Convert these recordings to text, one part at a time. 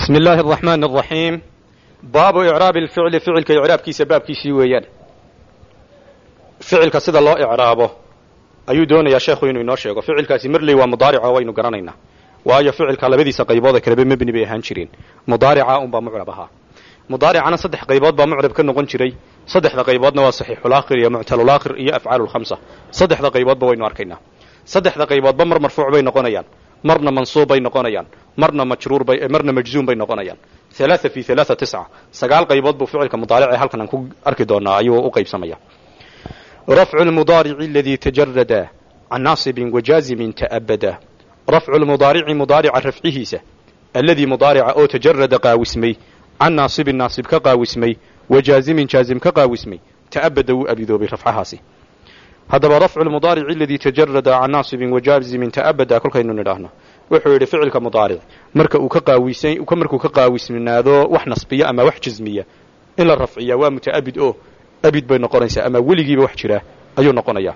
بسم الله الرحمن الرحيم باب إعراب الفعل فعلك إعرابkiisa baabkiisii weeyaan ficilka sida loo icraabo ayuu doonayaa sheekhu inuu inoo sheego ficilkaasi marley waa mudaarico waynu garanaynaa waayo ficilka labadiisa qaybood ee kaleba mebni bay ahaan jireen mudaarica unbaa mucrab ahaa mudaaricana saddex qaybood baa mucrab ka noqon jiray saddexda qayboodna waa saxiixulaakhir iyo muctalulaakhir iyo afcaalulkhamsa saddexda qayboodba waynu arkaynaa saddexda qayboodba mar marfuuc bay noqonayaan marna mansuub bay noqonayaan marna majruur bay marna majzuum bay noqonayaan halaaa fi halaaa tisca sagaal qaybood buu ficilka mudaaric ee halkan aan ku arki doonaa ayuu u qaybsamaya rafcu lmudaarici aladii tajarada can naasibin wajaazimin ta'abada rafcu lmudaarici mudaarica rafcihiisa alladii mudaarica oo tajarada qaawismay can naasibin naasib ka qaawismay wajaazimin jaazim ka qaawismay ta'abada wuu abidoobay rafcahaasi haddaba rafcu lmudaarici aladii tajarada can naasibin wajaazimin ta'abada kolkaynu nidhaahno wuxuu yidhi ficilka mudaaric marka uu ka qaawisan markuu ka qaawisnaado wax nasbiya ama wax jazmiya in la rafciya waa muta'abid oo abid bay noqonaysaa ama weligiiba wax jira ayuu noqonayaa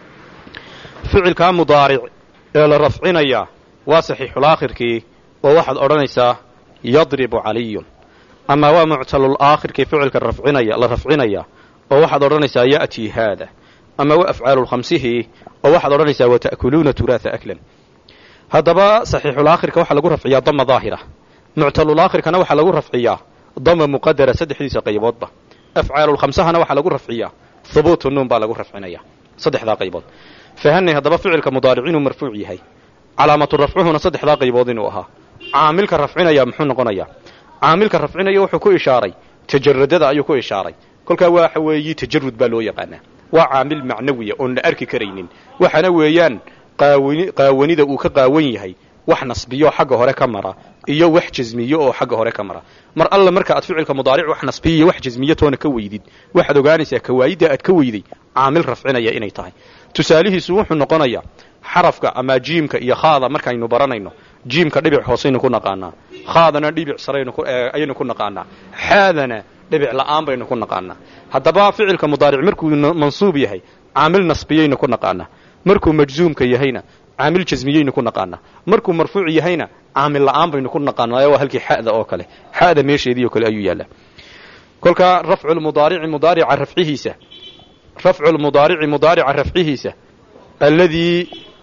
ficilkaa mudaaric ee la rafcinayaa waa saxiixulaakhirkii oo waxaad odhanaysaa yadribu caliyun ama waa muctalulaakhirkii ficilka rafcinaya la rafcinaya oo waxaad odhanaysaa ya'tii haada ama waa afcaalulkhamsihii oo waxaad odhanaysaa wata'kuluuna turaatha aklan haddaba saxiixulaakhirka waxaa lagu rafciyaa dama daahira muctalulaakhirkana waxaa lagu rafciyaa dama muqadara saddexdiisa qayboodba afcaalulkhamsahana waxaa lagu rafciyaa hubuutu nuun baa lagu rafcinaya saddexdaa qaybood fahanay haddaba ficilka mudaaric inuu marfuuc yahay calaamatu rafcuhuna saddexdaa qaybood inuu ahaa caamilka rafcinaya muxuu noqonayaa caamilka rafcinaya wuxuu ku ishaaray tajaradada ayuu ku ishaaray kolkaa waxa weeyi tajarud baa loo yaqaanaa waa caamil macnawiya oon la arki karaynin waxaana weeyaan qaawani qaawanida uu ka qaawan yahay wax nasbiyo xagga hore ka mara iyo wax jasmiyo oo xagga hore ka mara mar alla marka aad ficilka mudaaric wax nasbiyo iyo wax jasmiyo toona ka weydid waxaad ogaanaysaa kawaayidda aad ka weyday caamil rafcinaya inay tahay tusaalihiisu wuxuu noqonayaa xarafka ama jiimka iyo khaada markaynu baranayno jiimka dhibic hoosaynu ku naqaanaa khaadana dhibic saraynu ayaynu ku naqaanaa xaadana dhibic la'aan baynu ku naqaanaa haddaba ficilka mudaaric markuu mansuub yahay caamil nasbiyaynu ku naqaanaa markuu majzuumka yahayna caamil jasmiyaynu ku naqaanaa markuu marfuuc yahayna caamil la'aan baynu ku naqaanaa waa halkii xa'da oo kale xa'da meesheedii oo kale ayuu yaallaa kolkaa rafcu lmudaarici mudaarica rafcihiisa rafcu lmudaarici mudaarica rafcihiisa alladii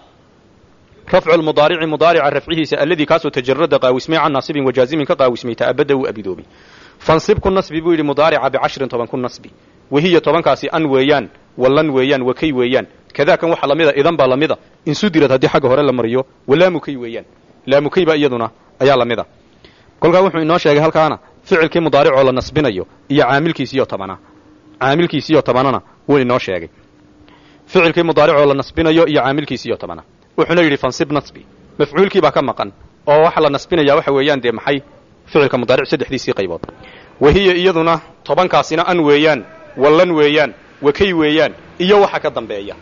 rafcu lmudaarici mudaarica rafcihiisa alladii kaasoo tajarada qaawismay can naasibin wajaazimin ka qaawismay ta'abada wuu abidoobay fansib ku nasbi buu yidhi mudaarica bicashrin toban ku nasbi wahiya tobankaasi an weeyaan wallan weeyaan wakay weeyaan kadaakan waxa lamida idan baa lamida insudirad haddii xagga hore la mariyo walaamukay weeyaan laamukay baa iyaduna ayaa lamida kolkaa wuxuu inoo sheegay halkaana ficilkii mudaaricoo la nasbinayo iyo caamilkiisiyo tobana caamilkiisiyo tobanana wuu inoo sheegay ficilkii mudaaricoo la nasbinayo iyo caamilkiisiyo tobana wuxuuna yidhi fansib nasbi mafcuulkii baa ka maqan oo waxa la nasbinaya waxa weeyaan dee maxay ficilka mudaaric saddexdiisii qaybood wahiya iyaduna tobankaasina an weeyaan wallan weeyaan wakay weeyaan iyo waxa ka dambeeya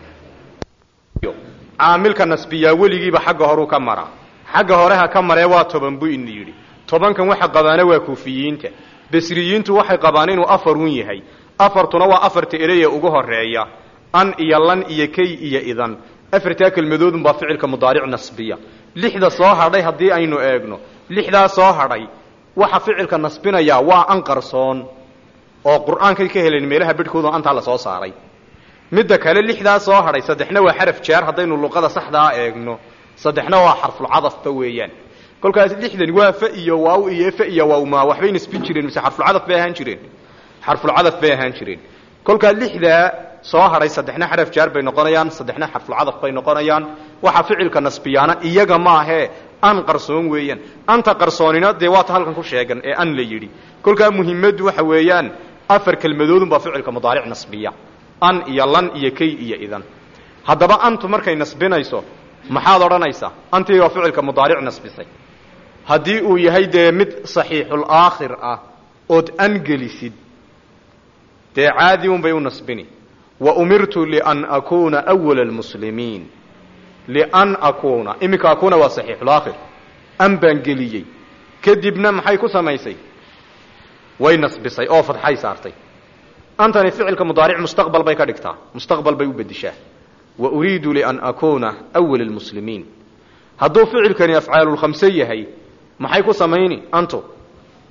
caamilka nasbiyaa weligiiba xagga horuu ka mara xagga horeha ka maree waa toban buu ina yidhi tobankan waxa qabaana waa kuufiyiinta basriyiintu waxay qabaan inuu afarun yahay afartuna waa afarta ereye ugu horeeya an iyo lan iyo kay iyo idan afartaa kelmadoodunbaa ficilka mudaaric nasbiya lixda soo hadhay haddii aynu eegno lixdaa soo hadhay waxa ficilka nasbinayaa waa an qarsoon oo qur'aankay ka helen meelaha bedhkooda antaa la soo saaray midda kale lixdaa soo hadhay saddexna waa xaraf jaar haddaynu luqada saxdaa eegno saddexna waa xarfulcadafba weeyaan kolkaas lixdan waa fa iyo waaw iyo fa iyo waawmaa waxbay nasbin jireen mise xarfulcadaf bay ahaan jireen xarfulcadaf bay ahaan jireen kolkaa lixdaa soo hadhay saddexna xaraf jaar bay noqonayaan saddexna xarfulcadaf bay noqonayaan waxa ficilka nasbiyaana iyaga maahee an qarsoon weeyaan anta qarsoonina dee waata halkan ku sheegan ee an la yidhi kolkaa muhimaddu waxa weeyaan afar kelmadoodunbaa ficilka mudaaric nasbiya an iyo lan iyo kay iyo idan haddaba antu markay nasbinayso maxaad odhanaysaa antii waa ficilka mudaaric nasbisay haddii uu yahay dee mid saxiixul aakhir ah ood an gelisid dee caadi un bay u nasbini wa umirtu lian akuuna awala almuslimiin lian akuuna iminka akuuna waa saxiixulaakhir an baan geliyey kadibna maxay ku samaysay way nasbisay oo fadxay saartay antani ficilka mudaaric mustaqbal bay ka dhigtaa mustaqbal bay u bedishaa wa uriidu lian akuuna awala almuslimiin hadduu ficilkani afcaalulkhamse yahay maxay ku samayni antu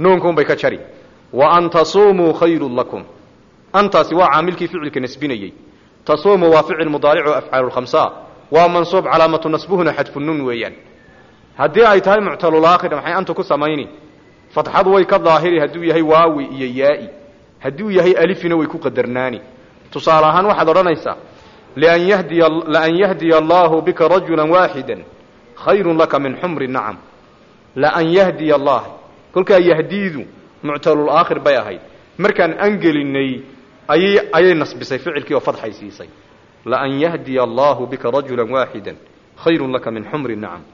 nuunkuunbay ka jari wa an tasuumuu khayrun lakum antaasi waa caamilkii ficilka nasbinayey tasuumu waa ficil mudaarico afcaalu lkhamsa waa mansuub calaamatu nasbuhuna xadfu nuun weeyaan haddii ay tahay muctalulaakhir maxay anta ku samayni fatxadu way ka daahiri hadduu yahay waawi iyo yaa'i hadduu yahay alifina way ku qadarnaani tusaale ahaan waxaad odhanaysaa lian yahdiya laan yahdiya allaahu bika rajula waaxida khayrun laka min xumri nacam laan yahdiya allah kolkaa yahdiidu muctalulaakhir bay ahayd markaan angelinay ayay ayay nasbisay ficilkii oo fadxay siisay laan yahdiya allaahu bika rajula waaxida khayrun laka min xumri nacam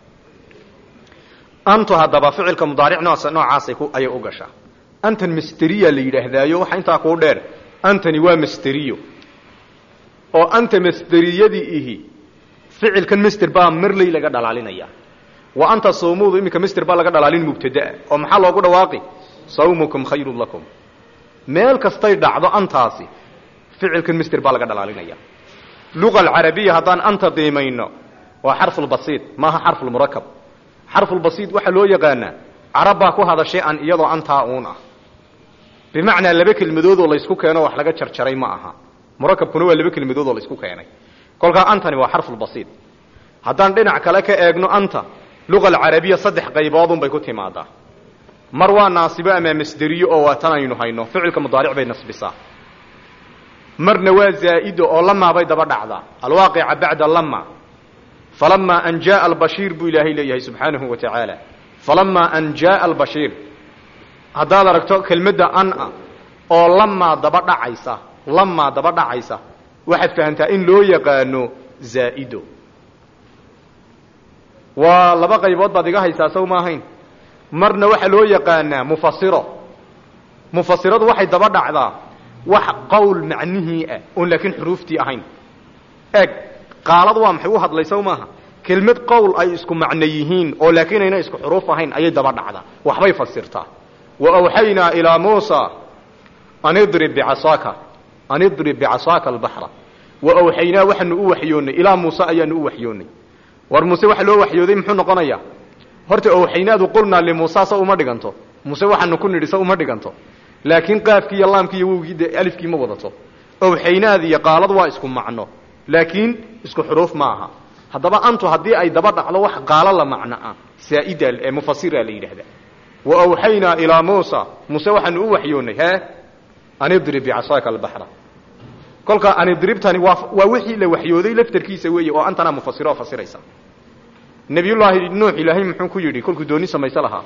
antu haddaba ficilka mudaaric noocaasay ayay u gashaa antan masteriya la yidhaahdaayo waxa intaa kuu dheer antani waa masteriyo oo anta masderiyadii ihi ficilkan master baa marley laga dhalaalinaya wa anta sawmuudu iminka master baa laga dhalaalin mubtadaa oo maxaa loogu dhawaaqi sawmukum khayrun lakum meel kastay dhacdo antaasi ficilkan master baa laga dhalaalinaya luga alcarabiya haddaan anta qiimayno waa xarfulbasiid maaha xarfulmurakab xarfulbasiid waxaa loo yaqaanaa carab baa ku hadashay an iyadoo antaa uun ah bimacnaa laba kelmadoodoo laysku keeno wax laga jarjaray ma aha murakabkuna waa laba kelmadoodoo laysku keenay kolkaa antani waa xarfulbasiid haddaan dhinac kale ka eegno anta luga alcarabiya saddex qayboodunbay ku timaadaa mar waa naasibo ama masderiyo oo waa tan aynu hayno ficilka mudaaric bay nasbisaa marna waa zaa'ido oo lamaa bay daba dhacdaa alwaaqica bacda lama falamaa an jaaa albashiir buu ilaahay leeyahay subxaanahu wa tacaala falamaa an jaaa albashiir haddaad aragto kelmadda ana oo lamaa daba dhacaysa lamaa daba dhacaysa waxaad fahamtaa in loo yaqaano zaa'ido waa laba qaybood baad iga haysaa sow ma ahayn marna waxaa loo yaqaanaa mufasiro mufasiradu waxay daba dhacdaa wax qowl macnihii ah oon laakiin xuruuftii ahayn eeg qaalad waa maxay u hadlay sow maaha kelmad qowl ay isku macno yihiin oo laakiin ayna isku xuruuf ahayn ayay daba dhacdaa waxbay fasirtaa wa awxaynaa ilaa muusa an idrib bicasaaka an idrib bicasaaka albaxra wa awxaynaa waxaanu u waxyoonnay ilaa muuse ayaanu u waxyoonnay war muuse waxa loo waxyooday muxuu noqonayaa horta awxaynaadu qulnaa limuusa sa uma dhiganto muuse waxaanu ku nidhi sa uma dhiganto laakiin qaafkii iyo laamkii iyo wowgii de alifkii ma wadato awxaynaad iyo qaalad waa isku macno laakiin isku xuruuf ma aha haddaba antu haddii ay daba dhacdo wax qaalo la macno ah saa'ida ee mufasira la yidhaahda wa awxaynaa ilaa muusa muuse waxaanu u waxyoonnay he an idrib bicasaaka albaxra kolka anidribtani waa waa wixii la waxyooday laftarkiisa weeye oo antana mufasiro oo fasiraysa nabiyullaahi nuux ilaahay muxuu ku yidhi kolkuu dooni samaysa lahaa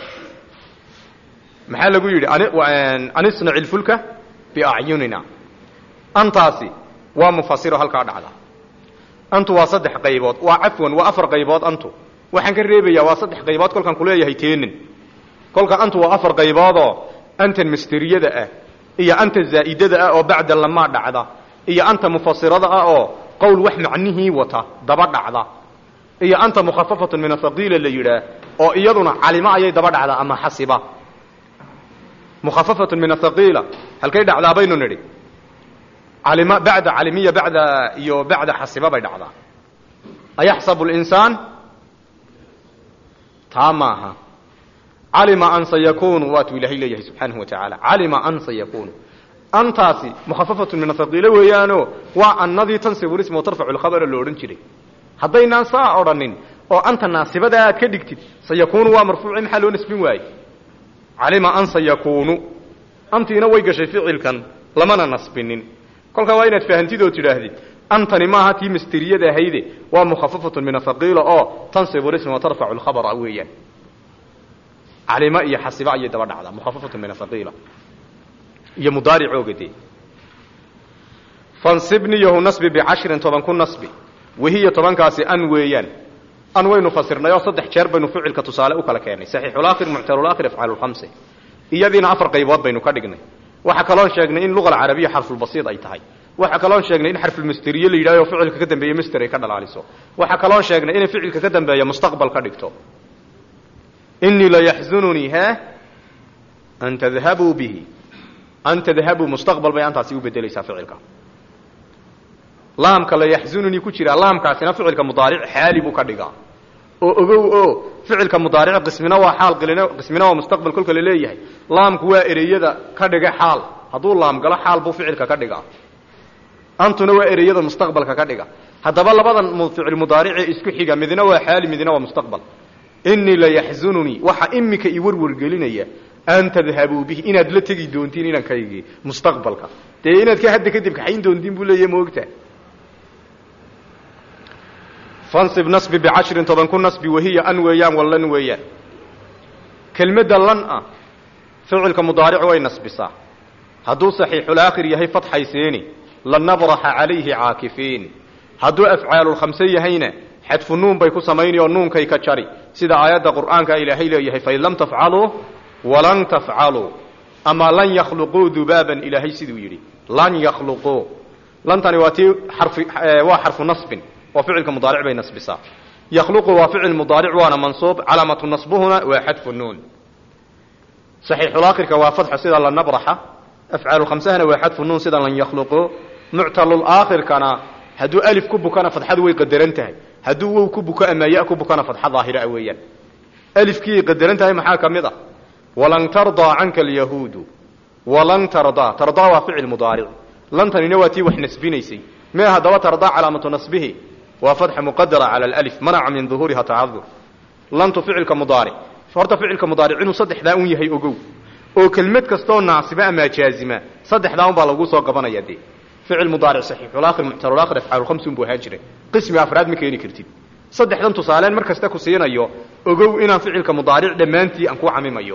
maxaa lagu yidhi an isnaci lfulka biacyunina antaasi waa mufasiro halkaa dhacda antu waa saddex qaybood waa cafwan waa afar qaybood antu waxaan ka reebayaa waa saddex qaybood kolkaan kuleeyahay teenin kolka antu waa afar qayboodoo antan masteriyada ah iyo anta zaa'idada ah oo bacda lamaa dhacda iyo anta mufasirada ah oo qowl wax macnihii wata daba dhacda iyo anta mukhafafatun min athaqiila la yidhaah oo iyaduna calimo ayay daba dhacdaa ama xasiba mukhafafatun min athaqiila halkay dhacdaa baynu nidhi calima bacda calimiya bacda iyo bacda xasiba bay dhacdaa ayaxsabu linsaan taa maaha calima an sayakunu waatuu ilaahay leeyahay subxaanahu wa tacaala calima an sayakunu antaasi mukhafafatun min athaqiila weeyaano waa annadii tansibu lisma wa tarfacu lkhabara lo odhan jiray haddaynaan saa odhanin oo anta naasibada aad ka dhigtid sayakunu waa marfuuci maxaa loo nasbin waaye calima an sayakunu antiina way gashay ficilkan lamana nasbinin kolkaa waa inaad fahamtid oo tidhaahdid antani maaha tii masteriyada ahayde waa mukhafafatun min athaqiila oo tansibu lisma wa tarfacu lkhabara weeyaan calima iyo xasiba ayay daba dhacdaa mukhafafatun min athaqiila iyo mudaaricooga dee fansibniyahu nasbi bicashrin toban ku nasbi wahiya tobankaasi an weeyaan an waynu fasirnay oo saddex jeer baynu ficilka tusaale u kala keenay saxiixulaakhir muctalulaakhir afcaalulkhamse iyadiina afar qaybood baynu ka dhignay waxaa kaloon sheegnay in luga alcarabiya xarfulbasiid ay tahay waxaa kaloon sheegnay in xarfulmasteriye la yidhahyo ficilka ka dambeeye master ay ka dhalaaliso waxaa kaloon sheegnay inay ficilka ka dambeeya mustaqbal ka dhigto inii layaxzununii he an tadhabuu bihi an tadhabuu mustaqbal bay antaasi u bedelaysaa ficilka laamka layaxzununii ku jira laamkaasina ficilka mudaaric xaali buu ka dhigaa oo ogow oo ficilka mudaaric qismina waa xaal qismina waa mustaqbal kolka la leeyahay laamku waa ereyada ka dhiga xaal hadduu laam galo xaal buu ficilka ka dhigaa antuna waa ereyada mustaqbalka ka dhiga haddaba labadan ficil mudaaricee isku xiga midna waa xaali midna waa mustaqbal inii layaxzununii waxa imika i warwargelinaya an tadhabuu bihi inaad la tegi doontiin inankaygii mustaqbalka dee inaad ka hadda kadib kaxayn doontiin buu leeyahy maogta fansib nasbi bicashrin toban ku nasbi wahiya an weeyaan wallan weeyaan kelmadda lan ah ficilka mudaaric way nasbisaa hadduu saxiixulaakhir yahay fadxayseeni lanabraxa calayhi caakifiin hadduu afcaalulkhamse yahayna xadfu nuun bay ku samayni oo nuunkay ka jari sida aayadda qur'aanka ilaahay leeyahay fain lam tafcaluu walan tafcaluu ama lan yakhluquu dubaaban ilaahay siduu yidhi lan yakhluquu lantani waa tii xarfi waa xarfu nasbin oo ficilka mudaaric bay nasbisaa yakhluqu waa ficil mudaaric waana mansuub calaamatu nasbuhuna waa xadfu nuun saxiixulaakhirka waa fadxo sida lanabraxa afcaalulkhamsahana waa xadfu nuun sida lan yakhluquu muctalulaakhirkana hadduu alif ku bukana fadxadu way qadaran tahay hadduu wow ku buko ama ya ku bukana fadxa daahira weeyaan alifkiiay qadaran tahay maxaa ka mid a walan tardaa canka alyahuudu walan tardaa tardaa waa ficil mudaaric lantanina waa tii wax nasbinaysay mee haddaba tardaa calaamatu nasbihi waa fatxa muqadara cala alif manaca min duhuuriha tacadur lantu ficilka mudaaric horta ficilka mudaaric inuu saddexdaa un yahay ogow oo kelmad kastoo naasiba ama jaazima saddexdaa un baa lagu soo qabanaya dee ficil mudaaric saxiixulaakhir muctalulaakhir afcaalulkhamsun buu ahaan jiray qismi afraad ma keeni kartid saddexdan tusaaleen mar kasta ku siinayo ogow inaan ficilka mudaaric dhammaantii aan ku camimayo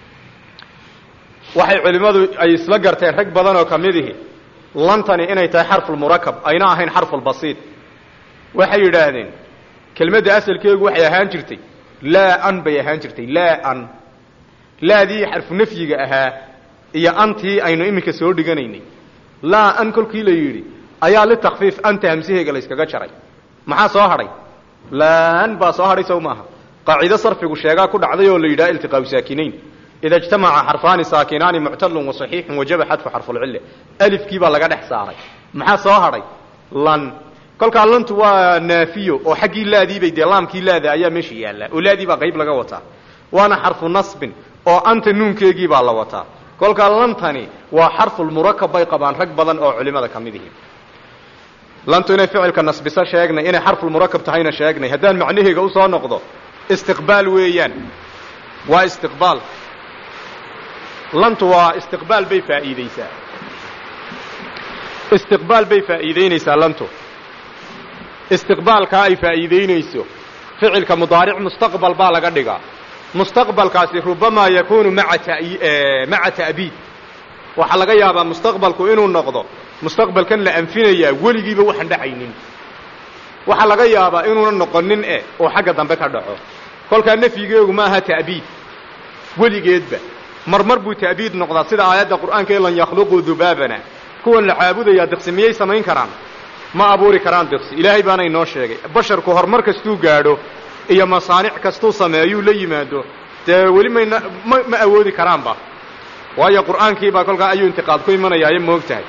waxay culimmadu ay isla garteen rag badan oo ka mid ihi lantani inay tahay xarfulmurakab ayna ahayn xarfulbasiid waxay yidhaahdeen kelmadda asalkeegu waxay ahaan jirtay laa an bay ahaan jirtay laa an laadii xarfu nafyiga ahaa iyo antii aynu iminka soo dhiganaynay laa an kolkii la yidhi ayaa litakfiif anta hamsaheega la yskaga jaray maxaa soo hadhay laan baa soo hadhay sow maaha qaacido sarfigu sheegaa ku dhacday oo la yidhaha iltiqaau saakinayn ida ijtamaca xarfaani saakinaani muctalun wa saxiixun wajaba xadfu xarfulcille alifkii baa laga dhex saaray maxaa soo hadhay lan kolkaa lantu waa naafiyo oo xaggii laadiibay dee laamkii laada ayaa meesha yaallaa oo laadii baa qayb laga wataa waana xarfu nasbin oo anta nuunkeegii baa la wataa kolkaa lantani waa xarfulmurakab bay qabaan rag badan oo culimada ka mid ihi lantu inay ficilka nasbiso sheegnay inay xarfulmurakab tahayna sheegnay haddaan macnaheega usoo noqdo istiqbaal weeyaan waa istiqbaal lantu waa istiqbaal bay faa'iideysaa istiqbaal bay faa'iideynaysaa lantu istiqbaalkaa ay faa'iideynayso ficilka mudaaric mustaqbal baa laga dhigaa mustaqbalkaasi rubamaa yakunu maa maca ta'biid waxaa laga yaabaa mustaqbalku inuu noqdo mustaqbalkan la anfinayaa weligiiba waxaan dhacaynin waxaa laga yaabaa inuuna noqonin e oo xagga dambe ka dhaco kolkaa nafyigeegu ma aha ta'biid weligeedba marmar buu ta'biid noqdaa sida aayadda qur'aanka ee lan yakhluquu dubaabana kuwan la caabudayaa diqsi miyay samayn karaan ma abuuri karaan diqsi ilaahay baana inoo sheegay basharku horumar kastuu gaadho iyo masaanic kastuu sameeyuu la yimaado dee weli mayna ma ma awoodi karaanba waayo qur'aankiibaa kolkaa ayuu intiqaad ku imanayaayo moog tahay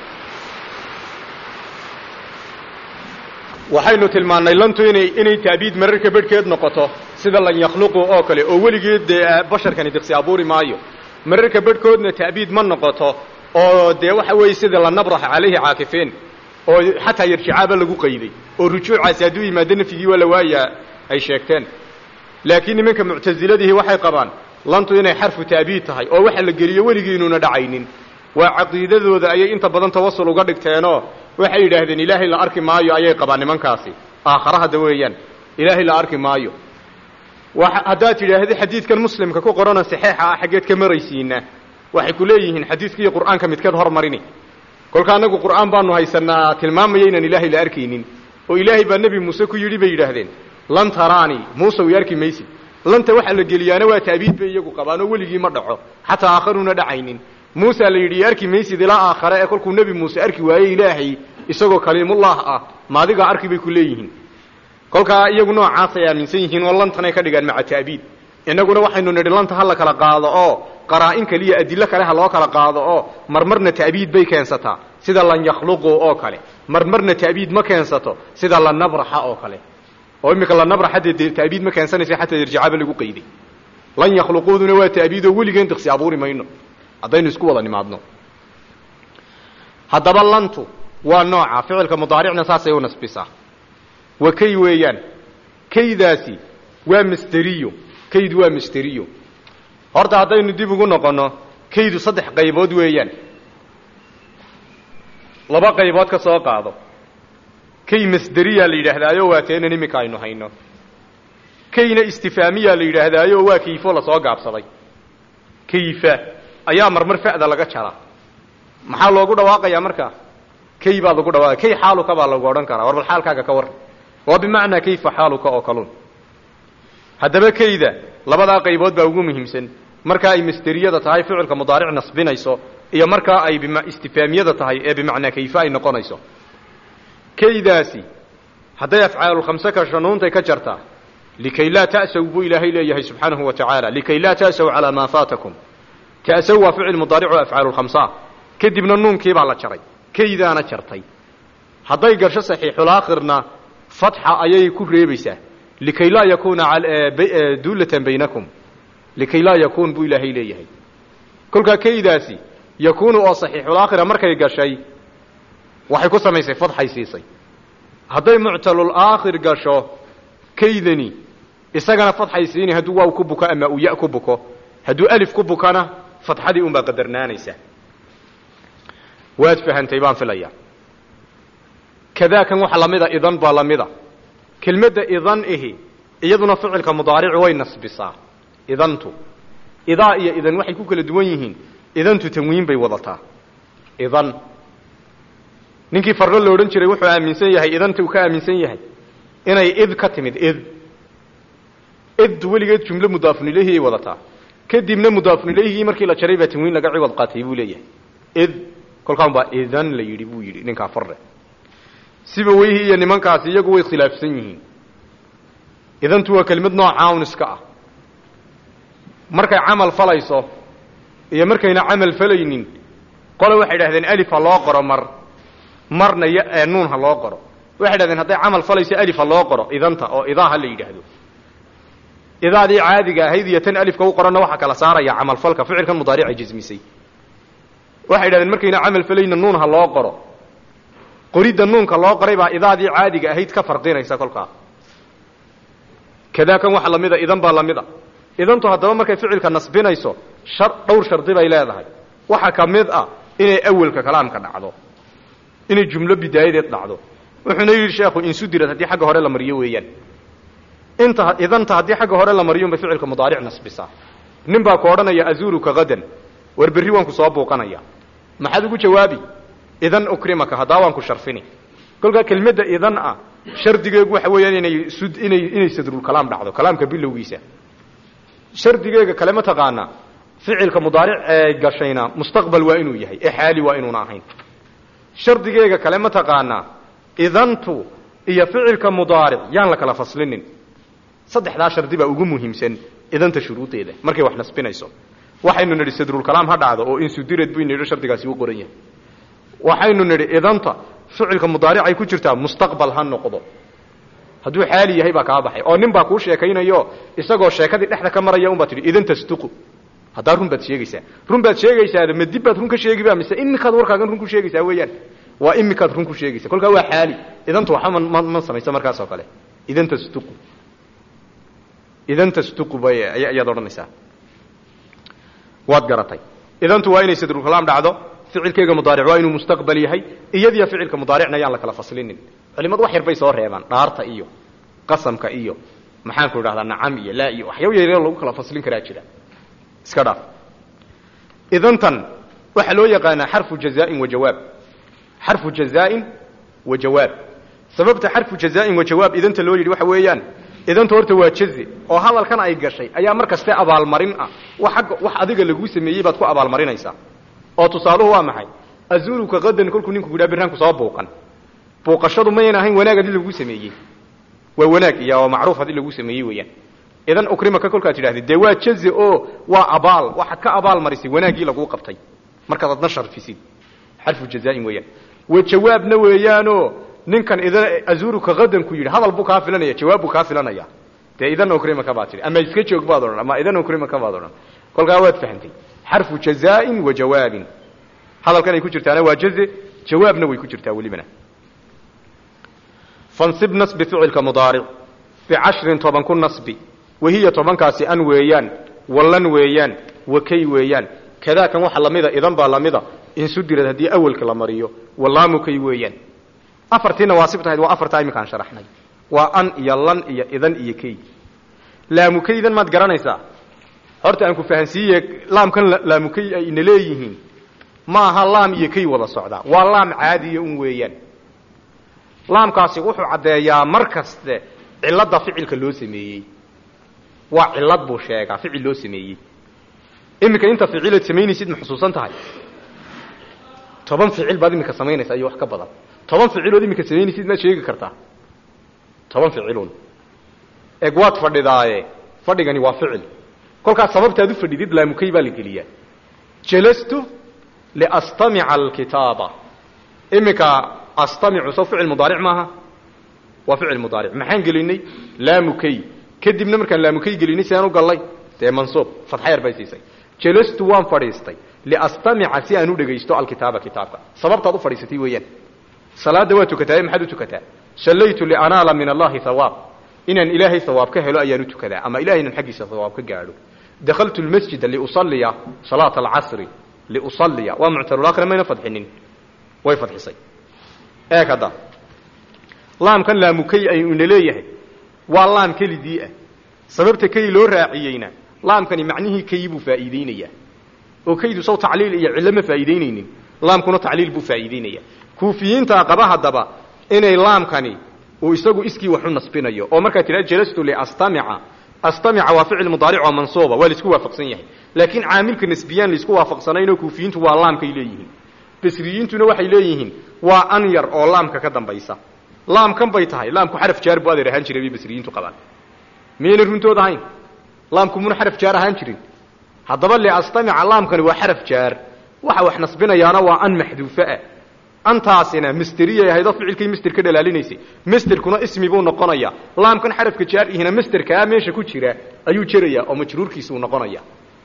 waxaynu tilmaannay lantu inay inay ta'biid mararka bedhkeed noqoto sida lan yakhluqu oo kale oo weligeed dee basharkani diqsi abuuri maayo mararka bedhkoodna ta'biid ma noqoto oo dee waxa weeye sida la nabraxa calayhi caakifiin oo xataa yarjicaaba lagu qayday oo rujuucaasi hadduu yimaado nafyigii waa la waayaa ay sheegteen laakiin nimanka muctasiladihi waxay qabaan lantu inay xarfu ta'biid tahay oo waxa la geliyo weligii inuuna dhacaynin waa caqiidadooda ayay inta badan tawasul uga dhigteenoo waxay yidhaahdeen ilaahay la arki maayo ayay qabaan nimankaasi aakhara hadda weeyaan ilaahay la arki maayo haddaad tidhaahda xadiidkan muslimka ku qorana saxeixa ah xaggeed ka maraysiina waxay ku leeyihiin xadiidka iyo qur'aanka midkeed hormarini kolka annagu qur'aan baanu haysanaa tilmaamaya inaan ilaahay la arkaynin oo ilaahay baa nebi muuse ku yidhi bay yidhaahdeen lan taraani muuse way arki maysid lanta waxa la geliyaana waa ta'biid bay iyagu qabaan oo weligii ma dhaco xataa aakharuuna dhacaynin muusa la yidhi arki maysid ilaa aakhare ee kolkuu nebi muuse arki waayey ilaahay isagoo kaliimullah ah maadigaa arki bay ku leeyihiin kolkaa iyagu noocaasay aaminsan yihiin oo lantanay ka dhigaan maca ta'biid innaguna waxaynu nidhi lanta ha la kala qaado oo qaraa'in kaliya adilo kale ha loo kala qaado oo marmarna ta'biid bay keensataa sida lan yakhluqu oo kale marmarna ta'biid ma keensato sida la nabraxa oo kale oo imika la nabra xataa ta'biid ma keensanaysa xataa irjicaaba lagu qayday lan yakhluquuduna waa ta'biidoo weligeen diqsi abuuri mayno haddaynu isku wada nimaadno haddaba lantu waa nooca ficilka mudaaricna saasay u nasbisaa wa kay weeyaan kaydaasi waa masderiyo kaydu waa masderiyo horta haddaynu dib ugu noqonno kaydu saddex qaybood weeyaan laba qaybood ka soo qaado kay masderiyaa la yidhaahdaayo waa teenan iminka aynu hayno kayna istifaamiyaa la yidhaahdaayo waa kayfo lasoo gaabsaday kayfa ayaa marmar fa'da laga jaraa maxaa loogu dhawaaqayaa markaa kay baa lagu dhawaaqaya kay xaaluka baa lagu odhan karaa war bal xaalkaaga ka warran waa bimacnaa kayfa xaaluka oo kalun haddaba kayda labadaa qaybood baa ugu muhiimsan markaa ay masderiyada tahay ficilka mudaaric nasbinayso iyo markaa ay istifaamiyada tahay ee bimacnaa kayfa ay noqonayso kaydaasi hadday afcaalulkhamse ka shanuuntay ka jartaa likay laa ta'saw buu ilaahay leeyahay subxaanahu wa tacaala likay laa ta'saw calaa maa faatakum ta'saw waa ficil mudaaric oo afcaalulkhamsaa kadibna nuunkii baa la jaray kaydaana jartay hadday gasho saxiixulaakhirna fatxa ayay ku reebaysaa likay laa yakuuna duulatan baynakum likay laa yakuun buu ilaahay leeyahay kolkaa kaydaasi yakuunu oo saxiixulaakhira markay gashay waxay ku samaysay fadxay siisay hadday muctalul aakhir gasho kaydani isagana fadxay siini hadduu waaw ku buko ama uu ya ku buko hadduu alif ku bukana fadxadii unbaa qadarnaanaysa waad fahantay baan filaya kadaakan waxa lamida idan baa lamida kelmadda idan ihi iyaduna ficilka mudaarici way nasbisaa idantu idaa iyo idan waxay ku kala duwan yihiin idantu tanwiin bay wadataa idan ninkii farro la odhan jiray wuxuu aaminsan yahay idanta uu ka aaminsan yahay inay id ka timid id id weligeed jumlo mudaafun ilayhi ay wadataa kadibna mudaafun ilayhigii markii la jaray baa tanwiin laga ciwad qaatay buu leeyahay id kolkaan baa idan la yidhi buu yidhi ninkaa farre siba weyhi iyo nimankaasi iyagu way khilaafsan yihiin idantu waa kelimad noocaa un iska ah markay camal falayso iyo markayna camal falaynin qole waxay idhahdeen alif ha loo qoro mar marna y nuun ha loo qoro waxay idhahdeen hadday camal falayso alif ha loo qoro idanta oo idaa ha la yidhaahdo idaadii caadiga ahayd iyo tan alifka u qoranna waxaa kala saaraya camalfalka ficilkan mudaarica jismisay waxay idhahdeen markayna camal falayna nuun ha loo qoro qoridda nuunka loo qoray baa idaadii caadiga ahayd ka farqinaysa kolkaa kadaakan waxa lamida idan baa lamida idantu haddaba markay ficilka nasbinayso shar dhowr shardi bay leedahay waxa ka mid ah inay awelka kalaamka dhacdo inay jumlo bidaayadeed dhacdo wuxuuna yidhi sheekhu insudirad haddii xagga hore la mariyo weeyaan inta idanta haddii xagga hore la mariyo bay ficilka mudaaric nasbisaa nin baa ku odhanaya azuruka hadan war berri waan ku soo buuqanaya maxaad ugu jawaabi idan ukrimaka haddaa waan ku sharfini kolkaa kelmadda idan ah shardigeegu waxa weeyaan inay sud inay inay sadrulkalaam dhacdo kalaamka bilowgiisa shardigeega kale ma taqaanaa ficilka mudaaric ee gashayna mustaqbal waa inuu yahay ee xaali waa inuuna ahayn shardigeega kale ma taqaanaa idantu iyo ficilka mudaaric yaan la kala faslinin saddexdaa shardi baa ugu muhiimsan idanta shuruudeeda markay wax nasbinayso waxaynu nidhi sadrulkalaam ha dhacdo oo insudirad buynu nidhi shardigaasi u qoran yahay waxaynu nidhi idanta ficilka mudaaricay ku jirtaa mustaqbal ha noqdo hadduu xaali yahay baa kaa baxay oo nin baa kuu sheekaynayo isagoo sheekadii dhexda ka maraya unbaa tidhi idan tasduqu haddaa run baad sheegaysaa run baad sheegaysaada ma dib baad run ka sheegiba mise imikaad warkaagan run ku sheegaysaa weeyaan waa imikaad run ku sheegaysa kolkaa waa xaali idantu waxba ma ma samayso markaas oo kale idan tasduqu idan tasduqu bay ayaad odhanaysaa waad garatay idantu waa inay sadrulkalaam dhacdo ficilkeyga mudaaric waa inuu mustaqbal yahay iyadiyo ficilka mudaaricna yaan la kala faslinin culimadu wax yar bay soo reebaan dhaarta iyo qasamka iyo maxaanku idhahdaa nacam iyo laa iyo waxyaaba yaryar lagu kala faslin karaa jira iska dhaaf idantan waxaa loo yaqaanaa xarfu jazaain wa jawaab xarfu jazaain wa jawaab sababta xarfu jazaain wa jawaab idanta loo yidhi waxa weeyaan idanta horta waa jaze oo hadalkan ay gashay ayaa mar kaste abaalmarin ah wax agga wax adiga laguu sameeyey baad ku abaalmarinaysaa oo tusaaluhu waa maxay azuruka qadan kolkuu ninku yidhaha birraanku soo buuqan buuqashadu mayan ahayn wanaag haddii laguu sameeyey waa wanaag iyo macruuf haddii laguu sameeyey weeyaan idan ukrimaka kolkaad tidhahdid dee waa jaze oo waa abaal waxaad ka abaal marisay wanaaggii laguu qabtay markaad adna sharfisid xarfu jazaain weeyaan wa jawaabna weeyaanoo ninkan idan azuruka hadan ku yidhi hadal buu kaa filanaya jawaab buu kaa filanaya dee idan ukrimaka baad tidhi ama iska joog baad odhan ama idan ukrimaka baad odhan kolkaa waad fahamtay xarfu jazaain wa jawaabin hadalkan ay ku jirtaana waa jaze jawaabna way ku jirtaa welibana fansib nasbi ficilka mudaaric bicashrin toban ku nasbi wahiya tobankaasi an weeyaan wallan weeyaan wakay weeyaan kadaakan waxa lamida idan baa lamida insudirad haddii awelka la mariyo wallaamukay weeyaan afartii nawaasib tahayd waa afartaa iminkaan sharaxnay waa an iyo lan iyo idan iyo kay laamukaydan maad garanaysaa horta aan ku fahansiiye laamkan laamukay ay ina leeyihiin ma aha laam iyo kay wada socdaa waa laam caadiya un weeyaan laamkaasi wuxuu caddeeyaa mar kaste cilladda ficilka loo sameeyey waa cillad buu sheegaa ficil loo sameeyey iminka inta ficilaad samaynaysid ma xusuusan tahay toban ficil baad iminka samaynaysaa iyo wax ka badan toban ficilood iminka samaynaysid maad sheegi kartaa toban ficilun eg waad fadhidaaye fadhigani waa ficil kolkaas sababtaad u fadhidid laamukay baa la geliyaa jalastu liastamica alkitaaba iminka astamicu soo ficil mudaaric maaha waa ficil mudaaric maxaan gelinay laamukay kadibna markaan laamukay gelinay si aan u gallay dee mansuub fadxa yar bay siisay jalastu waan fadhiistay liastamica si aan u dhegaysto alkitaaba kitaabka sababtaad u fadhiisatay weeyaan salaada waa tukataa maxaad u tukataa sallaytu lianaala min allahi hawaab inaan ilaahay hawaab ka helo ayaan u tukadaa ama ilahay inaan xaggiisa hawaab ka gaadho dakaltu lmasjida liusaliya salaata alcasri liusaliya waa muctarulakhira mayna fadxinin way fadxisay eeg hadda laamkan laamukay aynu ina leeyahay waa laam kelidii ah sababta kay loo raaciyeyna laamkani macnihii kay buu faa'iideynayaa oo kaydu saw tacliil iyo cillo ma faa'iideynaynin laamkuna tacliil buu faa'iideynaya kuufiyiintaa qaba haddaba inay laamkani uu isagu iskii wax u nasbinayo oo markaa tidhahda jalastu liastamica astamica waa ficil mudaaric oo mansuuba waa laisku waafaqsan yahay laakiin caamilka nasbiyaan laisku waafaqsanaynoo kuufiyiintu waa laamkay leeyihiin basriyiintuna waxay leeyihiin waa an yar oo laamka ka dambaysa laamkan bay tahay laamku xaraf jaar bu adeer ahaan jiray bay basriyiintu qabaan miyayna runtood ahayn laamku muna xaraf jaar ahaan jirin haddaba liastamica laamkani waa xaraf jaar waxa wax nasbinayaana waa an maxduufoah antaasina misteriyay ahaydoo ficilkay mister ka dhalaalinaysay misterkuna ismi buu noqonayaa laamkan xarafka jaar ihina misterkaa meesha ku jira ayuu jerayaa oo majruurkiisa uu noqonaya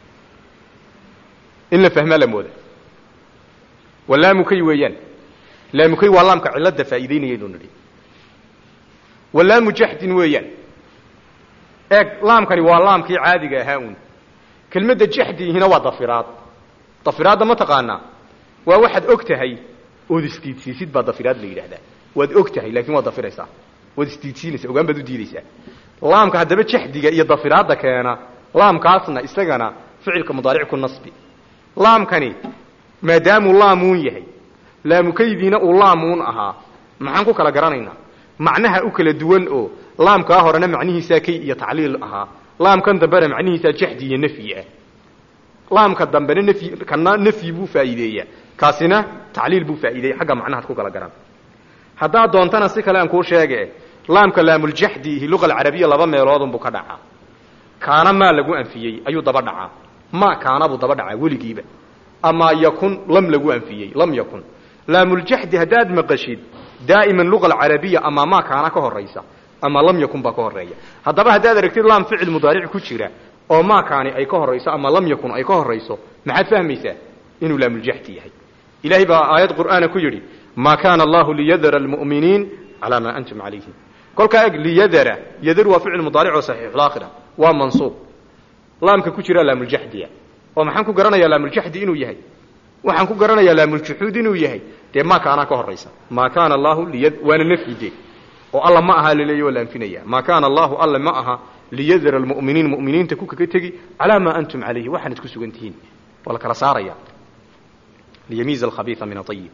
in la fahmaa la mooda waa laamukay weeyaan laamukay waa laamka cilada faa'iideynayaynu nidhi wa laamu jahdin weeyaan eeg laamkani waa laamkii caadiga ahaa un kelmadda jahdihina waa dafiraad dafiraadda ma taqaanaa waa waxaad og tahay ood isdiidsiisid baa dafiraad la yidhahdaa waad og tahay laakiin waad dafiraysaa waad isdiidsiinaysaa ogaan baad u diidaysaa laamka haddaba jahdiga iyo dafiraadda keena laamkaasna isagana ficilka mudaaric ku nasbi laamkani maadaamuu laamuun yahay laamukaydiina uu laamuun ahaa maxaan ku kala garanaynaa macnaha u kala duwan oo laamkaa horena macnihiisaa kay iyo tacliil ahaa laamkan dambena macnihiisaa jahdi iyo nafyi ah laamka dambena nafyi kana nafyi buu faa'iideeyaa kaasina tacliil buu faa'iideeya xagga macnahaad ku kala garan haddaad doontana si kale aan kuu sheege laamka laamuljaxdiihi luqa alcarabiya laba meeloodunbuu ka dhacaa kaana maa lagu anfiyey ayuu daba dhacaa ma kaana buu daba dhacaa weligiiba amaa yakun lam lagu anfiyey lam yakun laamuljaxdi haddaad maqashid daa'iman luqa alcarabiya amaa maa kaana ka horaysa ama lam yakun baa ka horeeya haddaba haddaad aragtid laam ficil mudaaric ku jira oo maa kaani ay ka horayso ama lam yakun ay ka horayso maxaad fahmaysaa inuu laamuljaxdi yahay ilahay baa aayad qur'aana ku yidhi maa kaana allahu liyadara almu'miniin calaa maa antum calayhi kolkaa eg liyadara yadaru waa ficil mudaaric oo saxiixulaakhira waa mansuub laamka ku jira laamuljaxdiya oo maxaan ku garanayaa laamuljaxdi inuu yahay waxaan ku garanayaa laamuljuxuud inuu yahay dee maa kaanaa ka horaysa maa kaana allahu liya waana nafyide oo alla ma aha laleeya waa la anfinaya maa kaana allahu alla ma aha liyadara almu'miniin mu'miniinta ku kaga tegi calaa maa antum calayhi waxaanad ku sugan tihiin waa la kala saaraya liyamiiza alkhabiisa min aayib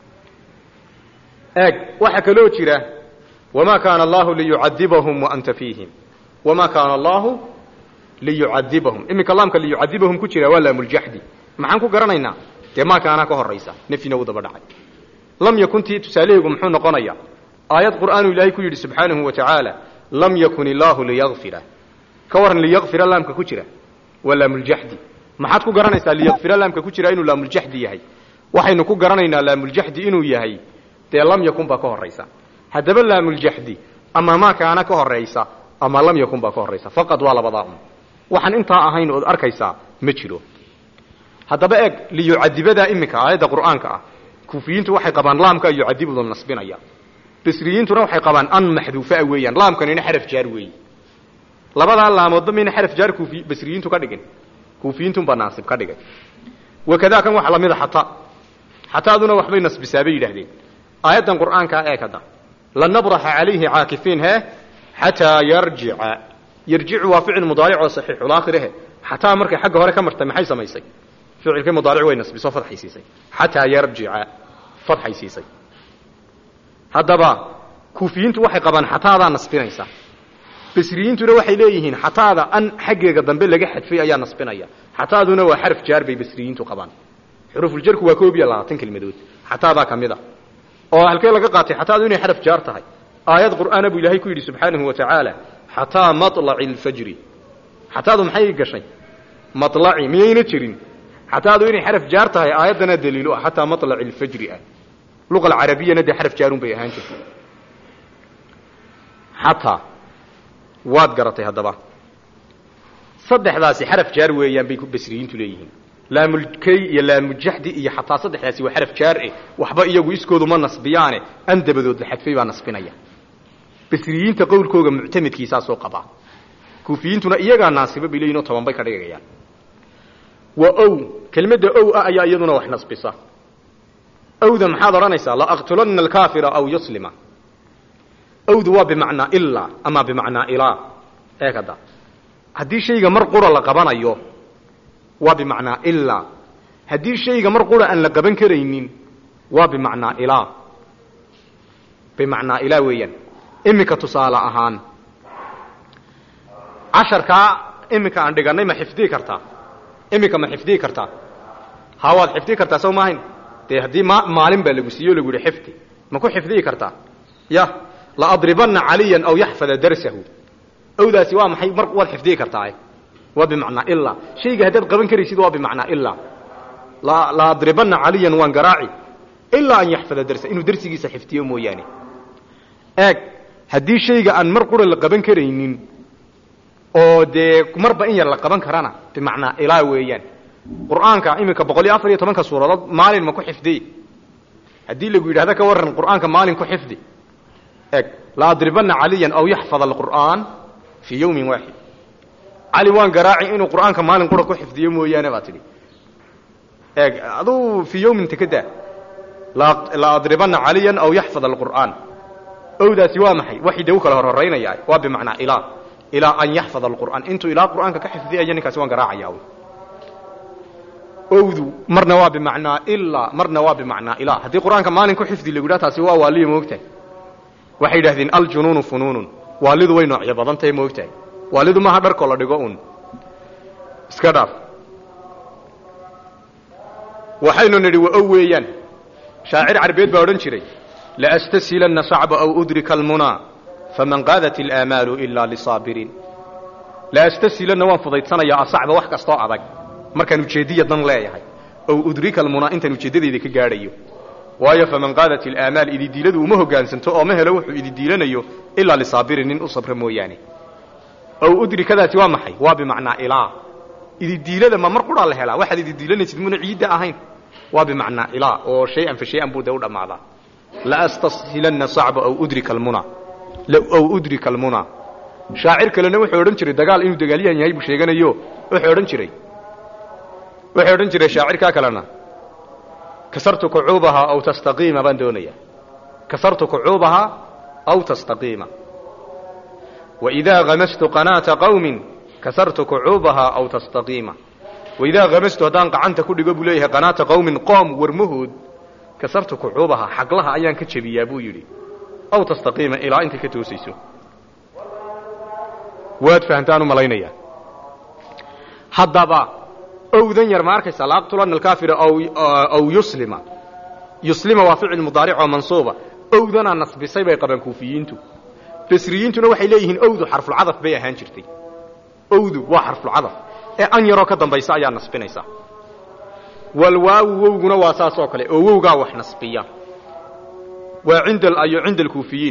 eeg waxaa kaloo jira wamaa kaana allahu liyucadibahum waanta fiihim wamaa kaana allahu liyucadibahum iminka laamka liyucadibahum ku jira waa laamuljaxdi maxaan ku garanaynaa dee maa kaanaa ka horaysa nafyina uu daba dhacay lam yakuntii tusaaleheygu muxuu noqonaya aayad qur'aanuu ilaahay ku yidhi subxaanahu wa tacaala lam yakun illaahu liyakfira ka waran liyakfira laamka ku jira waa laamuljaxdi maxaad ku garanaysaa liyakfira laamka ku jira inuu laamuljaxdi yahay waxaynu ku garanaynaa laamuljaxdi inuu yahay dee lam yakun baa ka horaysa haddaba laamuljaxdi ama maa kaana ka horaysa ama lam yakun baa ka horaysa faqad waa labadaa un waxaan intaa ahayn ood arkaysaa ma jiro haddaba eeg liyucadibadaa iminka aayadda qur'aanka ah kuufiyiintu waxay qabaan laamka yucadibuda nasbinaya basriyiintuna waxay qabaan an maxduufaa weeyaan laamkanina xaraf jaar weeye labadaa laamoodba mayna xaraf jaar kuufi basriyiintu ka dhigin kuufiyiintunbaa naasib ka dhigay wakadaa kan waxa lamida xataa xataaduna waxbay nasbisaa bay yidhaahdeen aayaddan qur'aankaa eeg hadda lanabraxa calayhi caakifiin he xataa yarjica yarjicu waa ficil mudaaric oo saxiixulaakhirihe xataa markay xagga hore ka martay maxay samaysay ficilkii mudaaric way nasbiso fadxay siisay xataa yarjica fadxay siisay haddaba kuufiyiintu waxay qabaan xataadaa nasbinaysa basriyiintuna waxay leeyihiin xataada an xaggeega dambe laga xadfay ayaa nasbinaya xataaduna waa xaraf jaar bay basriyiintu qabaan xurufuljarku waa koob iyo labaatan kelmadood xataadaa ka mid a oo halkee laga qaatay xataadu inay xaraf jaar tahay aayad qur'aana buu ilaahay ku yidhi subxaanahu wa tacaala xataa maطlaci alfajri xataadu maxay gashay malaci miyayna jirin xataadu inay xaraf jaar tahay aayaddana daliilu ah xataa maطlaci alfajri ah luqa alcarabiyana dee xaraf jaarun bay ahaan jirtay xataa waad garatay haddaba saddexdaasi xaraf jaar weeyaan bay basriyiintu leeyihiin laamulkay iyo laamujaxdi iyo xataa saddexdaasi waa xaraf jaar eh waxba iyagu iskoodu ma nasbiyaane an dabadood la xadfay baa nasbinaya basriyiinta qowlkooga muctamidkiisaasoo qabaa kuufiyiintuna iyagaa naasiba bay leeyihin oo toban bay ka dhigayaan wa ow kelmadda ow ah ayaa iyaduna wax nasbisa owda maxaad odhanaysaa laaqtulana alkaafira aw yuslima owdu waa bimacnaa ilaa ama bimacnaa ilaa eeg hadda haddii shayga mar qura la qabanayo waa bimacnaa ilaa haddii shayga mar qura aan la qaban karaynin waa bimacnaa ilaa bimacnaa ilaa weeyaan iminka tusaale ahaan casharkaa iminka aan dhigannay ma xifdii kartaa iminka ma xifdii kartaa ha waad xifdii kartaa sow maahayn dee haddii ma maalin baa lagu siiye o lagu yihi xifdi ma ku xifdii kartaa ya laadribanna caliyan aw yaxfada darsahu owdaasi waa maxay mar waad xifdii kartaa waa bimacnaa ilaa shayga haddaad qaban karaysid waa bimacnaa ilaa laadribanna caliyan waan garaaci ilaa an yaxfada darsa inuu darsigiisa xifdiyo mooyaane eeg haddii shayga aan mar qura la qaban karaynin oo dee marba in yar la qaban karana bimacnaa ilaa weeyaan qur'aanka iminka boqol iyo afar iyo tobanka suuradood maalin ma ku xifdiy haddii lagu yidhahdo ka warran qur'aanka maalin ku xifdi eg laadribanna caliyan aw yaxfad alqur'aan fii yawmin waaxid cali waan garaaci inuu qur'aanka maalin qura ku xifdiyo mooyaane baa tidhi eeg aduu fii yawmin takadaa laadribanna caliyan aw yaxfad alqur'aan owdaasi waa maxay waxay de u kala horhoraynaya waa bimacnaa ilaa ilaa an yaxfad alqur'aan intuu ilaa qur'aanka ka xifdiyayo ninkaasi waan garaacaya owdu marna waa bimacnaa ilaa marna waa bimacnaa ilaa haddii qur'aanka maalin ku xifdi lagu yidhaha taasi waa waaliya moogtahay waxay yidhahdeen aljunuunu funuunun waalidu way noocyo badan tahay moogtahay waalidu maaha dharkoo la dhigo un iska dhaaf waxaynu nidhi wa ow weeyaan shaacir carbeed baa odhan jiray laastasilanna sacba aw udrika almunaa faman qaadat ilaamaalu ilaa lisaabiriin laastasilanna waan fudaydsanayaa asacba wax kastoo adag markaan ujeeddiya dan leeyahay ow udrika almunaa intaan ujeeddadayda ka gaadhayo waayo faman qaadat ilaamaal ididiiladu uma hoggaansanto oo ma helo wuxuu ididiilanayo ilaa lisaabirin nin u sabra mooyaane ow udrikadaasi waa maxay waa bimacnaa ilaa ididiilada ma mar quraa la helaa waxaad ididiilanaysid muna ciidda ahayn waa bimacnaa ilaa oo shay-an fa shay-an buu dee u dhammaadaa laastasilanna sacba aw udrika almunaa aw udrika almunaa shaacir kalena wuxuu odhan jiray dagaal inuu dagaalyahan yahay buu sheeganayo wuxuu odhan jiray wuxuu odhan jiray shaacirkaa kalena kasartu kucuubahaa aw tastaqiima baan doonaya kasartu kucuubahaa aw tastaqiima waidaa hamastu qanaata qawmin kasartu kucuubahaa aw tastaqiima waidaa hamastu haddaan gacanta ku dhigo buu leeyahay qanaata qawmin qoom warmahood kasartu kucuubahaa xaglaha ayaan ka jebiyaa buu yidhi aw tastaqiima ilaa intay ka toosayso waad fahamtaan u malaynayaa haddaba owdan yar ma arkaysaa laaqtulana alkaafira aw yuslima yuslima waa ficil mudaaric oo mansuuba owdanaa nasbisay bay qabaan kuufiyiintu basriyiintuna waxay leeyihiin owdu xarfulcadaf bay ahaan jirtay owdu waa xarfulcadaf ee an yaroo ka dambaysa ayaa nasbinaysa walwaawu wowguna waa saas oo kale oo wowgaa wax nasbiya waa cinda ayo cinda alkuufiyiin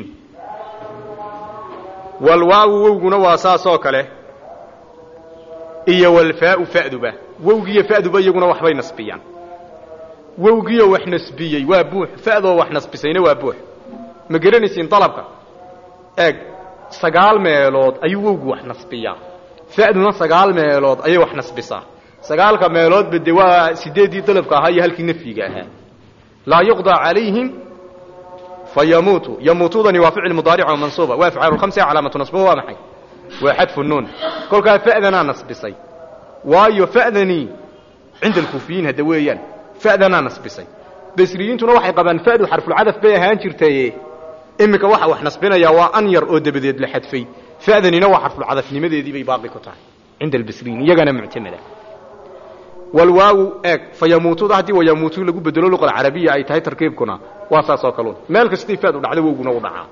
walwaawu wowguna waa saas oo kale iyo walfaau fa'duba wowgiiyo fa'duba iyaguna waxbay nasbiyaan wowgiioo wax nasbiyey waa buux fa'doo wax nasbisayna waa buux ma garanaysiin dalabka eeg sagaal meelood ayuu wowgu wax nasbiyaa fa'duna sagaal meelood ayay wax nasbisaa sagaalka meeloodba de waa sideeddii dalabka ahaa iyo halkii nafyiga ahaa laa yuqdaa calayhim fayamuutu yamuutudani waa ficil mudaaric oo mansuuba waa afcaalu khamsa calaamatu nasbuhu waa maxay waa xadfu nuun kolkaa fa'danaa nasbisay waayo fa'danii cinda alkuufiyiin hadda weeyaan fa'danaa nasbisay basriyiintuna waxay qabaan fa'du xarfulcadaf bay ahaan jirtaye iminka waxa wax nasbinayaa waa an yar oo dabadeed la xadfay fa'danina waa xarfulcadafnimadeedii bay baaqi ku tahay cinda albasriyiin iyagana muctamada walwaawu eeg fayamuutuda haddii wayamuutu lagu bedelo luqa alcarabiya ay tahay tarkiibkuna waa saas oo kaluun meel kastay faad u dhacdo wowguna u dhacaa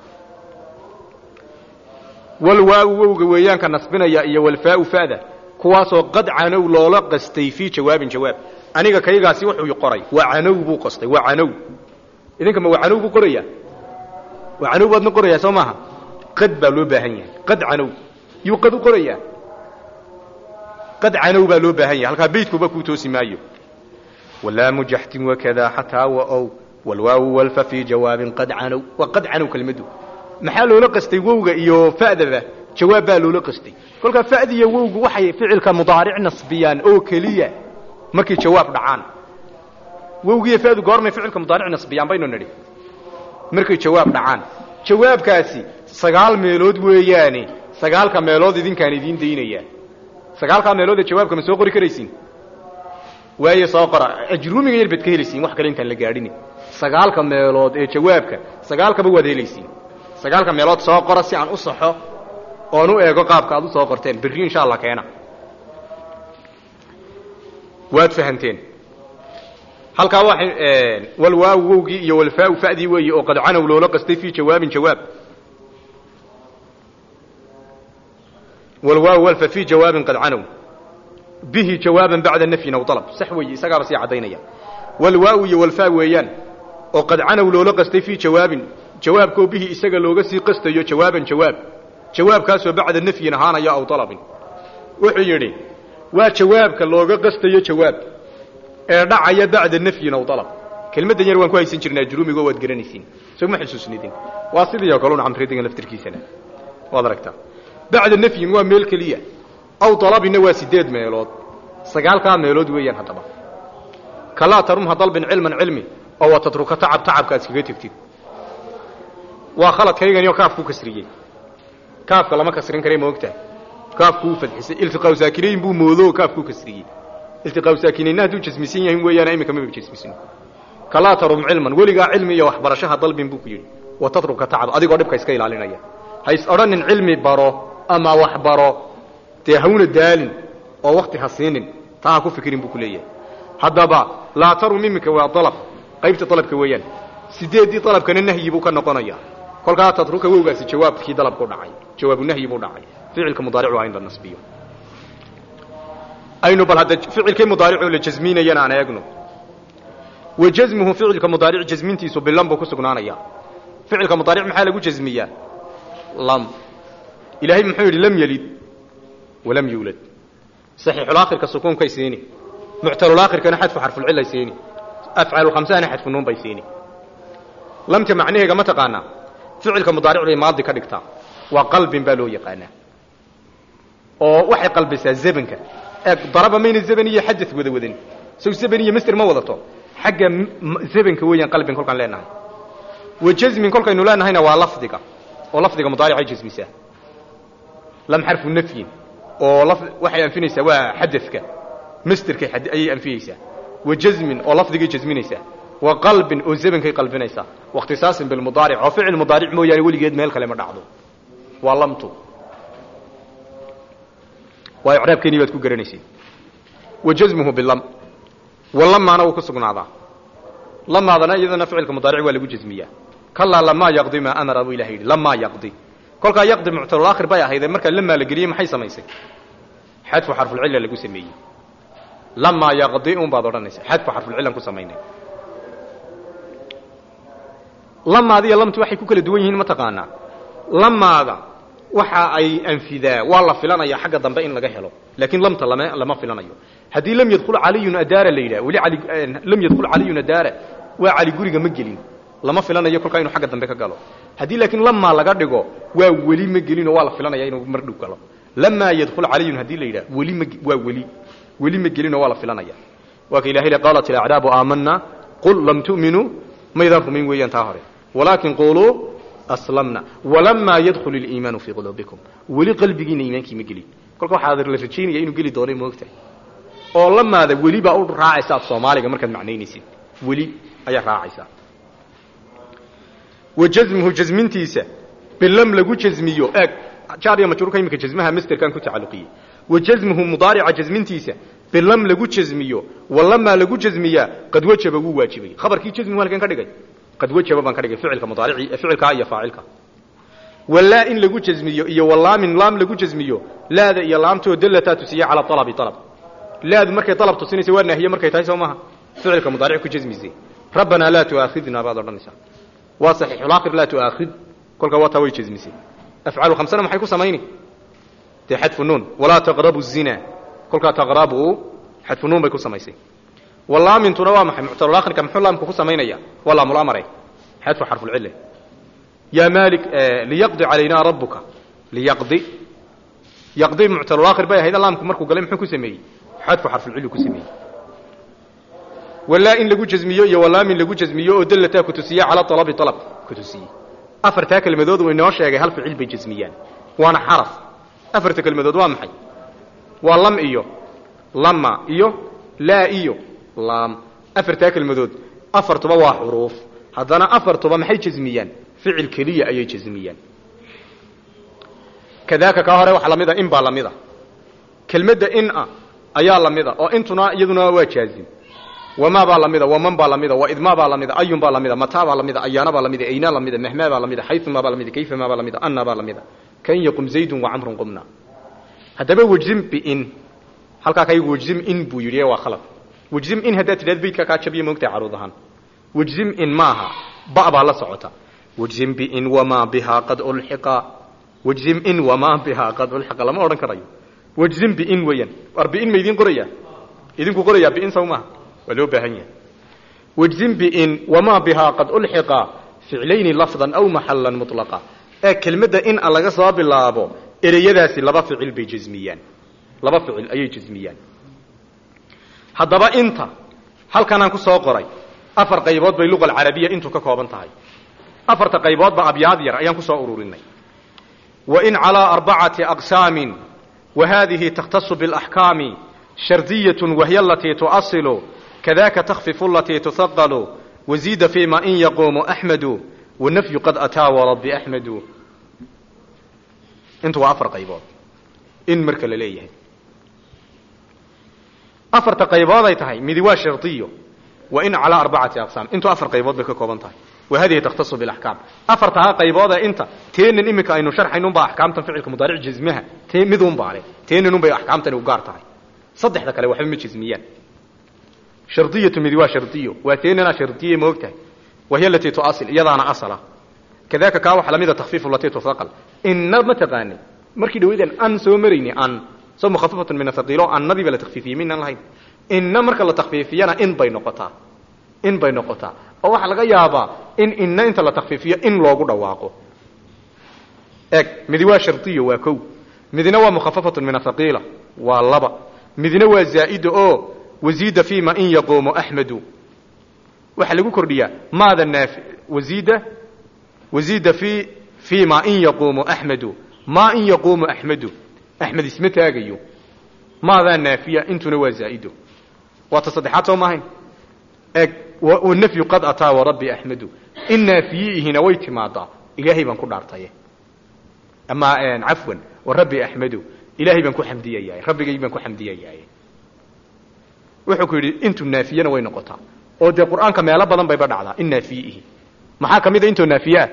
walwaawu wowga weeyaanka nasbinaya iyo walfaau fa'da kuwaasoo qad canow loola qastay fii jawaabin jawaab aniga kaygaasi wuxuu qoray waa canow buu qastay waa canow idinka ma waa canow buu qorayaa waa canow baadna qorayaa soo maaha qad baa loo baahan yahay qad canow yuu qad u qorayaa qad canow baa loo baahan yahay halkaa beydkuba kuu toosi maayo walaamu jaxtin wakada xataa waow walwaawu walfa fii jawaabin qad canow waa qad canow kelmaddu maxaa loola qastay wowga iyo fa'daba jawaab baa loola qastay kolkaa fa'diya wowgu waxay ficilka mudaaric nasbiyaan oo keliya markay jawaab dhacaan wowgiiyo fa'du goormay ficilka mudaaric nasbiyaan baynu nidhi markay jawaab dhacaan jawaabkaasi sagaal meelood weeyaane sagaalka meelood idinkaan idiin daynaya sagaalkaa meelood ee jawaabka ma soo qori karaysiin waayo soo qora ajruumiga yar baad ka helaysiin wax kale intaan la gaadhin sagaalka meelood ee jawaabka sagaalkaba waad helaysiin sagaalka meelood soo qora si aan u saxo oon u eego qaabka aad u soo qorteen berri insha allah keena waad fahanteen halkaa waxay walwaawu wowgii iyo walfaau fa'dii weeye oo qad canow loola qastay fii jawaabin jawaab walwaawu walfa fii jawaabin qad canow bihi jawaaban bacda nafyin aw dalab sax weeye isagaaba sii caddaynaya walwaawu iyo walfaa weeyaan oo qad canow loola qastay fii jawaabin jawaabkoo bihi isaga looga sii qastayo jawaaban jawaab jawaabkaasoo bacda nafyin ahaanaya aw dalabin wuxuu yidhi waa jawaabka looga qastayo jawaab ee dhacaya bacda nafyin aw dalab kelmaddan yar waan ku haysan jirnaa juruumigo waad garanaysiin soo ma xusuusnidin waa sidii oo kale un camridiga laftirkiisana waad aragtaa bacda nafyin waa meel keliya aw dalabinna waa sideed meelood sagaalkaa meelood weeyaan haddaba kalaa tarumha dalbin cilman cilmi oo wa tatruka tacab tacabka aad iskaga tegtid waa khaladkaygani oo kaafku kasriyey kaafka lama kasrin kare ma ogtahay kaafku uu fadxisay iltiqaaw saakinayn buu moodo kaafku kasriyey iltiqaaw saakinaynna hadduu jasmisan yahin weeyaan iminka maba jasmisin kalaa tarum cilman weligaa cilmi iyo waxbarashaha dalbin buu ku yidhi wa tatruka tacab adigoo dhibka iska ilaalinaya hays odhanin cilmi baro ama wax baro dee hawna daalin oo wakti ha siinin taa ha ku fikirin buu ku leeyahay haddaba laa tarum iminka waa dalab qaybta dalabka weeyaan sideeddii dalabkana nahyi buu ka noqonaya kolkaa tatruka wowgaasi jawaabkii dalabku dhacay jawaabu nahyi buu dhacay ficilka mudaaricu waa in la nasbiyo aynu bal hadda ficilkii mudaaricoo la jasminayana aan eegno wa jasmuhu ficilka mudaaric jasmintiisu bilam buu ku sugnaanaya ficilka mudaaric maxaa lagu jasmiyaa lam ilaahay muxuu yidhi lam yelid walam yuulad saxiixulaakhirka sukuunkay siini muctalulaakhirkana xadfu xarfulcilay siini afcaalulkhamsahana xadfu nuun bay siini lamta macnaheega ma taqaanaa ficilka mudaaric bay maadi ka dhigtaa waa qalbin baa loo yaqaanaa oo waxay qalbisaa zebanka ee daraba mayna zeban iyo xadad wada wadan sow zeban iyo master ma wadato xagga zebanka weeyaan qalbin kolkaan leenahay wa jasmin kolkaynu leenahayna waa lafdiga oo lafdiga mudaaricay jasmisaa lam xarfu nafyin oo waxay anfinaysaa waa xadadka masterkay ayay anfiyeysaa wa jasmin oo lafdigay jasminaysaa wa qalbin oo zamankay qalbinaysaa wakhtisaasin bilmudaaric oo ficil mudaaric mooyaane weligeed meel kale ma dhacdo waa lamtu waa icraabkeeni baad ku garanaysay wa jasmuhu bilam wa lamaana wuu ku sugnaadaa lamaadana iyadana ficilka mudaaric waa lagu jasmiyaa kalaa lamaa yaqdi maa amara buu ilaha yidhi lamaa yaqdi kolkaa yaqdi muctalulaakhir bay ahaydee markaa lamaa la geliyey maxay samaysay xadfu xarfulcilla lagu sameeyey lamaa yaqdi un baad odhanaysa xadfu xarfulcillan ku samaynay lamaada iyo lamtu waxay ku kala duwan yihiin mataqaanaa lamaada waxa ay anfidaa waa la filanaya xagga dambe in laga helo laakiin lamta lama lama filanayo haddii lam yadkhul caliyun adaara la yidhaha weli ali lam yadkhul caliyun adaara waa cali guriga ma gelin lama filanayo kolkaa inuu xagga dambe ka galo haddii laakiin lamaa laga dhigo waa weli ma gelin oo waa la filanaya inuu mar dhow galo lamaa yadkhul caliyun haddii la yidhaha weli ma waa weli weli ma gelin oo waa la filanaya waa ka ilahay le qaalat ilacraabu aamana qul lam tu'minuu maydaan rumayn weeyaan taa hore walaakin quluu aslamna walamaa yadkhul iliimaanu fii quluubikum weli qalbigiina iimaankii ma gelin kolka waxaa la rajaynaya inuu geli doonay moogtahay oo lamaada weli baa u raacaysa af soomaaliga markaad macnaynaysid weli ayaa raacaysaa wa jasmuhu jasmintiisa bilam lagu jasmiyo eeg jaar iyo majruurka iminka jasmaha masterkan ku tacalluqiyey wa jasmuhu mudaarica jasmintiisa bilam lagu jasmiyo walamaa lagu jasmiyaa qad wajaba wuu waajibay khabarkii jasmigu halkan ka dhigay qad wajaba baan ka dhigay ficilka mudaarici ficilkaa iyo faacilka walaa in lagu jasmiyo iyo walaamin laam lagu jasmiyo laada iyo laamtoo dallataa tusiya calaa alabi alab laadu markay alab tusinaysa waa naahiye markay tahay soo maha ficilka mudaaric ku jasmisay rabbanaa laa tuaakhidna baad odhanaysaa waa saxiixulaakir laa tuaakhid kolkaa waa taa way jasmisay afcalu khamsana maxay ku samayni dee xadfu nuun walaa taqrabu zina kolkaa taqrabu xadfu nuun bay ku samaysay walaamintuna waa maxay muctalulaakhirka muxuu laamku ku samaynaya waa laamul-amare xadfu xarfulcille yaa maalik liyaqdi calaynaa rabbuka liyaqdi yaqdi muctalulaakhir bay ahayd laamku markuu galay muxuu ku sameeyey xadfu xarfulcilli ku sameeyey walaa in lagu jasmiyo iyo walaamin lagu jasmiyo oo dallataa ku tusiya calaa alabi alab ku tusiyey afartaa kelmadood uu inoo sheegay hal ficil bay jasmiyaan waana xaraf afarta kelmadood waa maxay waa lam iyo lama iyo laa iyo laam afartaa kelmadood afartuba waa xuruuf haddana afartuba maxay jasmiyaan ficil keliya ayay jasmiyaan kadaaka kaa hore waxaa lamida in baa lamida kelmadda in a ayaa lamida oo intuna iyaduna waa jaazim wamaa baa lamida waman baa lamida waidmaa baa lamida ayun baa lamida mataa baa lamida ayaana baa lamida aynaa lamida mahmaa baa lamida xayumaa baa lamida kayfamaa baa lamida anna baa lamida kan yaqum zaydun wacamrun qumna haddaba wejzim biin halkaa kaygu wejzim in buu yidhi waa khalad wejzim in haddaad tidhahd baydka kaa jabiya moogtahay caruud ahaan wejzim in maaha ba baa la socota wejzim biin wamaa bihaa qad ulxiqa wejzim in wamaa bihaa qad ulxiqa lama odhan karayo wejzim biin weeyaan war biin ma idiin qorayaa idinku qorayaa biin saw maaha waa loo baahan yahay wejzim biin wamaa bihaa qad ulxiqa ficlayni lafdan aw maxallan mutlaqa ee kelmadda in a laga soo bilaabo ereyadaasi laba ficil bay jasmiyaan laba ficil ayay jasmiyaan haddaba inta halkanaan ku soo qoray afar qaybood bay luqa alcarabiya intu ka kooban tahay afarta qayboodba abyaad yar ayaan ku soo ururinay wa in calaa arbacati aqsaamin wa haadihi takhtasu biاlaxkaami shardiyatun wahiya alatii tuasilu kadaka takhfifu alatii tuhaqalu waziida fiima in yaquumu axmedu wanafyu qad ataa warabbi axmedu intu waa afar qaybood in marka la leeyahay afarta qaybood ay tahay midi waa shardiyo wa in calaa arbacati aqsaam intu afar qaybood bay ka kooban tahay wa hadihi takhtasu bilaxkaam afartaa qayboodee inta teenan iminka aynu sharxaynunbaa axkaamtan ficilka mudaaric jasmaha te midunbaa le teenan unbay axkaamtani u gaar tahay saddexda kale waxba ma jasmiyaan shardiyatu midi waa shardiyo waa teenanaa shardiye ma og tahay wahiy alatii tuasil iyadaana asala kadaka kaa waxa lamida takfiifu latii tuhaqal inna ma taqaani markii dhaweydan an soo marayni an soo mukhafafatun min athaqiilo annadii baa la takfiifiyey maynaan lahayn inna marka la takfiifiyana in bay noqotaa in bay noqotaa oo waxaa laga yaabaa in inna inta la takfiifiyo in loogu dhawaaqo eeg midi waa shardiyo waa kow midina waa mukhafafatun min athaqiila waa laba midina waa zaa'ida oo waziida fiima in yaquumu axmedu waxaa lagu kordhiyaa maada naafi waziida waziida fi fii ma in yaquumu axmedu maa in yaquumu axmedu axmed isma taagayo maadaa naafiya intuna waa zaa'ido waa ta saddexaad soo maahayn eeg wanafyu qad ataa warabbi axmedu in naafiyiihina way timaadaa ilaahay baan ku dhaartaye ama cafwan warabbi axmedu ilaahay baan ku xamdiyayahay rabbigay baan ku xamdiyayahay wuxuu ku yidhi intu naafiyana way noqotaa oo dee qur'aanka meelo badan bayba dhacdaa in naafiyiihi maxaa ka mid a intoo naafiyeah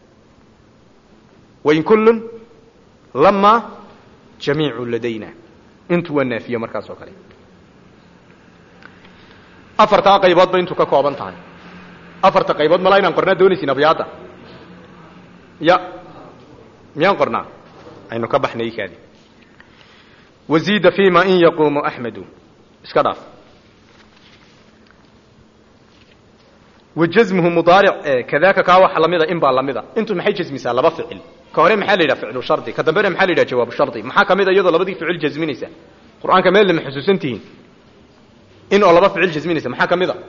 wain kullun lama jamiicu ladayna intu waa naafiye markaas oo kale afartaa qaybood ba intu ka kooban tahay afarta qaybood malaa inaan qornaa doonaysin abyaada ya miyaan qornaa aynu ka baxnay kaadi waziida fima in yaquumu axmedu iska dhaaf wajasmuhu mudaaric kadaaka kaa waxa lamida in baa lamida intu maxay jasmisaa laba ficil ka hore maxaa la yidhaha ficlu shardi ka dambena maxaa la yidhaha jawaabu shardi maxaa kamid a iyadoo labadii ficil jasminaysa qur-aanka meel lama xusuusan tihiin in oo laba ficil jasminaysa maxaa kamid a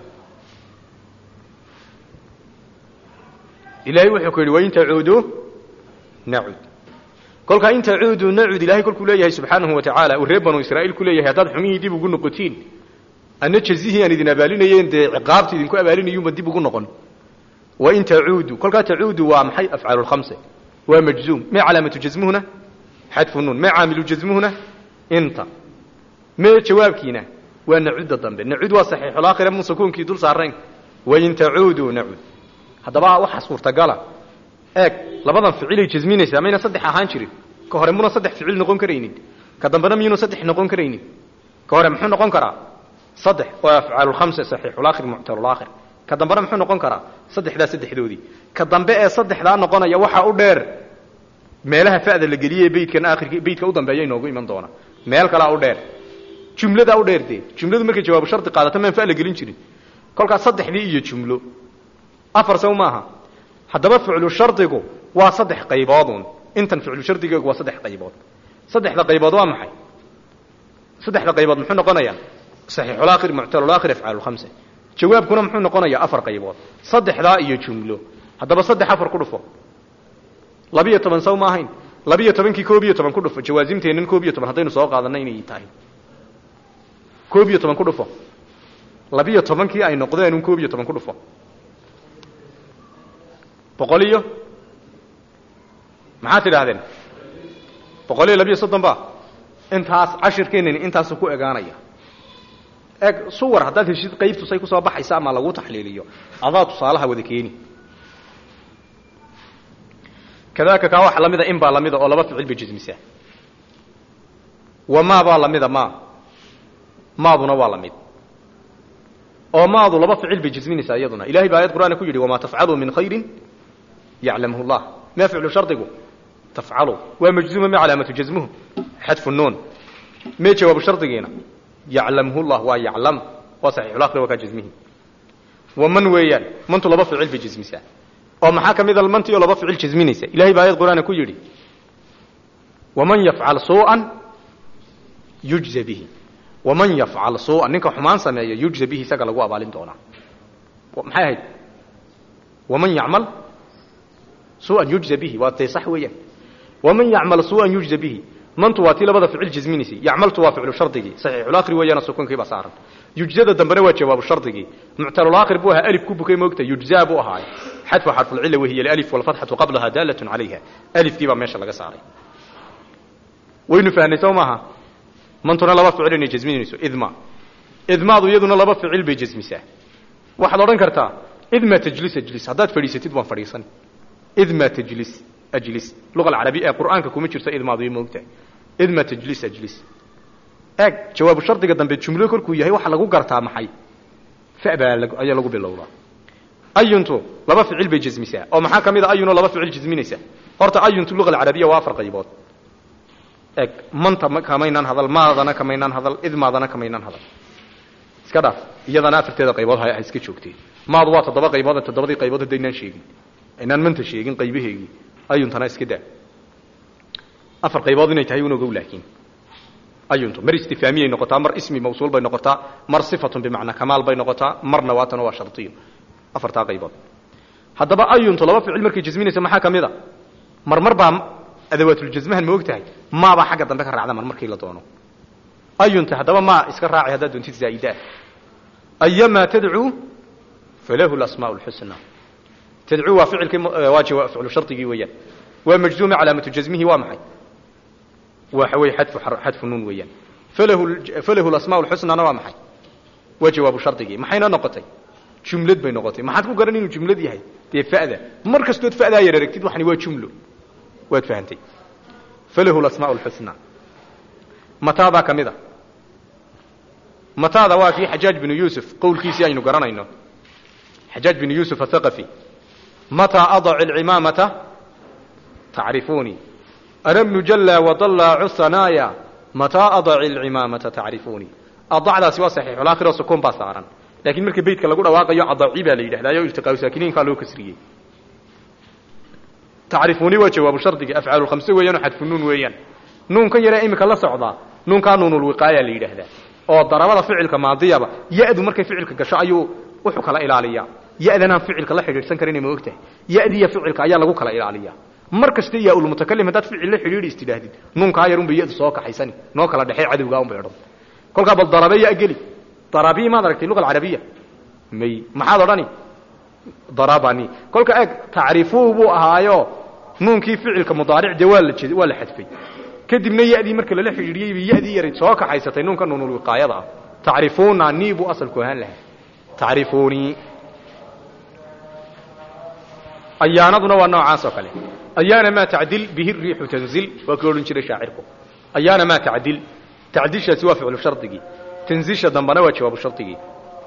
ilahay wuxuu ku yidhi wain tacuuduu nacud kolkaa in tacuuduu nacud ilahay kolkuu leeyahay subxaanahu wa tacaala uu reer banu israa'iil ku leeyahay haddaad xumihii dib ugu noqotiin anna jazihii aan idin abaalinayeen dee ciqaabta idinku abaalinayuunba dib ugu noqon wain tacuudu kolkaa tacuudu waa maxay afcaalu lkhamse waa majzuum mee calaamatu jasmuhuna xadfu nuun mee caamilu jasmuhuna inta mee jawaabkiina waa nacudda dambe nacud waa saxiixulaakhira mun sukuunkii dul saarayn wain tacuuduu nacud haddaba waxaa suurtagala eeg labadan ficilay jasminaysaa mayna saddex ahaan jirin ka hore muna saddex ficil noqon karaynin ka dambena miyuna saddex noqon karaynin ka hore muxuu noqon karaa saddex oo afcaalulkhamse saxiixulaakhir muctalulaakhir ka dambena muxuu noqon karaa saddexdaa saddexdoodii ka dambe ee saddexdaa noqonaya waxaa u dheer meelaha fa'da la geliyey beydkan aakhirki beydka u dambeeya inoogu iman doona meel kalaa u dheer jumladaa u dheer dee jumladu markay jawaabu shardi qaadato maan fa la gelin jirin kolkaas saddexdii iyo jumlo afar saw maaha haddaba ficlu shardigu waa saddex qayboodun intan ficlu shardigeegu waa saddex qaybood saddexda qaybood waa maxay saddexda qaybood muxuu noqonayaa saxiixulaakhir muctalulaakhir afcaalulkhamse jawaabkuna muxuu noqonayaa afar qaybood saddexdaa iyo jumlo haddaba saddex afar ku dhufo labiyo toban saw ma ahayn labiyo tobankii koob iyo toban ku dhufo jawaasimteennan koob iyo toban haddaynu soo qaadanna inay tahay koob iyo toban ku dhufo labiyo tobankii ay noqdeen un koob iyo toban ku dhufo boqol iyo maxaad tidhaahdeen boqol iyo labiyo soddon ba intaas cashirkeenani intaasu ku egaanaya eeg suwar haddaad heshid qaybtusay kusoo baxaysa ama lagu taxliiliyo adaa tusaalaha wada keeni kadaaka kaa waxa lamida in baa lamida oo laba ficil bay jasmisaa wa maa baa lamida maa maaduna waa lamid oo maadu laba ficil bay jasminaysaa iyaduna ilahay baa ayad qur'aana ku yidhi wamaa tafcaluu min khayrin yaclamhu llah ma ficlu shardigu tafcalu waa majzuuma ma calaamatu jasmuhu xadfu nuun mee jawaabu shardigiina yaclamhu llah waa yaclam waa saxiixulaakhir waa kaa jasmihi wa man weeyaan mantu laba ficil bay jasmisaa oo maxaa ka mid a mantii oo laba ficil jasminaysa ilahay baa ayad qur'aana ku yidhi waman yafcal suu'an yujza bihi waman yafcal suu'an ninka xumaan sameeya yujza bihi isaga lagu abaalin doonaa maxay ahayd waman yacmal suu'an yujza bihi waa dee sax weeyaan waman yacmal suu'an yujza bihi mantu waa tii labada ficil jasminaysay yacmaltu waa ficlu shardigii saxiixulaakhir weeyaana sukuunkii baa saaran yujzada dambena waa jawaabu shardigii muctalulaakhir buu ahaa alif ku bukay moogta yujzaa buu ahaay xadfu xarfulcilla wahiya alif walfatxatu qablaha daalatun calayha alifkii baa meesha laga saaray waynu fahnay soo maaha mantuna laba ficil inay jasminayso idma idmaadu iyaduna laba ficil bay jasmisaa waxaad odhan kartaa idma tajlis ajlis haddaad fadhiisatid waan fadhiisan idma tajlis ajlis luqa alcarabiya ee qur'aanka kuma jirto idmaadu iyo moogtahay idma tajlis ajlis eeg jawaabu shardiga dambe jumlo korkuu yahay waxaa lagu gartaa maxay fa baa ayaa lagu bilowdaa ayuntu laba ficil bay jasmisaa oo maxaa ka mid a ayunoo laba ficil jasminaysa horta ayuntu luqa alcarabiya waa afar qaybood eeg manta kamaynaan hadal maadana kamaynaan hadal idmaadana kamaynaan hadal iska dhaaf iyadana afarteeda qaybood ha iska joogteen maadu waa toddoba qaybood toddobadii qaybood haddaynaan sheegin aynaan manta sheegin qaybaheegii ayuntana iska daa afar qaybood inay tahay unogow laakiin ayuntu mar istifaamiyay noqotaa mar ismi mawsuul bay noqotaa mar sifatun bimacnaa kamaal bay noqotaa marna waatana waa shardiyo afartaa qaybood haddaba ayuntu laba ficil markay jasminaysa maxaa ka mid a marmar baa adawaatuljasmahan ma og tahay maabaa xagga dambe ka raacda mar markii la doono ayunta haddaba maa iska raaci haddaad doontid zaa'idaa ayamaa tadcuu falahu lasmaa lxusna tadcuu waa ficilkii waa jawaab ficlu shardigii weeyaan waa majzuuma calaamatu jasmihi waa maxay waxa weeye xadfu xadfu nuun weeyaan falahu falahu lasmaa lxusnana waa maxay waa jawaabu shardigii maxayna noqotay jumlad bay noqotay maxaad ku garan inuu jumlad yahay dee fa'da mar kastood fa'daa yar aragtid waxani waa jumlo waad fahantay falahu lasmaa lxusna mataadaa ka mid a mataada waa kii xajaaj binu yuusuf qowlkiisii aynu garanayno xajaaj bin yuusuf athaqafi mataa adaci alcimaamata tacrifuunii ana bnu jalla wadallaacu hanaaya mataa adaci alcimaamata tacrifuunii adacdaasi waa saxiixulaakhir oo sukuun baa saaran laakiin marka beytka lagu dhawaaqayo adaci baa la yidhahdayo iltiqaau saakiniinkaa loo kasriyey tacrifuuni waa jawaabu shardiga afcaalu khamse weeyaan oo xadfu nuun weeyaan nuunkan yaree iminka la socdaa nuunkaa nuunulwiqaaya la yidhaahdaa oo darabada ficilka maadiyaba ya-du markay ficilka gasho ayuu wuxuu kala ilaaliyaa ya-danaan ficilka la xidhiidhsan karin ma ogtahay ya-diya ficilka ayaa lagu kala ilaaliyaa mar kasta yaa ulmutakalim haddaad ficil la xidhiidhi istidhaahdid nuunkaa yar unbay ya-du soo kaxaysani noo kala dhexey cadowgaa unbay odhan kolkaa bal darabe ya geli darabii maad aragtay luga alcarabiya may maxaad odhani darabani kolka eeg tacrifuu buu ahaayo nuunkii ficilka mudaaric dee waa la jed waa la xadfay kadibna ya-dii marka lala xidhiidhiyey bay ya-dii yaray soo kaxaysatay nuunka nuunulwiqaayada ah tacrifuuna nii buu asalku ahaan lahaa tacrifuunii ayaanaduna waa noocaas oo kale ayaana maa tacdil bihi riixu tanzil waa ka odhan jiray shaacirku ayaana maa tacdil tacdilshaasi waa ficlu shardigii tanzilsha dambana waa jawaabu shardigii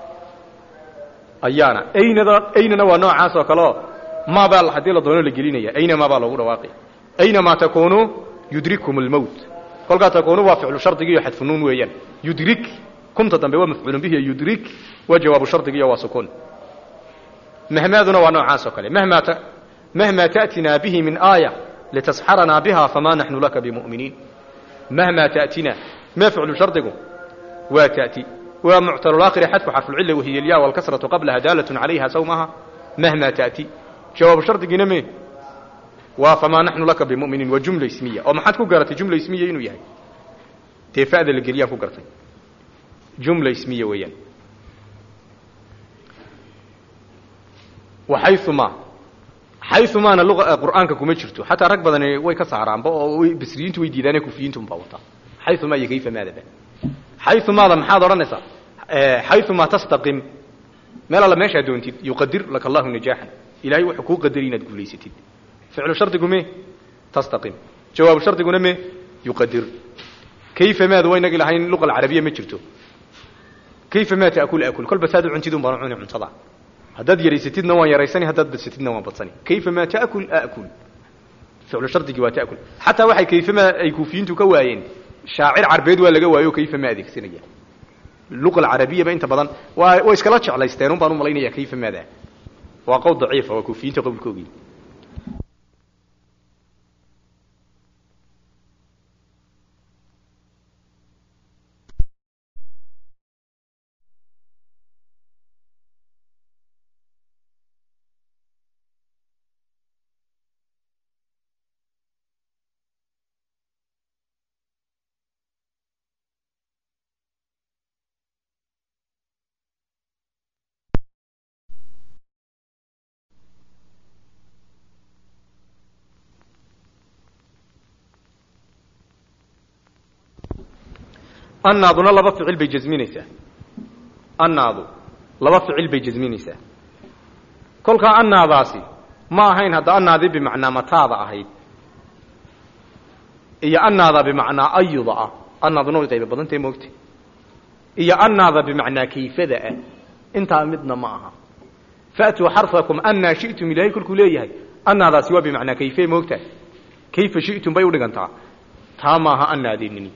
ayaana aynada aynana waa noocaas oo kaleo maabaa haddii la doono la gelinaya ayna maabaa loogu dhawaaqi aynamaa takuunu yudrikkum almowt kolkaa takuunu waa ficlu shardigii iyo xadfu nuun weeyaan yudrik kumta dambe waa mafcuulun bihi yudrik waa jawaabu shardigiiyo waa sukuun mahmaaduna waa noocaas oo kale mahmaa ta mahmaa ta'tinaa bihi min aaya litasxaranaa biha famaa naxnu laka bimu'miniin mahmaa ta'tinaa ma ficlu shardigu waa ta'ti waa muctalulaakhiri xadfu xarfulcilla wahiya alyaa walkasratu qablaha daalatun calayha saw maaha mahmaa ta'ti jawaabu shardigiina me waa famaa naxnu laka bimuminiin waa jumla ismiya oo maxaad ku garatay jumla ismiya inuu yahay dee fa'da la geliyaan ku gartay jumla ismiya weeyaan waxayumaa xayumaana luqa qur'aanka kuma jirto xataa rag badani way ka saaraanba oo basriyiintu way diidaane kufiyiintu unbaa wataa xayumaa iyo kayfa maadaba xayumaada maxaad odhanaysaa xayumaa tastaqim meel alla meeshaa doontid yuqadir laka allahu najaaxan ilahay wuxuu kuu qadari inaad guulaysatid ficlu shardigu me tastaqim jawaabu shardiguna me yuqadir kayfa maada waynagi lahayn luqa alcarabiya ma jirto kayfa maa taakul akul kolba saad u cuntid un baan cuni cuntada haddaad yaraysatidna waan yaraysani haddaad badsatidna waan badsani kayfa maa taakul akul ficlu shardigii waa taakul xataa waxay kayfa maa ay kuufiyiintu ka waayeen shaacir carbeed waa laga waayo kayfa ma adeegsanaya luqa alcarabiyaba inta badan waa way iskala jeclaysteen un baan u malaynaya kayfa maada waa qowl daciifa waa kuufiyiinta qowlkoogii annaaduna laba ficil bay jasminaysaa annaadu laba ficil bay jasminaysaa kolkaa annaadaasi ma ahayn hadda annaadii bimacnaa mataada ahayd iyo annaada bimacnaa ayuda ah annaaduna way qayba badantahe moogta iyo annaada bimacnaa kayfada ah intaa midna ma aha faatuu xarfakum annaa shi'tum ilaahay kolkuu leeyahay annaadaasi waa bimacnaa kayfe moogtahay kayfa shi'tum bay udhigantaa taa maaha annaadeenini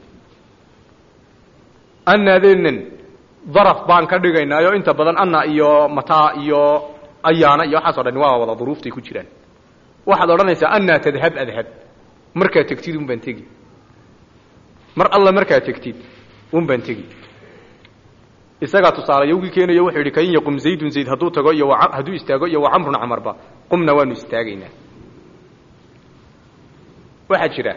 annaadeennan daraf baan ka dhigaynaayo inta badan anna iyo mataa iyo ayaana iyo waxaas o dhan waa wada duruuftay ku jiraan waxaad odhanaysaa annaa tadhab adhab markaad tegtid un baan tegi mar alla markaad tegtid un baan tegi isagaa tusaale yowgii keenayo wuxuu yidhi kain yaqum zaydun zayd hadduu tago iyo hadduu istaago iyo wacamrun camarba qumna waanu istaagaynaa waxaa jira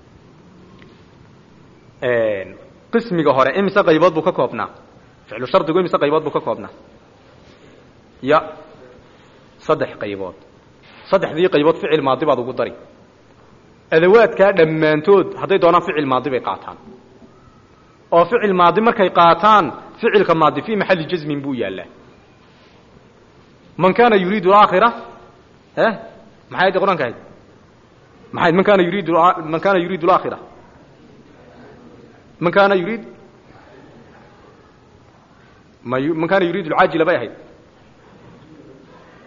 qismiga hore imise qaybood buu ka koobnaa ficlu shardigu imise qaybood buu ka koobnaa ya saddex qaybood saddexdii qaybood ficil maadi baad ugu dari adawaadkaa dhammaantood hadday doonaan ficil maadi bay qaataan oo ficil maadi markay qaataan ficilka maadi fii maxalli jasmin buu yaallaa man kaana yuriidu aakhira e maxay addi qur-aanka ahayd maxayd man kaana yuriidu man kaana yuriidu alaakhira man kaana yuriid ma man kaana yuriidu alcaajila bay ahayd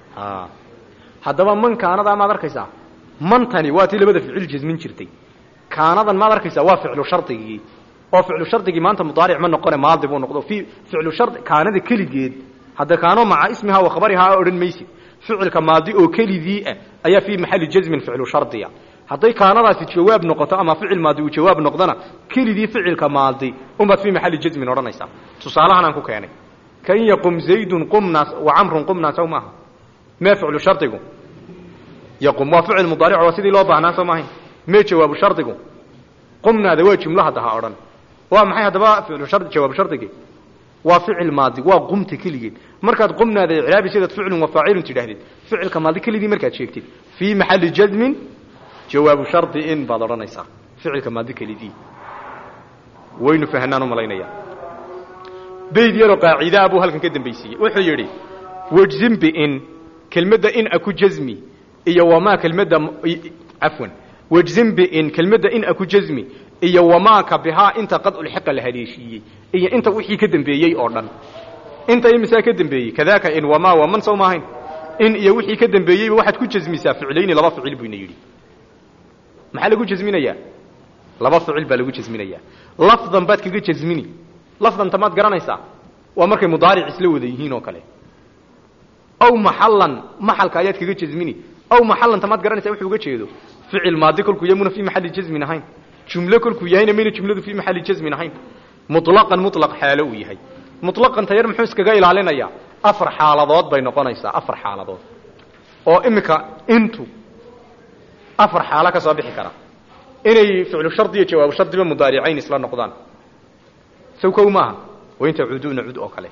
a haddaba man kaanadaa maad arkaysaa mantani waa tii labada ficil jasmin jirtay kaanadan maad arkaysaa waa ficlu shardigii oo ficlu shardigii maanta mudaaric ma noqone maadi buu noqdo fi ficlu shard kaanada keligeed hadda kaano maca ismihaa wa khabarihaa odhan maysid ficilka maadi oo kelidii ah ayaa fii maxali jasmin ficlu shardiya hadday kaanadaasi jawaab noqoto ama ficil maadi uu jawaab noqdona kelidii ficilka maadi unbaad fii maxali jasmin odhanaysaa tusaalahan aan ku keenay kan yaqum zaydun qumnaas wa camrun qumnaa sow maaha mee ficlu shardigu yaqum waa ficil mudaaric waa sidii loo baahnaa soo maahayn mee jawaabu shardigu qumnaada waa jumlo hadda ha odhan waa maxay haddaba ficlu shar jawaabu shardigii waa ficil maadi waa qumta keligeed markaad qumnaada icraabi sidaad ficlun wa faacilun tidhaahdid ficilka maadi keligii markaad sheegtid fii maxali jasmin jawaabu shardi in baad odhanaysaa ficilka maadi kelidii waynu fahanaan u malaynaya bayd yaroo qaacidaa buu halkan ka dambaysiiyey wuxuu yidhi wajzim biin kelmadda in aku jasmi iyo wamaa kelmadda cafwan wajzim biin kelmadda in aku jasmi iyo wamaaka bihaa inta qadculxiqa la haleeshiiyey iyo inta wixii ka dambeeyey oo dhan inta imisaa ka dambeeyey kadaaka in wamaa waa man sow maahayn in iyo wixii ka dambeeyeyba waxaad ku jasmisaa ficlayni laba ficil buyna yidhi maxaa lagu jasminayaa laba ficil baa lagu jasminayaa lafdan baad kaga jasmini lafdanta maad garanaysaa waa markay mudaaric isla wada yihiin oo kale aw maxallan maxalka ayaad kaga jasmini aw maxallanta maad garanaysaa wuxuu uga jeedo ficil maadi kolkuu yamuna fii maxalli jasmin ahayn jumlo kolkuu yahayna mayna jumladu fii maxalli jasmin ahayn muطlaqan muطlaq xaalo uu yahay muطlaqan tayar muxuu iskaga ilaalinayaa afar xaaladood bay noqonaysaa afar xaaladood oo iminka intu afar xaalo ka soo bixi kara inay ficlu shardi iyo jawaabu shardiba mudaaricayn isla noqdaan sow kow maaha wain tacuuduuna cud oo kale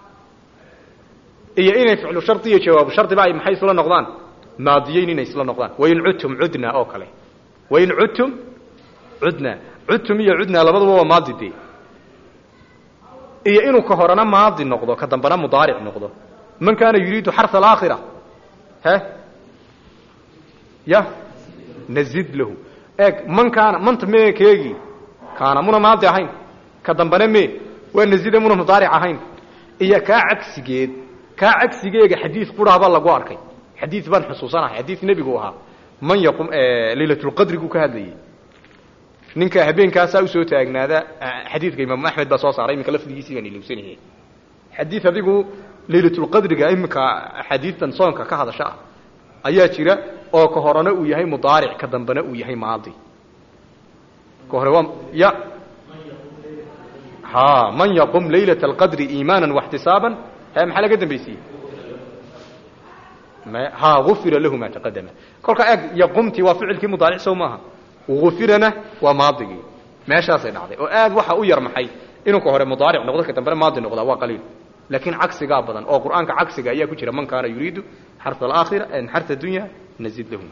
iyo inay ficlu shardi iyo jawaabu shardiba ay maxay isla noqdaan maadiyeyn inay isla noqdaan wain cudtum cudna oo kale wain cudtum cudna cudtum iyo cudna labaduba waa maadi dee iyo inuu ka horena maadi noqdo ka dambena mudaaric noqdo man kaana yuriidu xarha alaakhira he ya nazid lahu eeg man kaana manta mee keegii kaana muna maadi ahayn ka dambena mee waa nazida muna mudaaric ahayn iyo kaa cagsigeed kaa cagsigeega xadiid quraaba lagu arkay xadiid baan xusuusanahay xadiid nebigu ahaa man yaqum laylatulqadrigu ka hadlayay ninka habeenkaasaa usoo taagnaada xadiidka imaamu axmed baa soo saaray iminka lafdigiisii baan ilowsanayay xadiid adigu laylatulqadriga iminka axaadiidtan soonka ka hadasha ah ayaa jira oo ka horena uu yahay mudaaric ka dambena uu yahay maadi ka hore waa ya ha man yaqum laylat alqadri iimaana waxtisaaban he maxaa laga dambaysiiyey ha ufira lahu ma taqadama kolkaa eeg yaqumtii waa ficilkii mudaaric sow maaha ufirana waa maadigii meeshaasay dhacday oo aad waxa u yar maxay inuu ka hore mudaaric noqdo ka dambena maadi noqdaa waa qaliil laakiin cagsigaa badan oo qur'aanka cagsiga ayaa ku jira man kaana yuriidu xarha alaakhira xarha dunya nazid lahum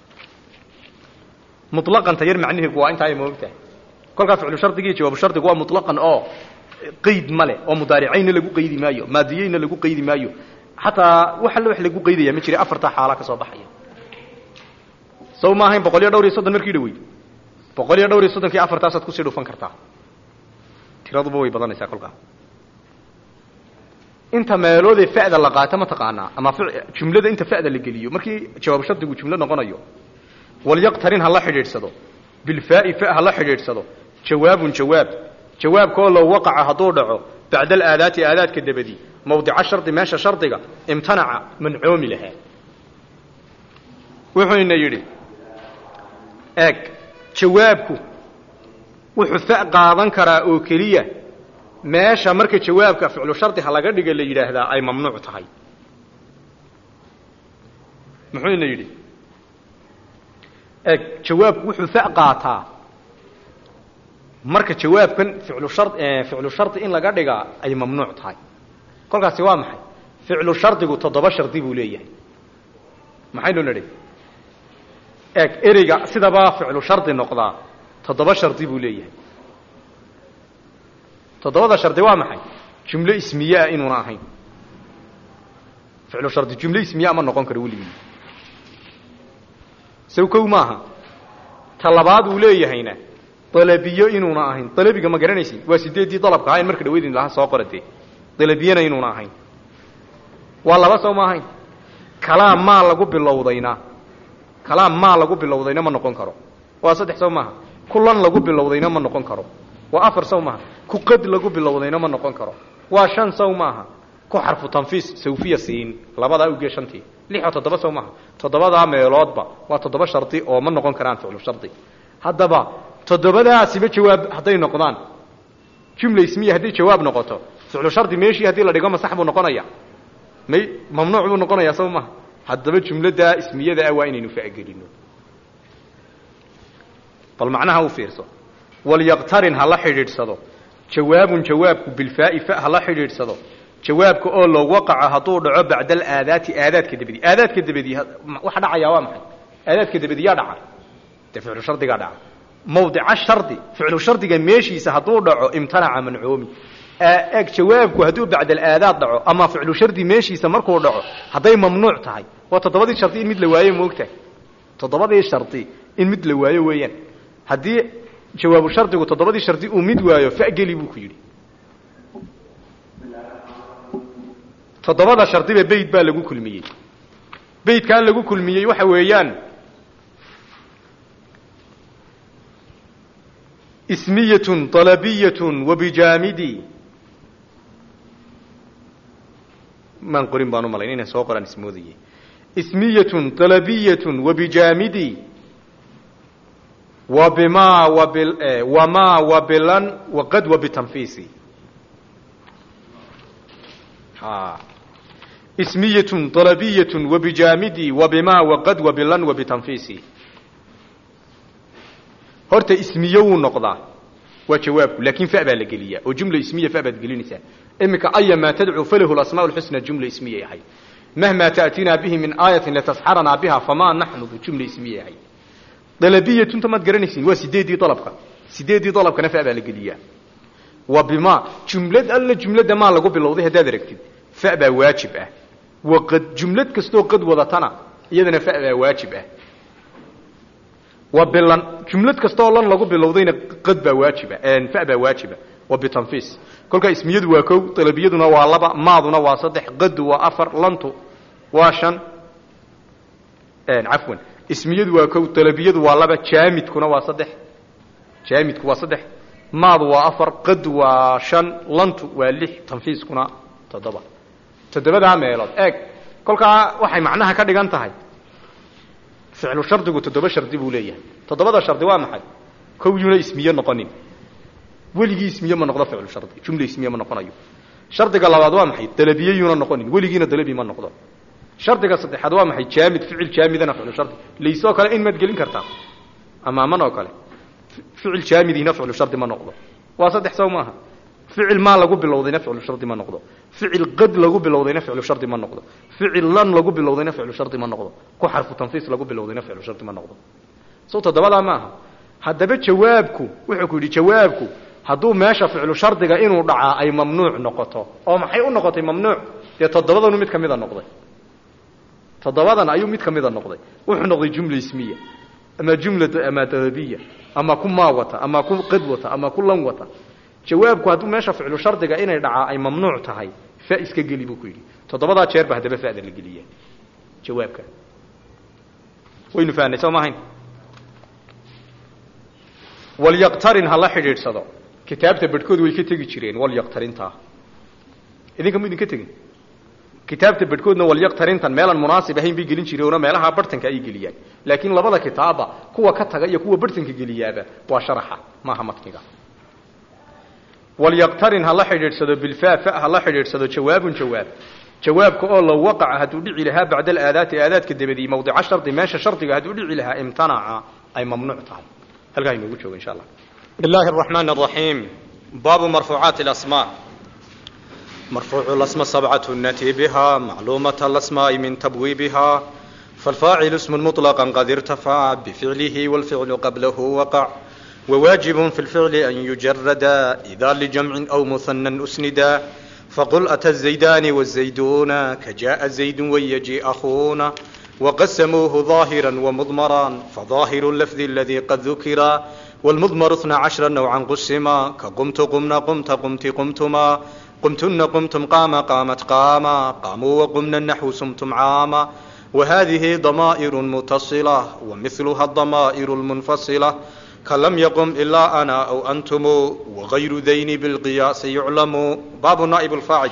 muطlaqan tayar macnihiigu waa intaa ay moogtahay kolkaa ficlu shardiga iyo jawaabu shardigu waa muطlaqan oo qeyd ma leh oo mudaaricayna lagu qeydi maayo maadiyeyna lagu qeydi maayo xataa wax alle wax lagu qaydaya ma jira afartaa xaala ka soo baxaya sow ma ahayn boqol iyo dhowr iyo soddon markii dhaweyd boqol iyo dhowr iyo soddonkii afartaasaad kusii dhufan kartaa tiraduba way badanaysaa kolkaa inta meeloodee fa'da la qaato ma taqaanaa ama jumlada inta fa'da la geliyo markii jawaab shardigu jumlo noqonayo walyaqtarin ha la xidhiidhsado bilfaa'i fa ha la xidhiidhsado jawaabun jawaab jawaabkaoo low waqaca hadduu dhaco bacda alaadaati aadaadka dabadi mawdica shardi meesha shardiga imtanaca mancoomi lahaa wuxuuna yidhi eeg jawaabku wuxuu fa qaadan karaa oo keliya meesha marka jawaabka ficlu shardi ha laga dhiga la yidhaahdaa ay mamnuuc tahay muxuuna yidhi eeg jawaabku wuxuu fa qaataa marka jawaabkan ficlu shar ficlu shardi in laga dhigaa ay mamnuuc tahay kolkaasi waa maxay ficlu shardigu toddoba shardi buu leeyahay maxaynu nidhi eeg ereyga sidabaa ficlu shardi noqdaa toddoba shardi buu leeyahay toddobada shardi waa maxay jumlo ismiye ah inuuna ahayn ficlu shardi jumlo ismiye ma noqon karo weligii sow kow maaha ta labaad uu leeyahayna dalabiyo inuuna ahayn dalabiga ma garanaysid waa sideeddii dalabka ahayn marka dhaweydin lahaa soo qoratee dalabiyana inuuna ahayn waa laba sow ma ahayn kalaam maa lagu bilowdayna kalaam maa lagu bilowdayna ma noqon karo waa saddex sow maaha ku lan lagu bilowdayna ma noqon karo waa afar sow maaha ku qad lagu bilowdayna ma noqon karo waa shan sow maaha ku xarfu tanfiis sawfiya siin labadaa ugee shantii lix oo toddoba sow maaha toddobadaa meeloodba waa toddoba shardi oo ma noqon karaan ficlu shardi haddaba toddobadaasiba jawaab hadday noqdaan jumla ismiya hadday jawaab noqoto ficlu shardi meeshii haddii la dhigo masax buu noqonaya may mamnuuc buu noqonayaa sow maha haddaba jumladdaa ismiyada ah waa inaynu fa'gelino bal macnaha u fiirso walyaqtarin ha la xidhiidhsado jawaabun jawaabku bilfaa'i fa ha la xidhiidhsado jawaabka oo loo waqaco hadduu dhaco bacda alaadaati aadaadka dabadi aadaadka dabadi waxa dhacayaa waa maxay aadaadka dabadi yaa dhaca dee ficlu shardigaa dhaca mawdica shardi ficlu shardiga meeshiisa hadduu dhaco imtanaca mancoomi eg jawaabku hadduu bacda alaadaad dhaco ama ficlu shardi meeshiisa markuu dhaco hadday mamnuuc tahay waa toddobadii shardi in mid la waayo moogtahay toddobadii shardi in mid la waayo weeyaan haddii jawaabu shardigu toddobadii shardi uu mid waayo fageli buu ku yidhi toddobada shardiba beyd baa lagu kulmiyey beydkaa lagu kulmiyey waxa weeyaan ismiyatun alabiyatun wabijaamidi maan qorin baan u malayn inaan soo qoraan ismoodayey ismiyatun alabiyatun wabijaamidi wabima wabil wamaa wabilan waqad wabitanfiisi ha ismiyatun alabiyatun wabijaamidi wabima waqad wabilan wabitanfiisi horta ismiye wuu noqdaa waa jawaabku laakin fa baa la geliyaa oo jumla ismiya fa baad gelinaysaa iminka aya maa tadcuu falahu lasmaa lxusna jumla ismiyay ahayd mahmaa ta'tinaa bihi min aayatin latasxaranaa biha famaa naxnu jumla ismiyay ahayd dalabiyatun maad garanaysin waa sideedii dalabka sideedii dalabkana fa baa la geliyaa wa bima jumlad alla jumladda maa lagu bilowday haddaad aragtid fa baa waajib ah waqad jumlad kastoo qad wadatana iyadana fa baa waajib ah wa bilan jumlad kastaoo lan lagu bilowdayna qad baa waajiba fa baa waajiba wa bitanfiis kolkaa ismiyadu waa kow dalabiyaduna waa laba maaduna waa saddex qadu waa afar lantu waa shan cafwan ismiyadu waa kow dalabiyadu waa laba jaamidkuna waa saddex jaamidku waa saddex maadu waa afar qadu waa shan lantu waa lix tanfiiskuna toddoba toddobadaa meelood eeg kolkaa waxay macnaha ka dhigan tahay ficlu shardigu toddoba shardi buu leeyahay toddobada shardi waa maxay kow yuna ismiye noqonin weligii ismiye ma noqdo ficlu shardi jumla ismiye ma noqonayo shardiga labaad waa maxay dalabiye yuna noqonin weligiina dalabi ma noqdo shardiga saddexaad waa maxay jaamid ficil jaamidana ficlu shardi laysoo kale in maad gelin kartaa amaaman oo kale ficil jaamidina ficlu shardi ma noqdo waa saddex sow maaha ficil maa lagu bilowdayna ficlu shardi ma noqdo ficil qad lagu bilowdayna ficlu shardi ma noqdo ficil lan lagu bilowdayna ficlu shardi ma noqdo ku xarfu tanfiis lagu bilowdayna ficlu shardi ma noqdo sow toddobadaa maaha haddaba jawaabku wuxuu ku yidhi jawaabku hadduu meesha ficlu shardiga inuu dhacaa ay mamnuuc noqoto oo maxay u noqotay mamnuuc dee toddobadanu mid ka mida noqday toddobadan ayuu mid ka mida noqday wuxuu noqday jumla ismiya ama jumla ama dalabiya ama ku maa wata ama ku qad wata ama ku lan wata jawaabku hadduu meesha ficlu shardiga inay dhacaa ay mamnuuc tahay fa iska geli buu ku yidhi toddobadaa jeer ba haddaba fa'da la geliya jawaabka waynu fahnay soo maahayn walyaqtarin ha la xidhiidhsado kitaabta bedhkood way ka tegi jireen walyaqtarintaa idinka mu idinka tegin kitaabta bedhkoodna walyaqtarintan meelaan munaasib ahayn bay gelin jireenoo meelaha bartanka ay geliyaan laakiin labada kitaaba kuwa ka taga iyo kuwa bartanka geliyaaba waa sharaxa maaha matniga walyaqtarin ha la xidhiidhsado bilfaa fa ha la xidhiidhsado jawaabun jawaab jawaabka oo low waqaca hadduu dhici lahaa bacda alaadaati aadaadka dabadii mawdica shardi meesha shardiga hadduu dhici lahaa imtanaca ay mamnuuc tahay halkaa inoogu joogo insha allah بسم الله الرحمن الرحيم باب مرفوعات الأسماء مرفوع الأسماء سبعة نتي بها معلومة الأسماء من تبويبها فالفاعل اسم مطلقا قد ارتفع بفعله والفعل قبله وقع وواجب في الفعل أن يجرد إذا لجمع أو مثنى أسندا فقل أتى الزيدان والزيدون كجاء زيد ويجي أخونا وقسموه ظاهرا ومضمرا فظاهر اللفظ الذي قد ذكر والمضمر اثنا عشر نوعا قسما كقمت قمنا قمت قمت قمتما قمتن قمتم قام قامت قاما قاموا وقمنا النحو سمتم عاما وهذه ضمائر متصلة ومثلها الضمائر المنفصلة كلم يقم إلا أنا أو أنتم وغير ذين بالقياس يعلم باب نائب الفاعل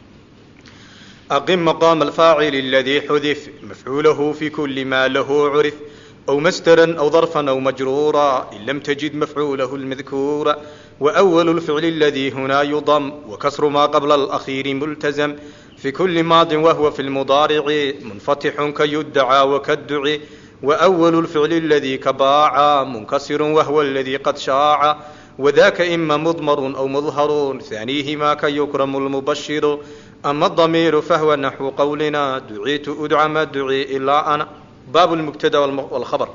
أقم مقام الفاعل الذي حذف مفعوله في كل ما له عرف أو مسترا أو ظرفا أو مجرورا إن لم تجد مفعوله المذكور وأول الفعل الذي هنا يضم وكسر ما قبل الأخير ملتزم في كل ماض وهو في المضارع منفتح كيدعى وكالدعي وأول الفعل الذي كباع منكسر وهو الذي قد شاع وذاك إما مضمر أو مظهر ثانيهما كيكرم المبشر أما الضمير فهو نحو قولنا دعيت أدعى ما دعي إلا أنا باب المبتدا والخبر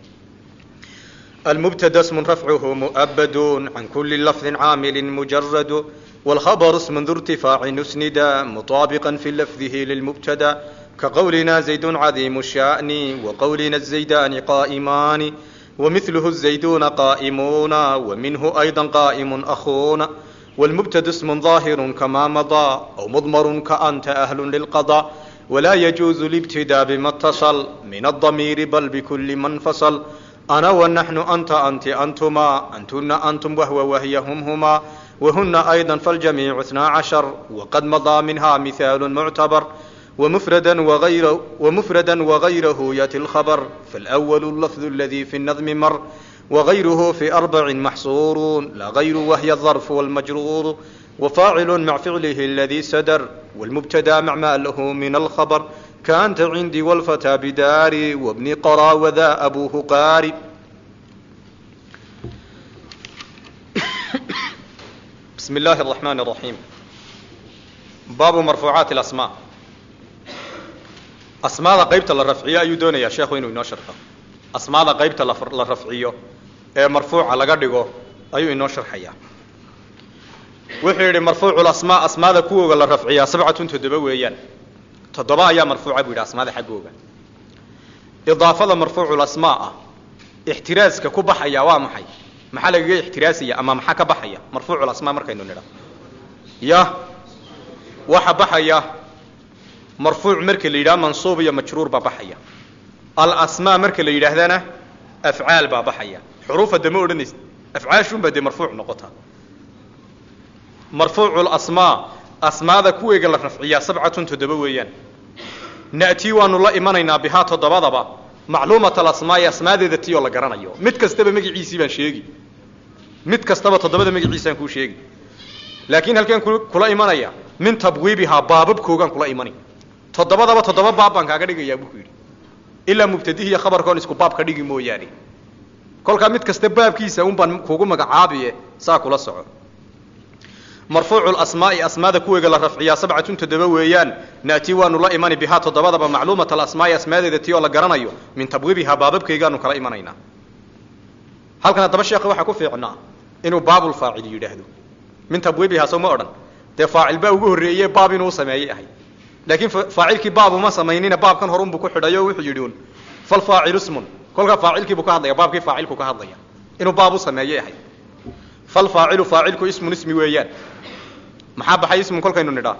المبتدا اسم رفعه مؤبد عن كل لفظ عامل مجرد والخبر اسم ذو ارتفاع نسندا مطابقا في لفظه للمبتدا كقولنا زيد عظيم الشأن وقولنا الزيدان قائمان ومثله الزيدون قائمون ومنه أيضا قائم أخونا والمبتدا اسم ظاهر كما مضى أو مضمر كأنت أهل للقضاء ولا يجوز الابتداء بما اتصل من الضمير بل بكل من فصل أنا ونحن أنت أنت أنتما أنتن أنتم وهو وهي هم هما وهن أيضا فالجميع اثنا عشر وقد مضى منها مثال معتبر ومفردا وغيره ومفردا وغيره ياتي الخبر فالأول اللفظ الذي في النظم مر وغيره في أربع محصور لا غير وهي الظرف والمجرور وفاعل مع فعله الذي سدر والمبتدا مع ما له من الخبر كأنت عندي والفتى بداري وابن قرى وذا أبوه قاري بسم الله الرحمن الرحيم باب مرفوعات الأسماء asmaada qaybta la rafciyo ayuu doonayaa sheekhu inuu inoo sharxo asmaada qaybta la rafciyo ee marfuuca laga dhigo ayuu inoo sharxayaa wuxuu yidhi marfuucu asmaa asmaada kuwooga la rafciyaa sabcatun toddoba weeyaan toddoba ayaa marfuuca buu yidhi asmaada xaggooga idaafada marfuucu asmaa ah ixtiraaska ku baxaya waa maxay maxaa lagaga ixtiraasaya ama maxaa ka baxaya marfuucu asmaa markaynu nidha ya waxa baxaya marfuuc marka la yidhaha mansuub iyo majruur baa baxaya alasmaa marka la yidhaahdana afcaal baa baxaya xuruufa dama odhanaysa afcaashunbaa dee marfuuc noqota marfuucu lasmaa asmaada kuweega la rafciyaa sabcatun toddoba weeyaan na'tii waanu la imanaynaa bihaa toddobadaba macluumat alasmaai asmaadeeda tii oo la garanayo mid kastaba magaciisii baan sheegi mid kastaba toddobada magaciisaan kuu sheegi laakiin halkeen kula imanaya min tabwiibihaa baababkoogaan kula imani toddobadaba toddoba baab baan kaaga dhigayaa buu ku yidhi ilaa mubtadihi iyo khabarkoon isku baab ka dhigi mooyaane kolkaa mid kasta baabkiisa un baan kugu magacaabiye saa kula soco marfuucu lasmaai asmaada kuweega la rafciyaa sabcatun toddoba weeyaan na'tii waanu la imani bihaa toddobadaba macluumat alasmaai asmaadeeda tii oo la garanayo min tabwiibihaa baababkaygaanu kala imanaynaa halkan haddaba sheekha waxaa ku fiicnaa inuu baabulfaacil yidhaahdo min tabwiibihaa soo ma odhan dee faacil baa ugu horreeye baab inuu sameeyey ahay laakiin faacilkii baab uma samaynina baabkan horunbuu ku xidhay oo wuxuu yidhi un falfaacilu smun kolkaa faacilkiibuu ka hadlaya baabkii faacilku ka hadlaya inuu baab u sameeyey ahay falfaacilu faacilku ismun ismi weeyaan maxaa baxay ismun kolkaynu nidhaa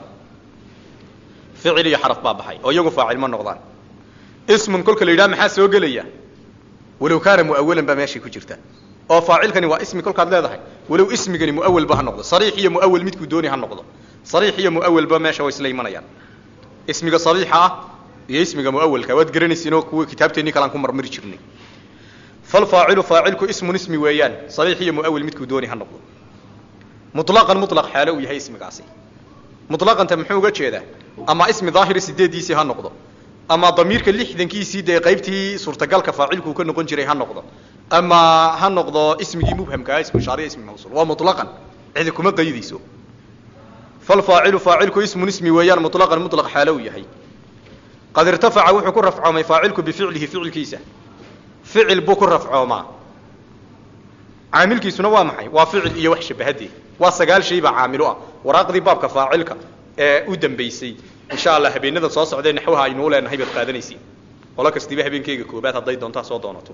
ficil iyo xaraf baa baxay oo iyagu faacil ma noqdaan ismun kolka la yidhaha maxaa soo gelaya walow kaana mu'awalan baa meeshay ku jirta oo faacilkani waa ismi kolkaad leedahay walow ismigani mu'awalba ha noqdo sariix iyo mu'awal midkuu dooni ha noqdo sariix iyo mu'awalba meesha way isla imanayaan ismiga sariixa ah iyo ismiga mu'awalka waad garanaysiinoo kuwa kitaabteennii kalaan ku marmari jirnay falfaacilu faacilku ismun ismi weeyaan sariix iyo mu'awal midkuu dooni ha noqdo mutlaqan mutlaq xaalo uu yahay ismigaasi mutlaqanta muxuu uga jeedaa ama ismi daahiri sideeddiisii ha noqdo ama damiirka lixdankiisii dee qaybtii suurtagalka faacilkuu ka noqon jiray ha noqdo ama ha noqdo ismigii mubhamkaa ismu shaariya ismi mawsuul waa mutlaqan cidi kuma qaydayso falfaacilu faacilku ismun ismi weeyaan mutlaqan mutlaq xaalo uu yahay qad irtafaca wuxuu ku rafcoomay faacilku bificlihi ficilkiisa ficil buu ku rafcoomaa caamilkiisuna waa maxay waa ficil iyo wax shabahadee waa sagaal shay baa caamilu ah waraaqdii baabka faacilka ee u dambaysay insha allah habeenada soo socdee naxwaha aynuu leenahay baad qaadanaysiin qolo kastiiba habeenkeyga koobaad hadday doontaa soo doonato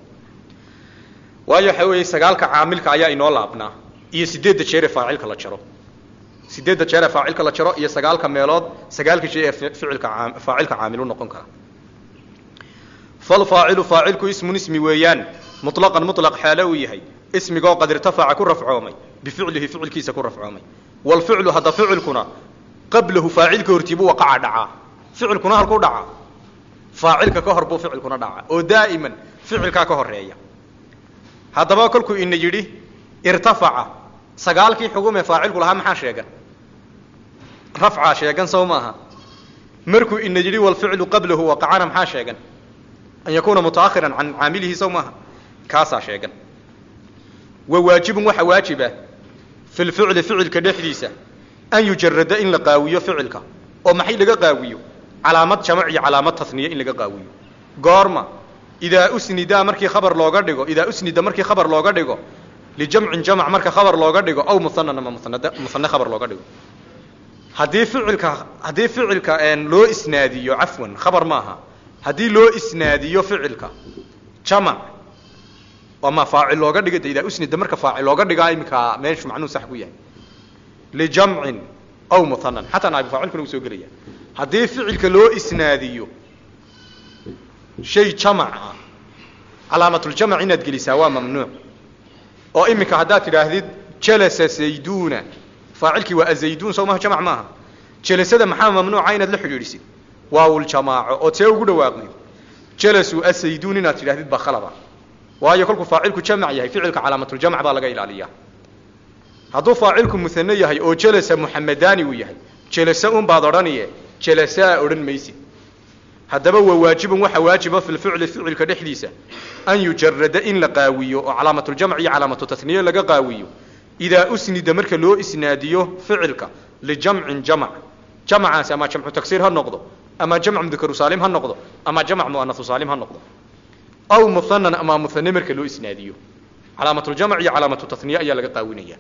waayo waxa weeye sagaalka caamilka ayaa inoo laabnaa iyo sideedda jeer ee faacilka la jaro sideedda jeer ee faacilka la jaro iyo sagaalka meelood sagaalka shay ee ficilka faacilka caamilu noqon kara falfaacilu faacilku ismun ismi weeyaan muطlaqan muطlaq xaalo uu yahay ismigoo qad irtafaca ku rafcoomay bificlihi ficilkiisa ku rafcoomay wاlficlu hadda ficilkuna qablahu faacilka hortiibuu waqaca dhacaa ficilkuna halkuu dhacaa faacilka ka hor buu ficilkuna dhacaa oo daa'iman ficilkaa ka horeeya haddaba kolkuu ina yidhi irtafaca sagaalkii xugumee faacilku lahaa maxaa sheegan rafcaa sheegan sow maaha markuu ina yidhi walficlu qablahu waqacana maxaa sheegan an yakuuna mutaakhiran can caamilihi sow maaha kaasaa sheegan wa waajibun waxa waajiba fi lficli ficilka dhexdiisa an yujarada in la qaawiyo ficilka oo maxay laga qaawiyo calaamad jamac iyo calaamad tasniye in laga qaawiyo goorma idaa usnida markii khabar looga dhigo idaa usnida markii khabar looga dhigo lijamcin jamc marka khabar looga dhigo aw muhanan ama musanad musane khabar looga dhigo haddii ficilka haddii ficilka loo isnaadiyo cafwan khabar maaha haddii loo isnaadiyo ficilka jamac ama faacil looga dhiga de idaa usnida marka faacil looga dhigaa iminka meeshu macnuu sax ku yahay lijamcin aw muhanan xataa naabi faacilkuna uu soo gelaya haddii ficilka loo isnaadiyo shay jamac ah calaamatuljamac inaad gelisaa waa mamnuuc oo iminka haddaad tidhaahdid jalasa zayduna faacilkii waa azayduun soo maha jamac maaha jalasada maxaa mamnuuca inaad la xidhiidhisid waawuljamaaco oo see ugu dhawaaqdid jalasuu azayduun inaad tidhahdid baa khalaba waayo kolkuu faacilku jamac yahay ficilka calaamatuljamc baa laga ilaaliyaa hadduu faacilku muhane yahay oo jalasa muxamedani uu yahay jalasa un baad odhaniye jalasaa odhan maysid haddaba waa waajibun waxa waajiba fi lficli ficilka dhexdiisa an yujarada in la qaawiyo oo calaamatuljamc iyo calaamatu tasniye laga qaawiyo idaa usnida marka loo isnaadiyo ficilka lijamcin jamc jamcaasi ama jamcu tagsiir ha noqdo ama jamc mudakaru saalim ha noqdo ama jamc muanasu saalim ha noqdo aw muhanan ama muhane marka loo isnaadiyo calaamatuljamc iyo calaamatu tasniye ayaa laga qaawinaya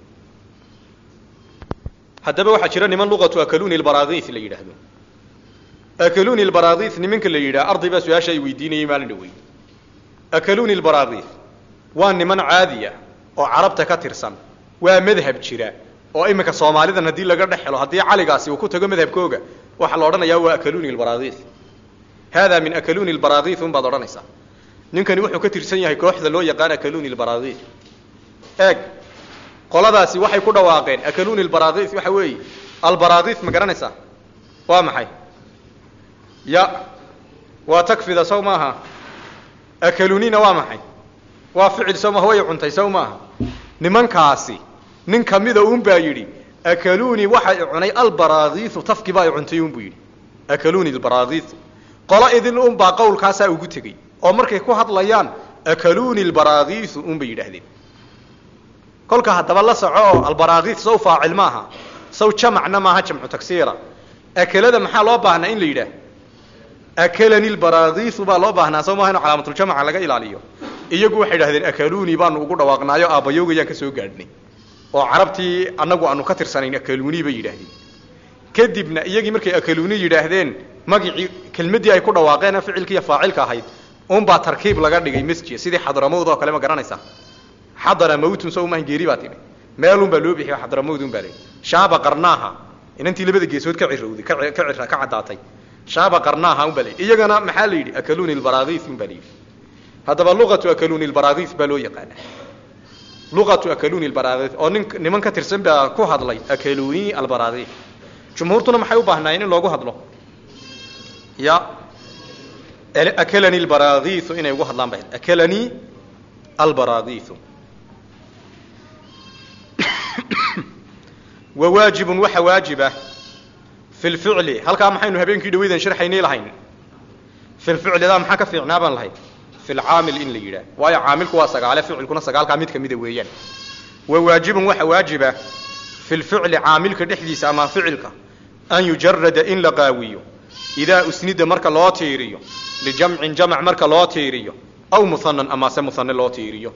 haddaba waxaa jira niman luqatu akaluni lbaraakis la yidhaahdo akaluni lbaraakis nimanka la yidhaha arday baa su-aasha ay weydiinayay maalin dhawey akaluni lbaraakis waa niman caadiya oo carabta ka tirsan waa madhab jira oo iminka soomaalidan haddii laga dhex helo haddii caligaasi uu ku tago madhabkooga waxaa la odhanayaa waa akaluni lbaraakis hada min akaluni lbaraakis un baad odhanaysaa ninkani wuxuu ka tirsan yahay kooxda loo yaqaan akaluni lbaraakis eeg qoladaasi waxay ku dhawaaqeen akaluni lbaraakis waxa weeye albaraakis ma garanaysaa waa maxay ya waa takfida sow maaha akalunina waa maxay waa ficil sow maaha way cuntay sow maaha nimankaasi nin kamida un baa yidhi akaluni waxa i cunay albaraakisu tafki baa i cuntay un buu yidhi akaluni lbaraakisu qolo idin un baa qawlkaasaa ugu tegey oo markay ku hadlayaan akaluni lbaraakisu un bay yidhaahdeen kolka haddaba la soco oo albaraakis sow faacil maaha sow jamacna maaha jamcu tagsiira akelada maxaa loo baahnaa in la yidhaah akalani lbaraakisu baa loo baahnaa sow maaha inu calaamatuljamaca laga ilaaliyo iyagu waxay idhahdeen akaluni baanu ugu dhawaaqnaayo aabbayowgayaan ka soo gaadhnay oo carabtii annagu aanu ka tirsanayn akaluni bay yidhaahdeen kadibna iyagii markay akaluni yidhaahdeen magicii kelmaddii ay ku dhawaaqeen ficilkiiyo faacilka ahayd unbaa tarkiib laga dhigay masjid sidii xadramawd oo kale ma garanaysaa xadara mawtun sow maahan geeri baa tidhi meelun baa loo bixiyo xadramawd un baa leeyi shaaba qarnaaha inantii labada geesood ka cirowday ka ka cira ka caddaatay shaaba qarnaaha un baa leeyi iyagana maxaa la yidhi akaluni lbaraakis un baa la yidhi haddaba luqatu akaluni lbaraakis baa loo yaqaana luqatu akaluni lbaraakis oo nin niman ka tirsan baa ku hadlay akaluni albaraakis jumhuurtuna maxay u baahnaayeen in loogu hadlo ya akalani lbaraakisu inay ugu hadlaan bay akalani albaraakisu wa waajibun waxa waajiba fi lficli halkaa maxaynu habeenkii dhaweydan sharxaynay lahayn fi lficlidaa maxaa ka fiicnaa baan lahayn fi lcaamil in la yidhaah waayo caamilku waa sagaale ficilkuna sagaalkaa mid kamida weeyaan wa waajibun waxa waajiba fi lficli caamilka dhexdiisa ama ficilka an yujarada in la qaawiyo idaa usnida marka loo tiiriyo lijamcin jamc marka loo tiiriyo aw muhanan amase muhane loo tiiriyo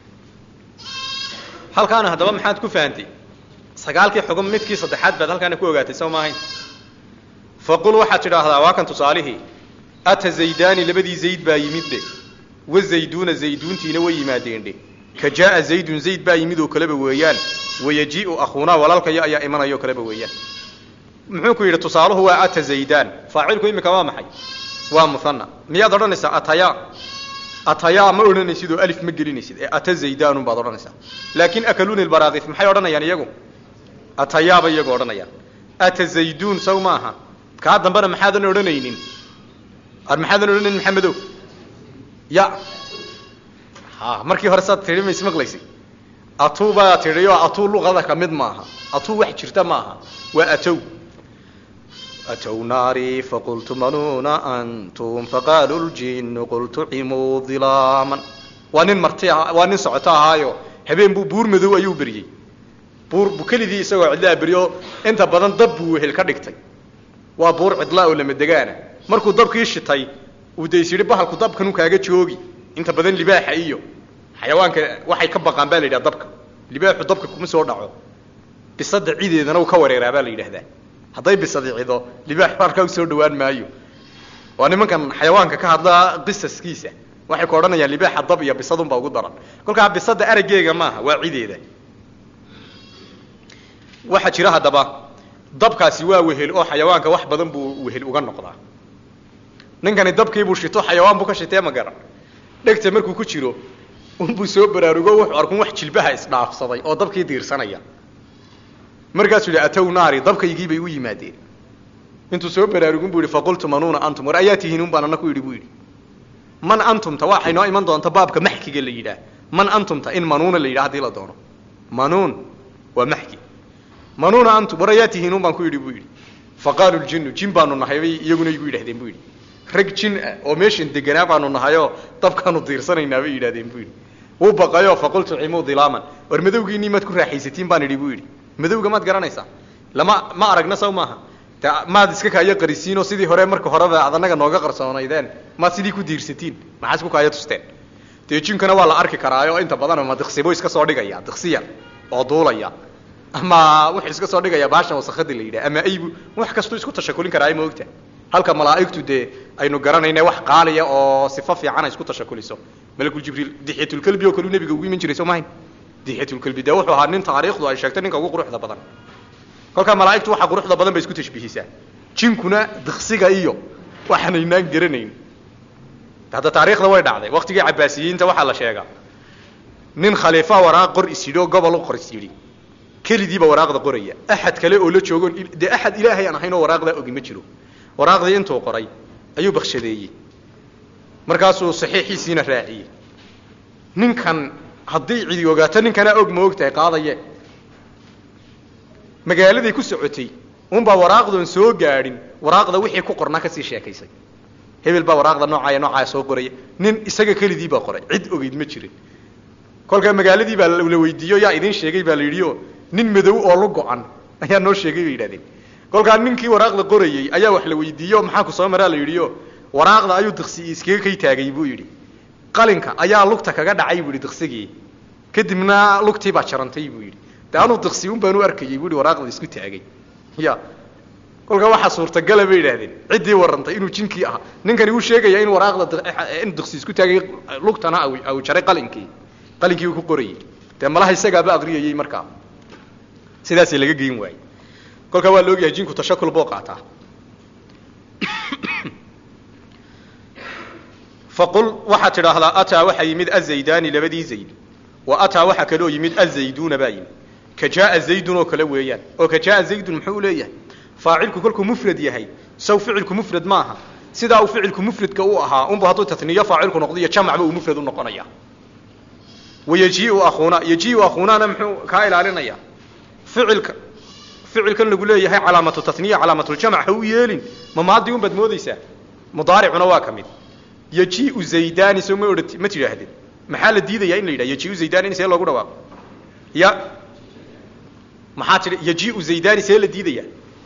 halkaana haddaba maxaad ku fahantay sagaalkii xugum midkii saddexaad baad halkaana ku ogaatay soo maahayn faqul waxaad tidhaahdaa waa kan tusaalihii ata zaydaani labadii zayd baa yimid dhe wa zayduuna zayduuntiina way yimaadeen dhe ka jaaa zaydun zayd baa yimid oo kaleba weeyaan wayajii'u akhuunaa walaalkayo ayaa imanayo kaleba weeyaan muxuu ku yidhi tusaaluhu waa ata zaydaan faacilku iminka waa maxay waa muhana miyaad odhanaysaa ataya atayaa ma odhanaysid oo alif ma gelinaysid ee ata zaydaanun baad odhanaysaa laakiin akaluuni lbaraakif maxay odhanayaan iyagu atayaabay iyagu odhanayaan ata zayduun saw maaha kaa dambena maxaadan odhanaynin ar maxaadan odhanaynin maxamedow ya ha markii hore saad tidhi ma ismaqlaysi atuu baa tidhi oo atuu luqada ka mid maaha atuu wax jirta maaha waa atow أتوا ناري فقلت منون أنتم فقالوا الجن قلت عموا ظلاما وانين مرتي وانين سعتا هايو habeen buu buur madow ayuu beriyey buur buu kelidii isagoo cidlaa beriyo inta badan dab buu wehel ka dhigtay waa buur cidlaa oo lama degaana markuu dabkii shitay uu days yidhi bahalku dabkanu kaaga joogi inta badan libaaxa iyo xayawaanka waxay ka baqaan baa la yidhaha dabka libaaxu dabka kuma soo dhaco bisada cideedana uu ka wareeraa baa la yidhahdaa hadday bisadicido libaax halkaa usoo dhawaan maayo waa nimankan xayawaanka ka hadla qisaskiisa waxay ku odhanayaan libaaxa dab iyo bisadunbaa ugu daran kolkaa bisada araggeega maaha waa cideeda waxaa jira haddaba dabkaasi waa wehel oo xayawaanka wax badan buu wehel uga noqdaa ninkani dabkiibuu shito xayawaan buu ka shitee ma garan dhegta markuu ku jiro unbuu soo baraarugo wuxuu arkun wax jilbaha isdhaafsaday oo dabkii diirsanaya markaasuu yidhi atow naari dabkaygii bay u yimaadeen intuu soo baraarugun bu yidhi faqultu manuuna antum war ayaa tihiin un baan ana ku yidhi bu yidhi man antumta waxay noo iman doonta baabka maxkiga la yidhaah man antumta in manuuna la yidhah hadii la doono manuun waa maxki manuuna antum war ayaa tihiin un baan ku yidhi bu yidhi faqaaluu ljinnu jin baanu nahay bay iyaguna igu yidhahdeen bu yidhi rag jin ah oo meeshan deganaa baanu nahayoo dabkaanu diirsanaynaa bay yidhahdeen bu yidhi wuu baqayo faqultu cimuu dilaaman war madowgiinii maad ku raaxaysatiin baan idhi bu yidhi madowga maad garanaysaa lama ma aragna saw maaha de maad iska kaayo qarisiinoo sidii hore marka horeba ad anaga nooga qarsoonaydeen maad sidii ku diirsatiin maxaa isku kaayo tusteen dee jinkana waa la arki karaayo inta badan ama diksibo iska soo dhigaya diksiya oo duulaya ama wuxuu iska soo dhigaya baashan wasakada la yidhah ama aybu wax kastuu isku tashakulin karaayo ma ogta halka malaa'igtu dee aynu garanayna wax qaaliya oo sifo fiican ay isku tashakuliso malakuljibriil dixyatulkelbi oo kaleu nebiga ugu iman jiray soo mahayn dixyatulkelbi dee wuxuu ahaa nin taariikhdu ay sheegtay ninka ugu quruxda badan kolkaa malaa'igtu waxa quruxda badan bay isku tashbihisaa jinkuna diksiga iyo waxaanaynaan garanayn hadda taariikhda way dhacday waktigii cabaasiyiinta waxaa la sheegaa nin khaliifa waraaq qor is yidhi oo gobol u qor is yidhi kelidiiba waraaqda qoraya axad kale oo la joogo dee axad ilaahay aan ahayn oo waraaqdaa ogi ma jiro waraaqdii intuu qoray ayuu bakshadeeyey markaasuu saxiixiisiina raaciyey ninkan hadday cidi ogaato ninkanaa og ma og tahay qaadaye magaaladay ku socotay unbaa waraaqdoon soo gaadhin waraaqda wixii ku qornaa kasii sheekaysay hebel baa waraaqda noocaaya noocaaya soo qoraya nin isaga kelidii baa qoray cid ogeyd ma jirin kolkaa magaaladii baa la weydiiyo yaa idiin sheegay baa la yidhi oo nin madow oo lu go-an ayaa noo sheegay bay yidhahdeen kolkaa ninkii waraaqda qorayey ayaa wax la weydiiyo maxaa ku soo maraa la yidhi o waraaqda ayuu diksi iskaga kay taagay buu yidhi qalinka ayaa lugta kaga dhacay buu yidhi diksigii kadibna lugtii baa jarantay buu yidhi de anuu diksi un baan u arkayey buu yidhi waraaqda isku taagay ya kolkaa waxaa suurtagala bay yidhahdeen ciddii warrantay inuu jinkii ahaa ninkani uu sheegaya in waraaqda in diksi isku taagay lugtana au jaray qalinkii qalinkii uu ku qorayey dee malaha isagaaba aqriyayey markaa sidaasii laga geyn waayey kolkaa waa la ogyahay jinku tashakul buu qaataa faqul waxaad tidhaahdaa ataa waxaa yimid azaydaani labadii zayd wa ataa waxaa kaloo yimid azayduuna baa yimid ka jaaa zaydun oo kale weeyaan oo ka jaaa zaydun muxuu u leeyahay faacilku kolkuu mufrad yahay saw ficilku mufrad maaha sidaa uu ficilku mufradka u ahaa unba hadduu tatniyo faacilku noqdo iyo jamacba uu mufrad u noqonaya wayajiiu akhuuna yajiiu akhuunana muxuu kaa ilaalinaya ficilka ficilkan lagu leeyahay calaamatu taniya calaamatuljamc ha u yeelin ma maadii un baad moodaysaa mudaaricuna waa ka mid yajiiu zaydani soo ma odhat ma tidhaahdeen maxaa la diidaya in la yidhaha yajiiu zaydani in see loogu dhawaaqo ya maxaa tidhi yajiiu zaydani see la diidaya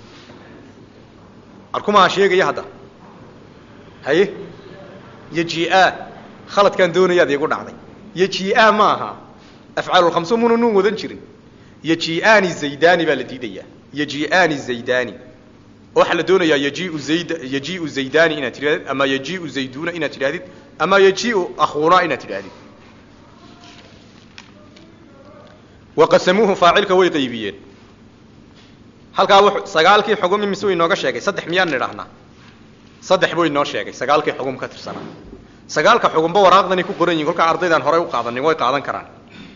arkumaa sheegaya hadda haye yajia khaladkaan doonayaad iigu dhacday yajia maaha afcaalulkhamso muna nuun wadan jirin yajiaani zaydani baa la diidayaa yajiaani zaydani waxaa la doonayaa yajiu zayd yajiu zaydani inaad tidhahdid ama yajiu zayduna inaad tidhahdid ama yajiu akhuuna inaad tidhahdid wa qasamuuhu faacilka way qaybiyeen halkaa w sagaalkii xugum imise way inooga sheegay saddex miyaan nidhahnaa saddex buu inoo sheegay sagaalkii xugum ka tirsanaa sagaalka xugumba waraaqdanay ku qoran yihin kolkaa ardaydaan horey u qaadanin way qaadan karaan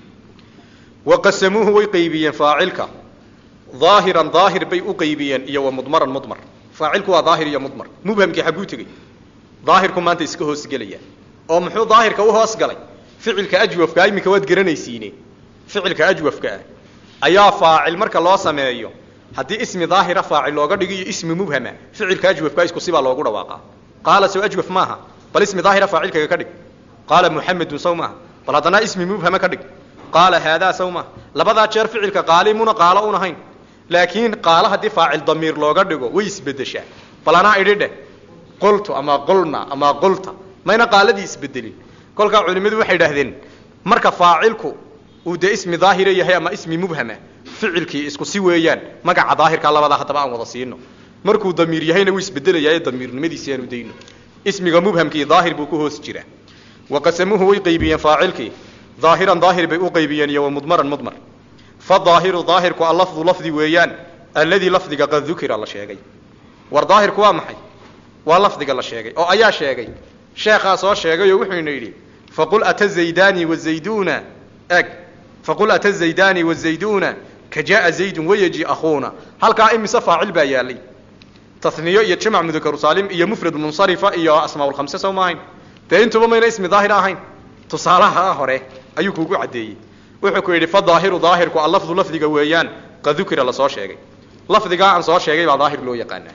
wa qasamuuhu way qaybiyeen faacilka daahiran daahir bay u qaybiyeen iyo wa mudmaran mudmar faacilku waa daahir iyo mudmar mubhamkii xagguu tegey daahirku maanta iska hoosgelaya oo muxuu daahirka u hoos galay ficilka ajwafkaa iminka waad garanaysiine ficilka ajwafka ah ayaa faacil marka loo sameeyo haddii ismi daahira faacil looga dhigo iyo ismi mubhama ficilka ajwafkaa isku sibaa loogu dhawaaqaa qaala sow ajwaf maaha bal ismi daahira faacilkaga ka dhig qaala muxamedun saw maaha bal haddana ismi mubhama ka dhig qaala haadaa saw maaha labadaa jeer ficilka qaalimuna qaalo un ahayn laakiin qaalo haddii faacil damiir looga dhigo way isbedeshaa bal anaa idhi dheh qultu ama qulna ama qulta mayna qaaladii isbedelin kolkaa culimmadu waxay idhaahdeen marka faacilku uu dee ismi daahira yahay ama ismi mubhama ficilkii isku si weeyaan magaca daahirkaa labadaa haddaba aan wada siino markuu damiir yahayna wuu isbedelayaaye damiirnimadiisi aanu dayno ismiga mubhamkii daahir buu ku hoos jiraa wa qasamuuhu way qaybiyeen faacilkii daahiran daahir bay u qaybiyeen iyo wa mudmaran mudmar fadaahiru daahirku allafdu lafdi weeyaan alladii lafdiga qad dukira la sheegay war daahirku waa maxay waa lafdiga la sheegay oo ayaa sheegay sheekhaa soo sheegay oo wuxuuna yidhi faqul ata zaydani wazayduna eg faqul ata zaydani wazayduna ka jaaa zaydun wayaji akhuuna halkaa imise faacil baa yaalay taniyo iyo jamac mudakaru saalim iyo mufrad munsarifa iyo asmaaulkhamse soo maahayn dee intuba mayna ismi daahir ahayn tusaalaha hore ayuu kuugu caddeeyey wuxuu ku yidhi fadaahiru daahirku allafdu lafdiga weeyaan qad dukira lasoo sheegay lafdigaa aan soo sheegay baa daahir loo yaqaanaa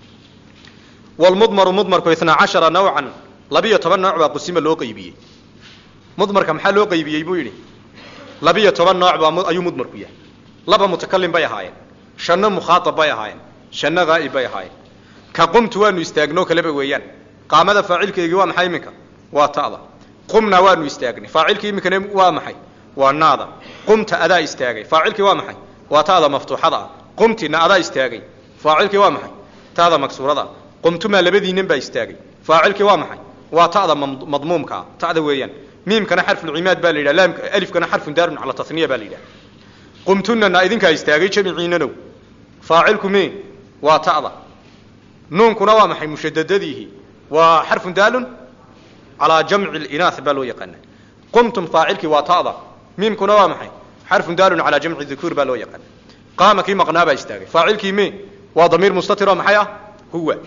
wlmudmaru mudmarku itnaa cashara nawcan labiyo toban nooc baa qusima loo qaybiyey mudmarka maxaa loo qaybiyey buu yidhi labiyo toban nooc baa ayuu mudmarku yahay laba mutakalim bay ahaayeen shanno mukhaaab bay ahaayeen shanno haa'ib bay ahaayeen ka qumtu waanu istaagnoo kaleba weeyaan qaamada faacilkeygii waa maxay iminka waa ta'da qumna waanu istaagnay faacilkii iminkana waa maxay waa naada qumta adaa istaagay faacilkii waa maxay waa ta'da maftuuxada ah qumtina adaa istaagay faacilkii waa maxay ta'da maksuurada ah qumtumaa labadiinan baa istaagay faacilkii waa maxay waa ta'da madmuumkaa ta'da weeyaan miimkana xarfulcimaad baa la yidhaha laamka alifkana xarfun daarun cala tasniya baa la yidhaha qumtunana idinkaa istaagay jamiciinanow faacilku me waa ta'da nuunkuna waa maxay mushadadadiihi waa xarfun daalun calaa jamci linaah baa loo yaqaana qumtum faacilkii waa ta'da miimkuna waa maxay xarfun daalun calaa jamci dukuur baa loo yaqaana qaama kii maqnaa baa istaagay faacilkii me waa damiir mustatir oo maxay ah huwa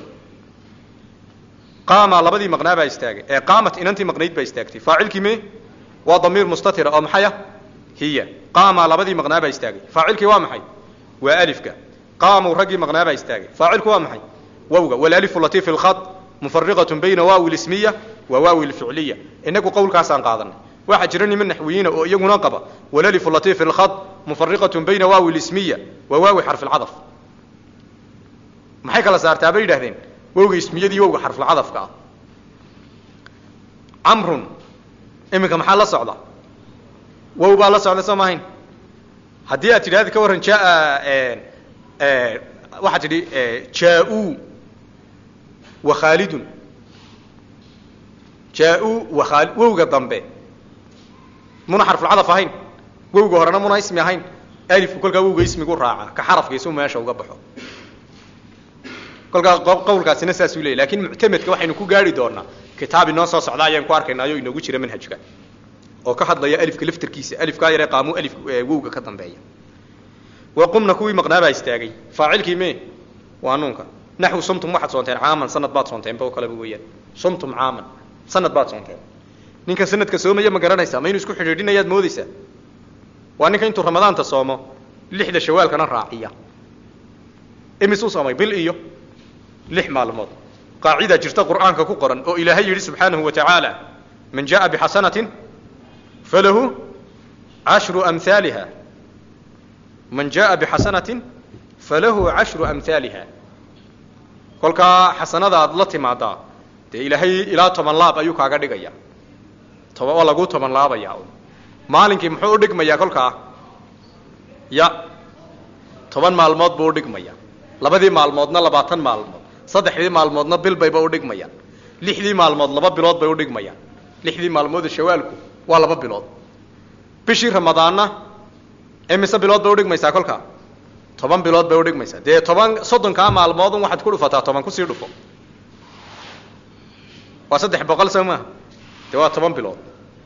qaama labadii maqnaa baa istaagay ee qaamat inantii maqnayd baa istaagtay faacilkii me waa damiir mustatira oo maxay ah hiya qaama labadii maqnaa baa istaagay faacilkii waa maxay waa alifka qaamuu raggii maqnaa baa istaagay faacilku waa maxay wawga walalifu lati fi lkhad mufariqatun bayna waawi lismiya wa waawi lficliya inagu qowlkaasaan qaadanay waxaa jira niman naxwiyiina oo iyaguna qaba walalifu lati fi lkhad mufariqatun bayna waawi lismiya wa waawi xarfi lcadaf maxay kala saartaa bay yidhahdeen wowga ismiyadii wowga xarfulcadafka ah camrun iminka maxaa la socda wow baa la socda soo maahayn haddii aad tidhahda ka warran jaa waxaad tidhi jaa-uu wa khaalidun jaa-uu wa khaali wowga dambe muna xarfulcadaf ahayn wowga horena muna ismi ahayn alifku kolkaa wowga ismigu raaca ka xarafkiisu meesha uga baxo kolkaa qawlkaasina saasuu leeyay lakin muctamedka waxaynu ku gaari doonaa kitaab inoo soo socda ayaan ku arkaynaayo inoogu jira manhajka oo ka hadlaya alifka laftarkiisa alifkaa yaree qaamu alif wowga ka dambeeya wa qumna kuwii maqnaabaa istaagay faacilkii me waa nuunka naxwu sumtum waxaad soonteen caaman sanad baad soonteenba oo kaleba weeyaan sumtum caaman sanad baad soonteen ninka sanadka soomaya ma garanaysaa ma inuu isku xidhiidhinayaad moodaysaa waa ninka intuu ramadaanta soomo lixda shawaalkana raaciya imisuu soomay bil iyo lix maalmood qaacidaa jirta qur'aanka ku qoran oo ilaahay yidhi subxaanahu wa tacaala man jaءa bixasanatin falahu cashru amhaaliha man jaءa bixasanatin falahu cashru amhaaliha kolkaa xasanada aad la timaadaa dee ilaahay ilaa toban laab ayuu kaaga dhigaya toba waa laguu toban laabaya maalinkii muxuu u dhigmayaa kolkaa ya toban maalmood buu udhigmaya labadii maalmoodna labaatan maalmood saddexdii maalmoodna bil bayba udhigmayaan lixdii maalmood laba bilood bay udhigmayaan lixdii maalmooda shawaalku waa laba bilood bishii ramadaanna imise bilood bay udhigmaysaa kolkaa toban bilood bay udhigmaysaa dee toban soddonkaa maalmood un waxaad ku dhufataa toban kusii dhufo waa saddex boqol soo maaha dee waa toban bilood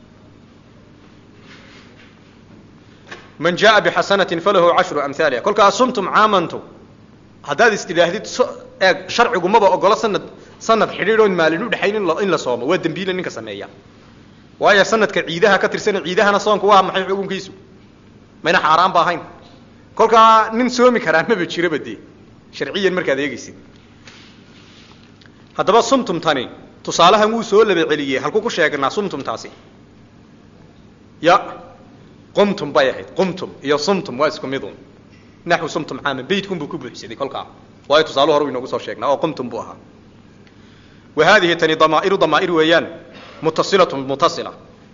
man jaa bixasanatin falahu cashru amhaaliha kolkaa sumtum caamantu haddaad is tidhaahdid so eeg sharcigu maba ogolo sanad sanad xidhiid oon maalin udhexayn in la in la soomo waa dembiile ninka sameeya waayo sanadka ciidaha ka tirsana ciidahana soonku waa maxay xukunkiisu mayna xaaraan ba ahayn kolkaa nin soomi karaa maba jiraba dee sharciyan markaad eegeysid haddaba sumtumtani tusaalahan wuu soo laba celiyey halku ku sheegnaa sumtumtaasi ya qumtum bay ahayd qumtum iyo sumtum waa isku midun naxwu sumtum caaman beytkun buu ku buuxsaday kolkaa waayo tusaale hore u inoogu soo sheegnaa oo qumtum buu ahaa wa haadihi tani damaa'iru damaa'ir weeyaan mutasilatun mutasila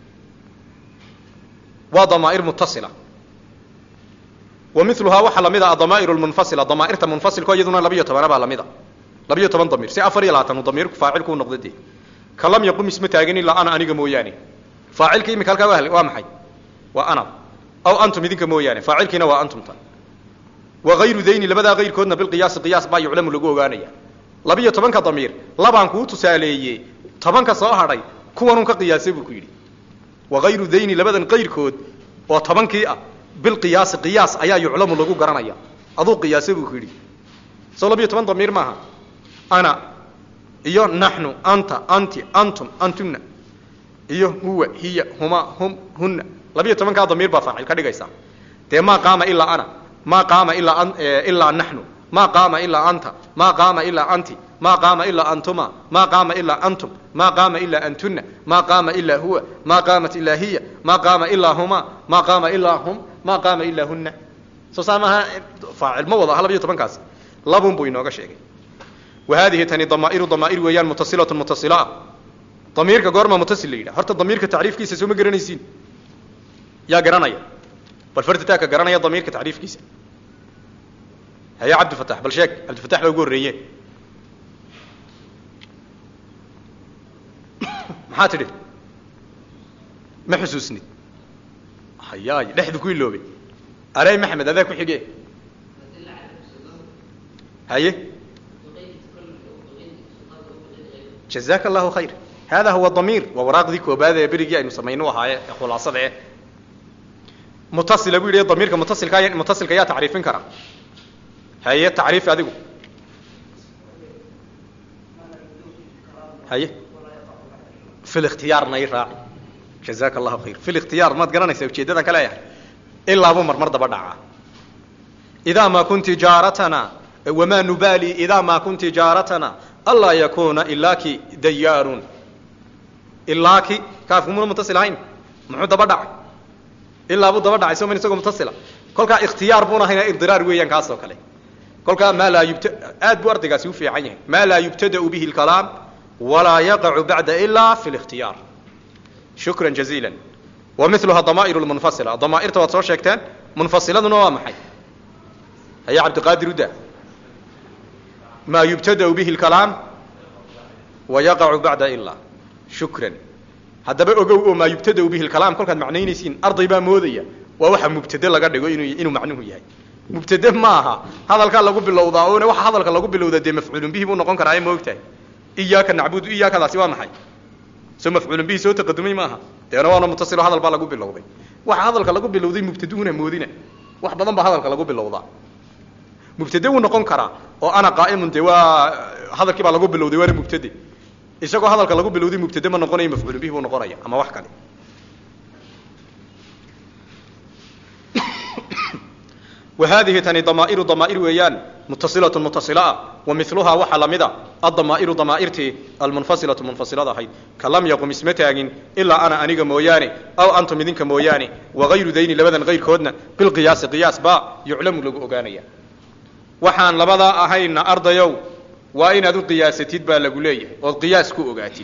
waa damaa'ir mutasila wa miluhaa waxaa lamid a adamaa'ir lmunfasila damaa'irta munfasilko iyaduna labiyo tobana baa lamid a labiyo toban damiir si afar iyo labaatan damiirku faacilku u noqda dee ka lam yaqum isma taagin ilaa ana aniga mooyaane faacilka imika halkaa waa waa maxay waa ana aw antum idinka mooyaane faacilkiina waa antumta wa hayru dayni labadaa kayrkoodna bilqiyaasi qiyaas baa yuclamu lagu ogaanaya labiyo tobanka damiir labaan kuu tusaaleeye tobanka soo hadhay kuwanun ka qiyaasay buu ku yidhi wa hayru dayni labadan kayrkood oo tobankii ah bilqiyaasi qiyaas ayaa yuclamu lagu garanaya aduu qiyaasay buu ku yidhi soo labiyo toban damiir maaha ana iyo naxnu anta anti antum antuna iyo huwa hiya huma hum hunna labiyo tobankaa damiir baa faacil ka dhigaysaa dee maa qaama ilaa ana maa qaama ilaa ilaa naxnu maa qaama ilaa anta maa qaama ilaa anti maa qaama ilaa antuma maa qaama ilaa antum maa qaama ilaa antuna maa qaama ilaa huwa maa qaamat ilaa hiya maa qaama ilaa huma maa qaama ilaa hum maa qaama ilaa hunna soo saa maaha faacil ma wada aha labiyo tobankaasi labun buu inooga sheegay wa haadihi tani damaa'iru damaa'ir weeyaan mutasilatun mutasila ah damiirka goormaa mutasil la yidhaha horta damiirka tacriifkiisa soo ma garanaysiin yaa garanaya bal fartitaaka garanaya damiirka tacriifkiisa haya cabdifatax bal sheeg cabdifatax baa ugu horreeye maxaa tidhi ma xusuusnid hayaay dhexdu ku iloobay arey maxamed adaa ku xige haye jazaaka allahu khayr hada huwa damiir waa waraaqdii koobaad ee berigii aynu samayno ahaaye ee khulaasada eh mutasila buu yidhi damiirka mutasilka mutasilka yaa tacriifin kara haye tacriif adigu haye fi likhtiyaarna i raaci jazaaka allahu khayr fi likhtiyaar maad garanaysaa ujeeddadan ka leeyahay ilaabuu marmar daba dhacaa idaa maa kunti jaaratana wamaa nubaali idaa maa kunti jaaratana anlaa yakuna ilaaki dayaarun ilaaki kaafkumuna mutasil ahayn muxuu daba dhacay ilaa buu daba dhacay soo man isagoo mutasila kolkaa ikhtiyaar buuna hayna idiraar weeyaan kaas oo kale kolkaa maa laa yubta aad buu ardaygaasi u fiican yahay maa laa yubtada'u bihi lkalaam walaa yaqacu bacda ilaa fi likhtiyaar shukran jaziila wa miluha damaa'iru lmunfasila damaa'irta waad soo sheegteen munfasiladuna waa maxay haya cabdiqaadir uda maa yubtada'u bihi lkalaam wa yaqacu bacda ilaa shukran haddaba ogow oo maa yubtada'u bihi lkalaam kolkaad macnaynaysiin arday baa moodaya waa waxa mubtade laga dhigo inuu inuu macnuhu yahay mubtade ma aha hadalkaa lagu bilowdaa oona waxa hadalka lagu bilowdaa dee mafcuulun bihi buu noqon karaa ee ma ogtahay iyaaka nacbudu iyaakadaasi waa maxay soo mafcuulun bihi soo taqadumay maaha deena waana mutasilo hadal baa lagu bilowday waxa hadalka lagu bilowday mubtaduhuna moodina wax badan baa hadalka lagu bilowdaa mubtade wuu noqon karaa oo ana qaa'imun dee waa hadalkii baa lagu bilowday waana mubtade isagoo hadalka lagu bilowday mubtade ma noqonayo mafcuulun bihi buu noqonaya ama wax kale وhadihi tani damaa'iru damaa'ir weeyaan mutasilaة mutasila wa miluhaa waxaa lamida adamaa'iru damaairtii almunfasilaةu munfasilada ahayd ka lam yaqum isma taagin ilaa ana aniga mooyaane aw antum idinka mooyaane wagayru dayni labadan kayrkoodna bilqiyaasi qiyaas baa yuclamu lagu ogaanaya waxaan labadaa ahayna ardayow waa inaad u qiyaasatid baa lagu leeyahay ood qiyaas ku ogaatid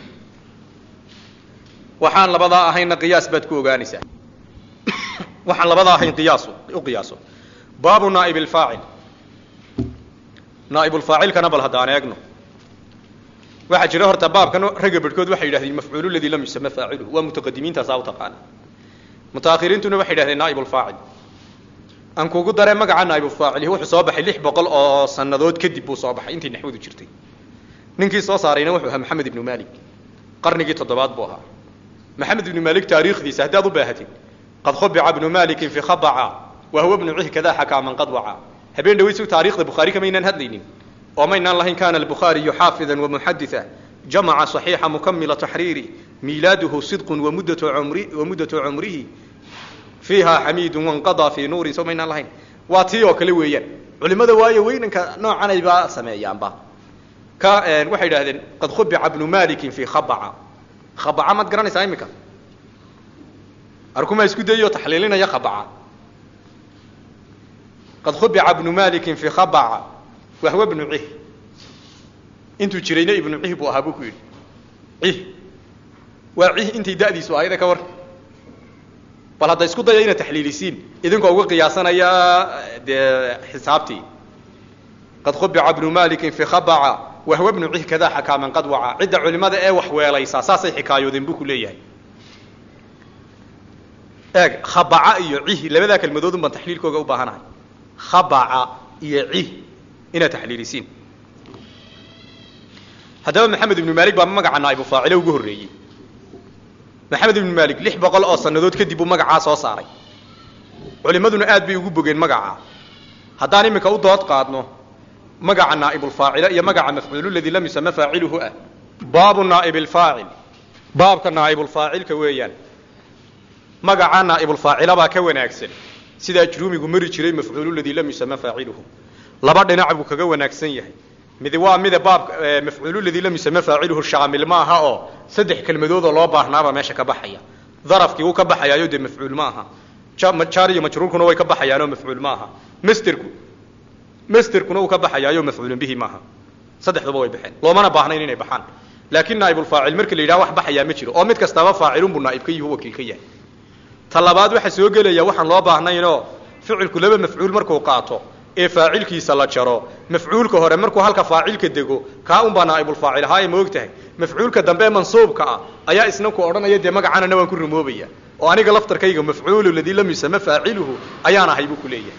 waxaan labadaa ahayna qiyaas baad ku ogaanaysaa waxaan labadaa ahayn qiyaaso u qiyaaso baabu naaib alfaacil naaibulfaacilkana bal haddaan eegno waxaa jira horta baabkan ragga barhkood waxay yidhahdeen mafcuulu ladii lam yusama faaciluhu waa mutaqadimiintaasaa u taqaana mutaakhiriintuna waxay yidhahdeen naaib ulfaacil aan kugu daree magaca naa'ibulfaacili wuxuu soo baxay lix boqol oo sannadood kadib buu soo baxay intii naxwadu jirtay ninkii soo saarayna wuxuu ahaa maxamed ibnu malik qarnigii toddobaad buu ahaa maxamed ibnu malik taariikhdiisa haddaad u baahatid qad khubica ibnu malikin fi khabaca wa huwa ibnu cih kadaa xakaa man qad waca habeen dhaweysu taariikhda bukhaari kamaynaan hadlaynin oo maynaan lahayn kana albukhaariyu xaafidan wamuxaditha jamaca صaxiixa mukamila taxriiri miilaaduhu sidqun wamuddatu umri wamuddatu cumrihi fiiha xamiidun wanqadaa fii nuurin soo maynaan lahayn waa tii oo kale weeyaan culimada waayo weynanka noocanayba sameeyaanba ka waxay idhahdeen qad khubica ibnu malikin fi khabaca khabaca maad garanaysaa imika arkuma isku dayo taxliilinaya khabaca qad khubica ibnu malikin fi khabaca wahwa ibnu cih intuu jirayna ibnu cih buu ahaa buu ku yidhi cih waa cih intay da'diisu ahayda ka war bal hadda isku daya inaad taxliilisiin idinkoo uga qiyaasanaya dee xisaabtii qad khubica ibnu malikin fi khabaca wahwa ibnu cih kadaa xakaa man qad waca cidda culimada ee wax weelaysaa saasay xikaayoodeen buu ku leeyahay eeg khabaca iyo cih labadaa kelmadoodun baan taxliilkooga u baahanahay khabaca iyo cih inaad taxliilisiin haddaba maxamed ibnu malik baa magaca naa'ibu faacile ugu horreeyey maxamed ibnu malik lix boqol oo sannadood kadib buu magacaa soo saaray culimaduna aad bay ugu bogeen magacaa haddaan iminka u dood qaadno magaca naa'ibulfaacile iyo magaca mafcuulu ladii lam yusama faaciluhu ah baabu naa'ib alfaacil baabka naa'ibulfaacilka weeyaan magaca naa'ibulfaacila baa ka wanaagsan sidaa juruumigu mari jiray mafcuulu ladii lam yusama faaciluhu laba dhinac buu kaga wanaagsan yahay mid waa mida baabka mafcuulu ladii lam yusama faaciluhu shaamil ma aha oo saddex kelmadoodoo loo baahnaaba meesha ka baxaya darafkii wuu ka baxayaayo dee mafcuul ma aha jaar iyo majruurkuna way ka baxayaanoo mafcuul ma aha masterku masterkuna uu ka baxayaayo mafcuulun bihi maaha saddexduba way baxeen loomana baahnayn inay baxaan laakiin naa'ibulfaacil marka la yidhaha wax baxayaa ma jiro oo mid kastaaba faacilun buu naa'ib ka yihi wakiil ka yahay ta labaad waxaa soo gelaya waxaan loo baahnaynoo ficilku laba mafcuul markuu qaato ee faacilkiisa la jaro mafcuulka hore markuu halka faacilka dego kaa unbaa naa'ibulfaacil ahaaye ma og tahay mafcuulka dambe mansuubka ah ayaa isna ku odhanaya dee magacanana waan ku rumoobaya oo aniga laftarkayga mafcuulu ladii lam yusama faaciluhu ayaan ahay buu ku leeyahay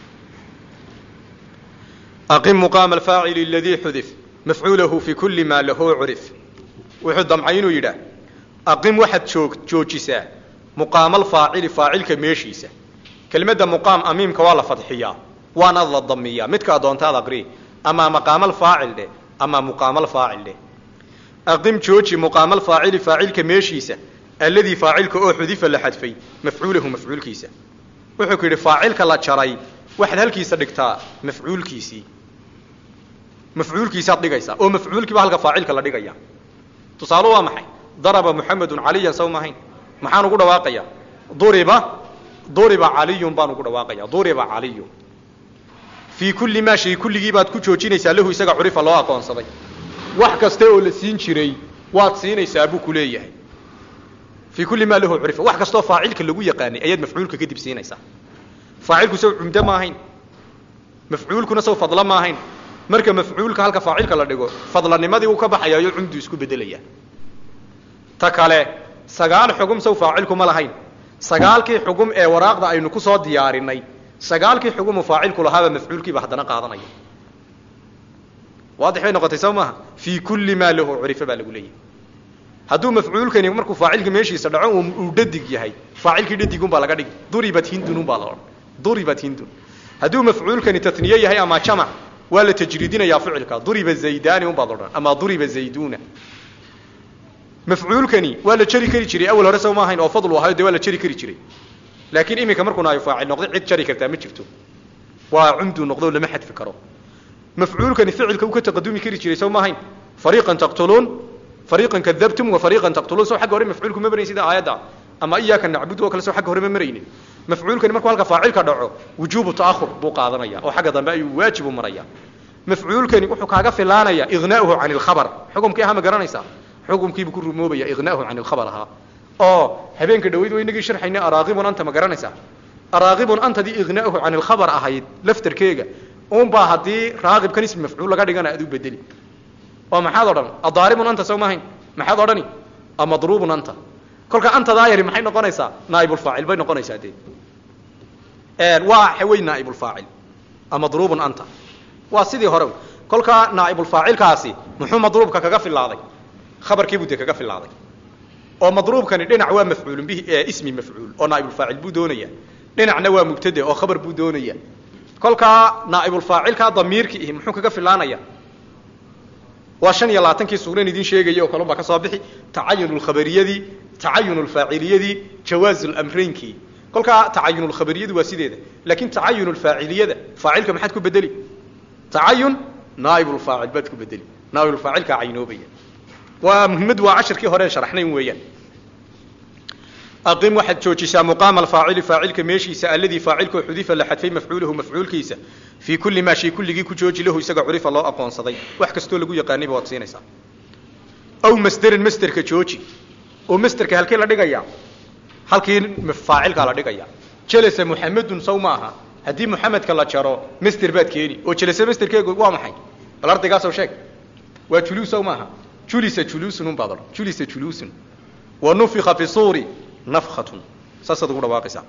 aqim muqaama alfaacili aladii xudif mafcuulahu fi kulli maa lahu curif wuxuu damcay inuu yidhaah aqim waxaad joog joojisaa muqaama alfaacili faacilka meeshiisa kelmadda muqaam amiimka waa la fadxiyaa waana la damiyaa midkaa doontaad aqri ama maqaamalfaacil dheh ama muqaamalfaacil dheh aqim jooji muqaamalfaacili faacilka meeshiisa alladii faacilka oo xudifa la xadfay mafcuulahu mafcuulkiisa wuxuu ku yidhi faacilka la jaray waxaad halkiisa dhigtaa mafcuulkiisii mafcuulkiisaad dhigaysaa oo mafcuulkiiba halka faacilka la dhigaya tusaale waa maxay daraba muxamedun caliyan saw maahayn maxaan ugu dhawaaqayaa duriba duriba caliyun baan ugu dhawaaqaya duriba caliyun fii kulli maa shay kulligii baad ku joojinaysaa lahu isaga curifa loo aqoonsaday wax kasta oo la siin jiray waad siinaysaa buu ku leeyahay fii kulli maa lahu curifa wax kastoo faacilka lagu yaqaanay ayaad mafcuulka kadib siinaysaa faacilku saw cumdo ma ahayn mafcuulkuna saw fadlo ma ahayn marka mafcuulka halka faacilka la dhigo fadlanimadii uu ka baxayaayo cumdu isku bedelaya ta kale sagaal xugum saw faacilku ma lahayn sagaalkii xugum ee waraaqda aynu ku soo diyaarinay sagaalkii xugumu faacilku lahaaba mafcuulkiiba haddana qaadanaya waadix bay noqotay soo maaha fii kulli maa lahu curifa baa lagu leeyahay hadduu mafcuulkani markuu faacilka meeshiisa dhaco uu dhadig yahay faacilkii dhadigun baa laga dhigi duribat hindun baa la odhan duribat hindun hadduu mafcuulkani tatniye yahay ama jamac waa la tajriidinayaa ficilka duriba zaydani un baad odhan ama duriba zayduna mafcuulkani waa la jari kari jiray awal hore soo ma ahayn oo fadlu ahayo dee waa la jari kari jiray laakiin iminka markuu naayo faacil noqday cid jari kartaa ma jirto waa cumduu noqdo lama xadfi karo mafcuulkani ficilka uu ka taqadumi kari jiray soo ma ahayn fariiqan taqtuluun fariiqan kadabtum wa fariiqan taqtuluun soo xagga hore mafcuulku ma marayn sida aayadda ama iyaaka nacbudu oo kale soo xagga hore ma maraynin mafcuulkani markuu halka faacilka dhaco wujuubu ta'ahur buu qaadanaya oo xagga dambe ayuu waajib u maraya mafcuulkani wuxuu kaaga filaanaya ignaa'uhu can ilkhabar xukumkii ahaa ma garanaysaa xukumkiibuu ku rumoobaya ignaa'uhu can ilkhabar ahaa oo habeenka dhaweyd wa inagii sharxayna araaqibun anta ma garanaysaa araaqibun antadii ignaa'uhu can ilkhabar ahayd laftarkeega unbaa haddii raaqibkan ismi mafcuul laga dhigana aad u bedeli oo maxaad odhan adaaribun anta soo maahayn maxaad odhani amadruubun anta kolka antadaa yari maxay noqonaysaa naa'ibulfaacil bay noqonaysaa dee waa xawey naa'ibulfaacil madruubun anta waa sidii hore kolkaa naa'ibulfaacilkaasi muxuu madruubka kaga filaaday khabarkiibuu dee kaga filaaday oo madruubkani dhinac waa mafcuulun bihi ismi mafcuul oo naa'ibulfaacil buu doonaya dhinacna waa mubtade oo khabar buu doonaya kolkaa naa'ibulfaacilkaa damiirki ihi muxuu kaga filaanaya waa shan iyo labaatankii suuran idin sheegaya oo kalun baa ka soo bixi tacayunulkhabariyadii tacayunulfaaciliyadii jawaazulamraynkii kolkaa tacayunulkhabariyadu waa sideeda laakiin tacayunulfaaciliyada faacilka maxaad ku bedeli tacayun naaibulfaacil baad ku bedeli naaibulfaacilkaa caynoobaya waa muhimmadu waa cashirkii horeen sharaxnayn weeyaan aqim waxaad joojisaa muqaama alfaacili faacilka meeshiisa alladii faacilkoo xudifa la xadfay mafcuulahu mafcuulkiisa fii kulli maa shay kulligii ku jooji lahu isaga curifa loo aqoonsaday wax kastoo lagu yaqaanayba waad siinaysaa aw masderan masderka jooji oo masderka halkee la dhigayaa halkii faacilkaa la dhigaya jelasa muxamedun saw ma aha haddii muxamedka la jaro master baad keeni oo jelase masterkeegu waa maxay bal ardaygaasoo sheeg waa juluus saw maaha julisa juluusun unbaad odhan julisa juluusun wa nufika fi suuri nafkatun saasaad ugu dhawaaqaysaa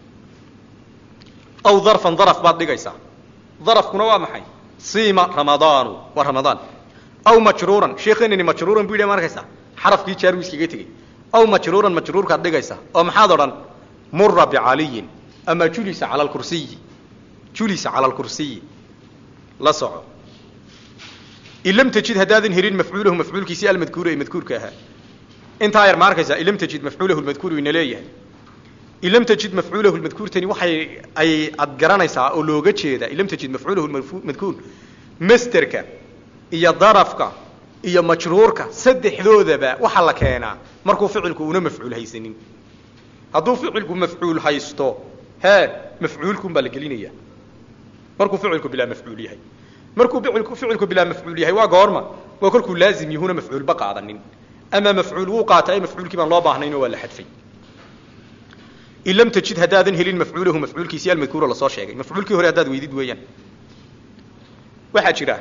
aw darfan daraf baad dhigaysaa darafkuna waa maxay siima ramadaanu waa ramadaan aw majruuran sheekeenini majruuran bu yidhi ma arkaysaa xarafkii jaaruu iskaga tegey aw majruuran majruurkaad dhigaysaa oo maxaad odhan mura bicaliyin ama julisa cala alkursiyi julisa cala alkursiyi la soco in lam tajid haddaadan helin mafcuulahu mafcuulkiisii almadkuura ee madkuurka ahaa intaa yar ma arkaysaa in lam tajid mafcuulahu lmadkuur ina leeyahay in lam tajid mafcuulahu lmadkuurtani waxay ay ad garanaysaa oo looga jeedaa in lam tajid mafcuulahu madkuur masterka iyo darafka iyo majruurka saddexdoodaba waxaa la keenaa markuu ficilku una mafcuul haysanin hadduu ficilku mafcuul haysto hee mafcuulkun baa la gelinaya markuu ficilku bilaa mafcuul yahay markuu ficilku ficilku bilaa mafcuul yahay waa goorma waa kolkuu laazim yahuuna mafcuulba qaadanin ama mafcuul wuu qaatay mafcuulkii baan loo baahnaynoo waa la xadfay in lam tajid haddaadan helin mafcuulahu mafcuulkiisii almadkuura lasoo sheegay mafcuulkii hore haddaad weydid weeyaan waxaa jira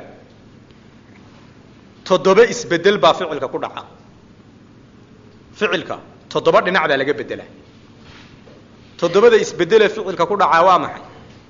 toddoba isbedel baa ficilka ku dhaca ficilka toddoba dhinac baa laga bedelaa toddobada isbedele ficilka ku dhacaa waa maxay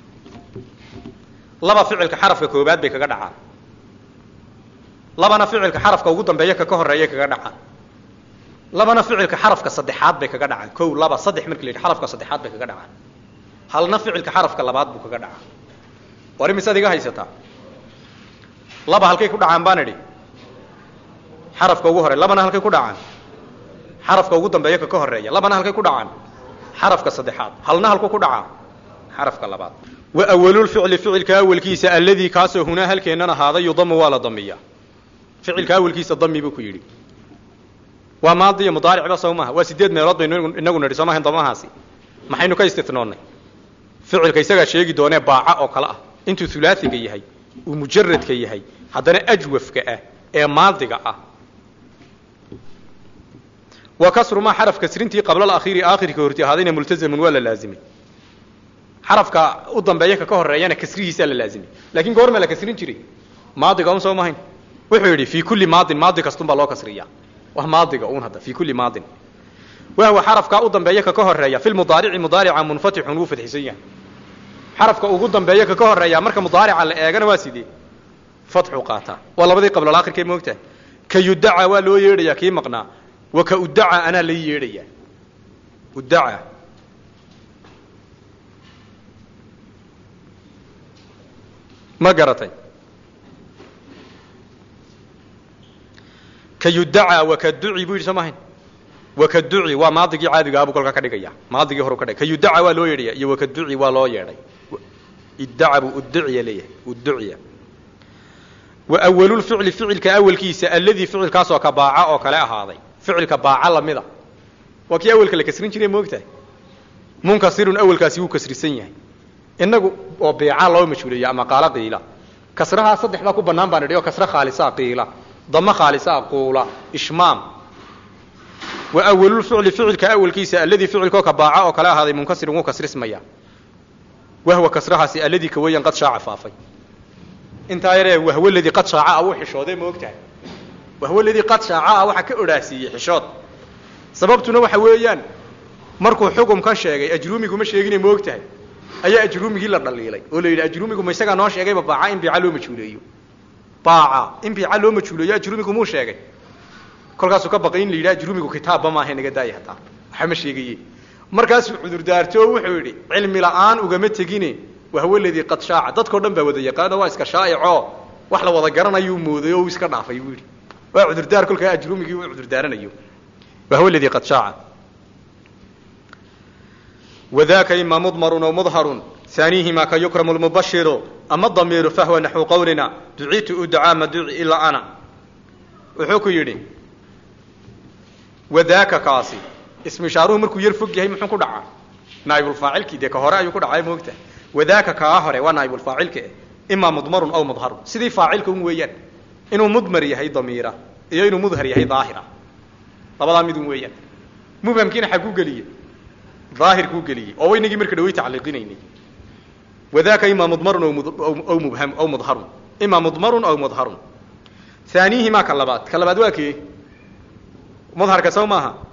laba ficilka xarafka koobaad bay kaga dhacaan labana ficilka xarafka ugu dambeeya ka ka horeeya kaga dhacaan labana ficilka xarafka saddexaad bay kaga dhacaan kow laba saddex marki la yidhi xarafka saddexaad bay kaga dhacaan halna ficilka xarafka labaad buu kaga dhacaa war imisaad iga haysataa laba halkay ku dhacaan baan idhi xarafka ugu horey labana halkay ku dhacaan xarafka ugu dambeeya ka ka horeeya labana halkay ku dhacaan xarafka saddexaad halna halku ku dhacaa xarafka labaad wa awalulficli ficilka awelkiisa alladii kaasoo hunaa halkeennan ahaaday yudamu waa la damiyaa ficilka awelkiisa dami buu ku yidhi waa maadiyo mudaaricba soo maaha waa sideed meelood baynu inagu nidhi soo maahayn damahaasi maxaynu ka istinoonnay ficilka isagaa sheegi doonee baaca oo kale ah intuu hulaasiga yahay uu mujaradka yahay haddana ajwafka ah ee maadiga ah wa kasru maa xaraf kasrintii qabla alakhiiri aakhirka horti ahaadayna multazamun waa la laazimay xarafka u dambeeya ka ka horeeyana kasrihiisaa la laazimay laakiin goorma la kasrin jiray maadiga un soo mahayn wuxuu yidhi fii kulli maadin maadi kastun baa loo kasriyaa wa maadiga un hadda fii kulli maadin wahwa xarafkaa u dambeeya ka ka horeeya fi lmudaarici mudaarica munfatixun wuu fadxisan yahay xarafka ugu dambeeya ka ka horeeya marka mudaarica la eegana waa sidee fatxu qaataa waa labadii qablalakhirkee moogtahay ka yudaca waa loo yeedhayaa kii maqnaa wa ka udaca anaa lai yeedhayaa udaca ma garatay ka yudaca wa ka duci buu yidhi soo mahayn wa ka duci waa maadigii caadigaabuu kolkaa ka dhigaya maadigii horu ka dhigay ka yudaca waa loo yeedhaya iyo wa ka duci waa loo yeedhay iddaca buu udduciya leeyahay udduciya wa awalulficli ficilka awelkiisa alladii ficilkaasoo ka baaca oo kale ahaaday ficilka baaca lamida waa kii awelka la kasrin jiray moogtahay munkasirun awelkaasi wuu kasrisan yahay inagu oo beeca loo majhuuleeya ama qaalo qiila kasrahaa saddex baa ku bannaan baan idhi oo kasre khaalisa qiila damo khaalisa quula ishmaam wa awalulficli ficilka awelkiisa alladii ficilkoo ka baaca oo kale ahaaday munkasirun wuu kasrismaya wahwa kasrahaasi alladii ka weyan qad shaaca faafay intaa yaree wahw ladii qad shaaca wuu xishooday ma ogtahay wahw ladii qad shaaca waxaa ka odhaasiiyey xishood sababtuna waxa weeyaan markuu xukumkan sheegay ajruumiguma sheegine ma ogtahay ayaa ajruumigii la dhaliilay oo la yidhi ajruumigu ma isagaa noo sheegayba baaca in biica loo majhuuleeyo baaca in biica loo majhuuleeyo ajruumigu muu sheegay kolkaasuu ka baqay in la yidhi ajruumigu kitaabba maaha naga daaya hataa waxa ma sheegaye markaasuu cudurdaarto oo wuxuu yidhi cilmi la'aan ugama tegine wahwa ladii qad shaaca dadkao dhan baa wada yaqaano waa iska shaa'ico wax la wada garanayuu mooday oo uu iska dhaafay buu yidhi waa cudurdaar kolkaa ajruumigii uu cudurdaaranayo wahwa ladii qad shaaca وذاك إما مضمر أو مظهر ثانيهما كيكرم المبشر أما الضمير فهو نحو قولنا دعيت أدعى ما دعي إلا أنا وحوكو يدي وذاك كاسي اسم شاروه مركو يرفق يهي محن كدعا نائب الفاعل كي ديك هراء يكو دعاي موقته وذاك كاهره ونائب الفاعل كي إما مضمر أو مظهر سيدي فاعل كون ويان إنه مضمر يهي ضميرة إيه إنه مظهر يهي ظاهرة طبعا ميدون ويان مو بمكين حقوق ليه ظاهر كو قليه او وينغي مركه دوي تعليقينيني وذاك اما مضمر او مبهم او مظهر اما مضمر او مظهر ثانيهما كلبات كلبات واكي مظهر كسو ماها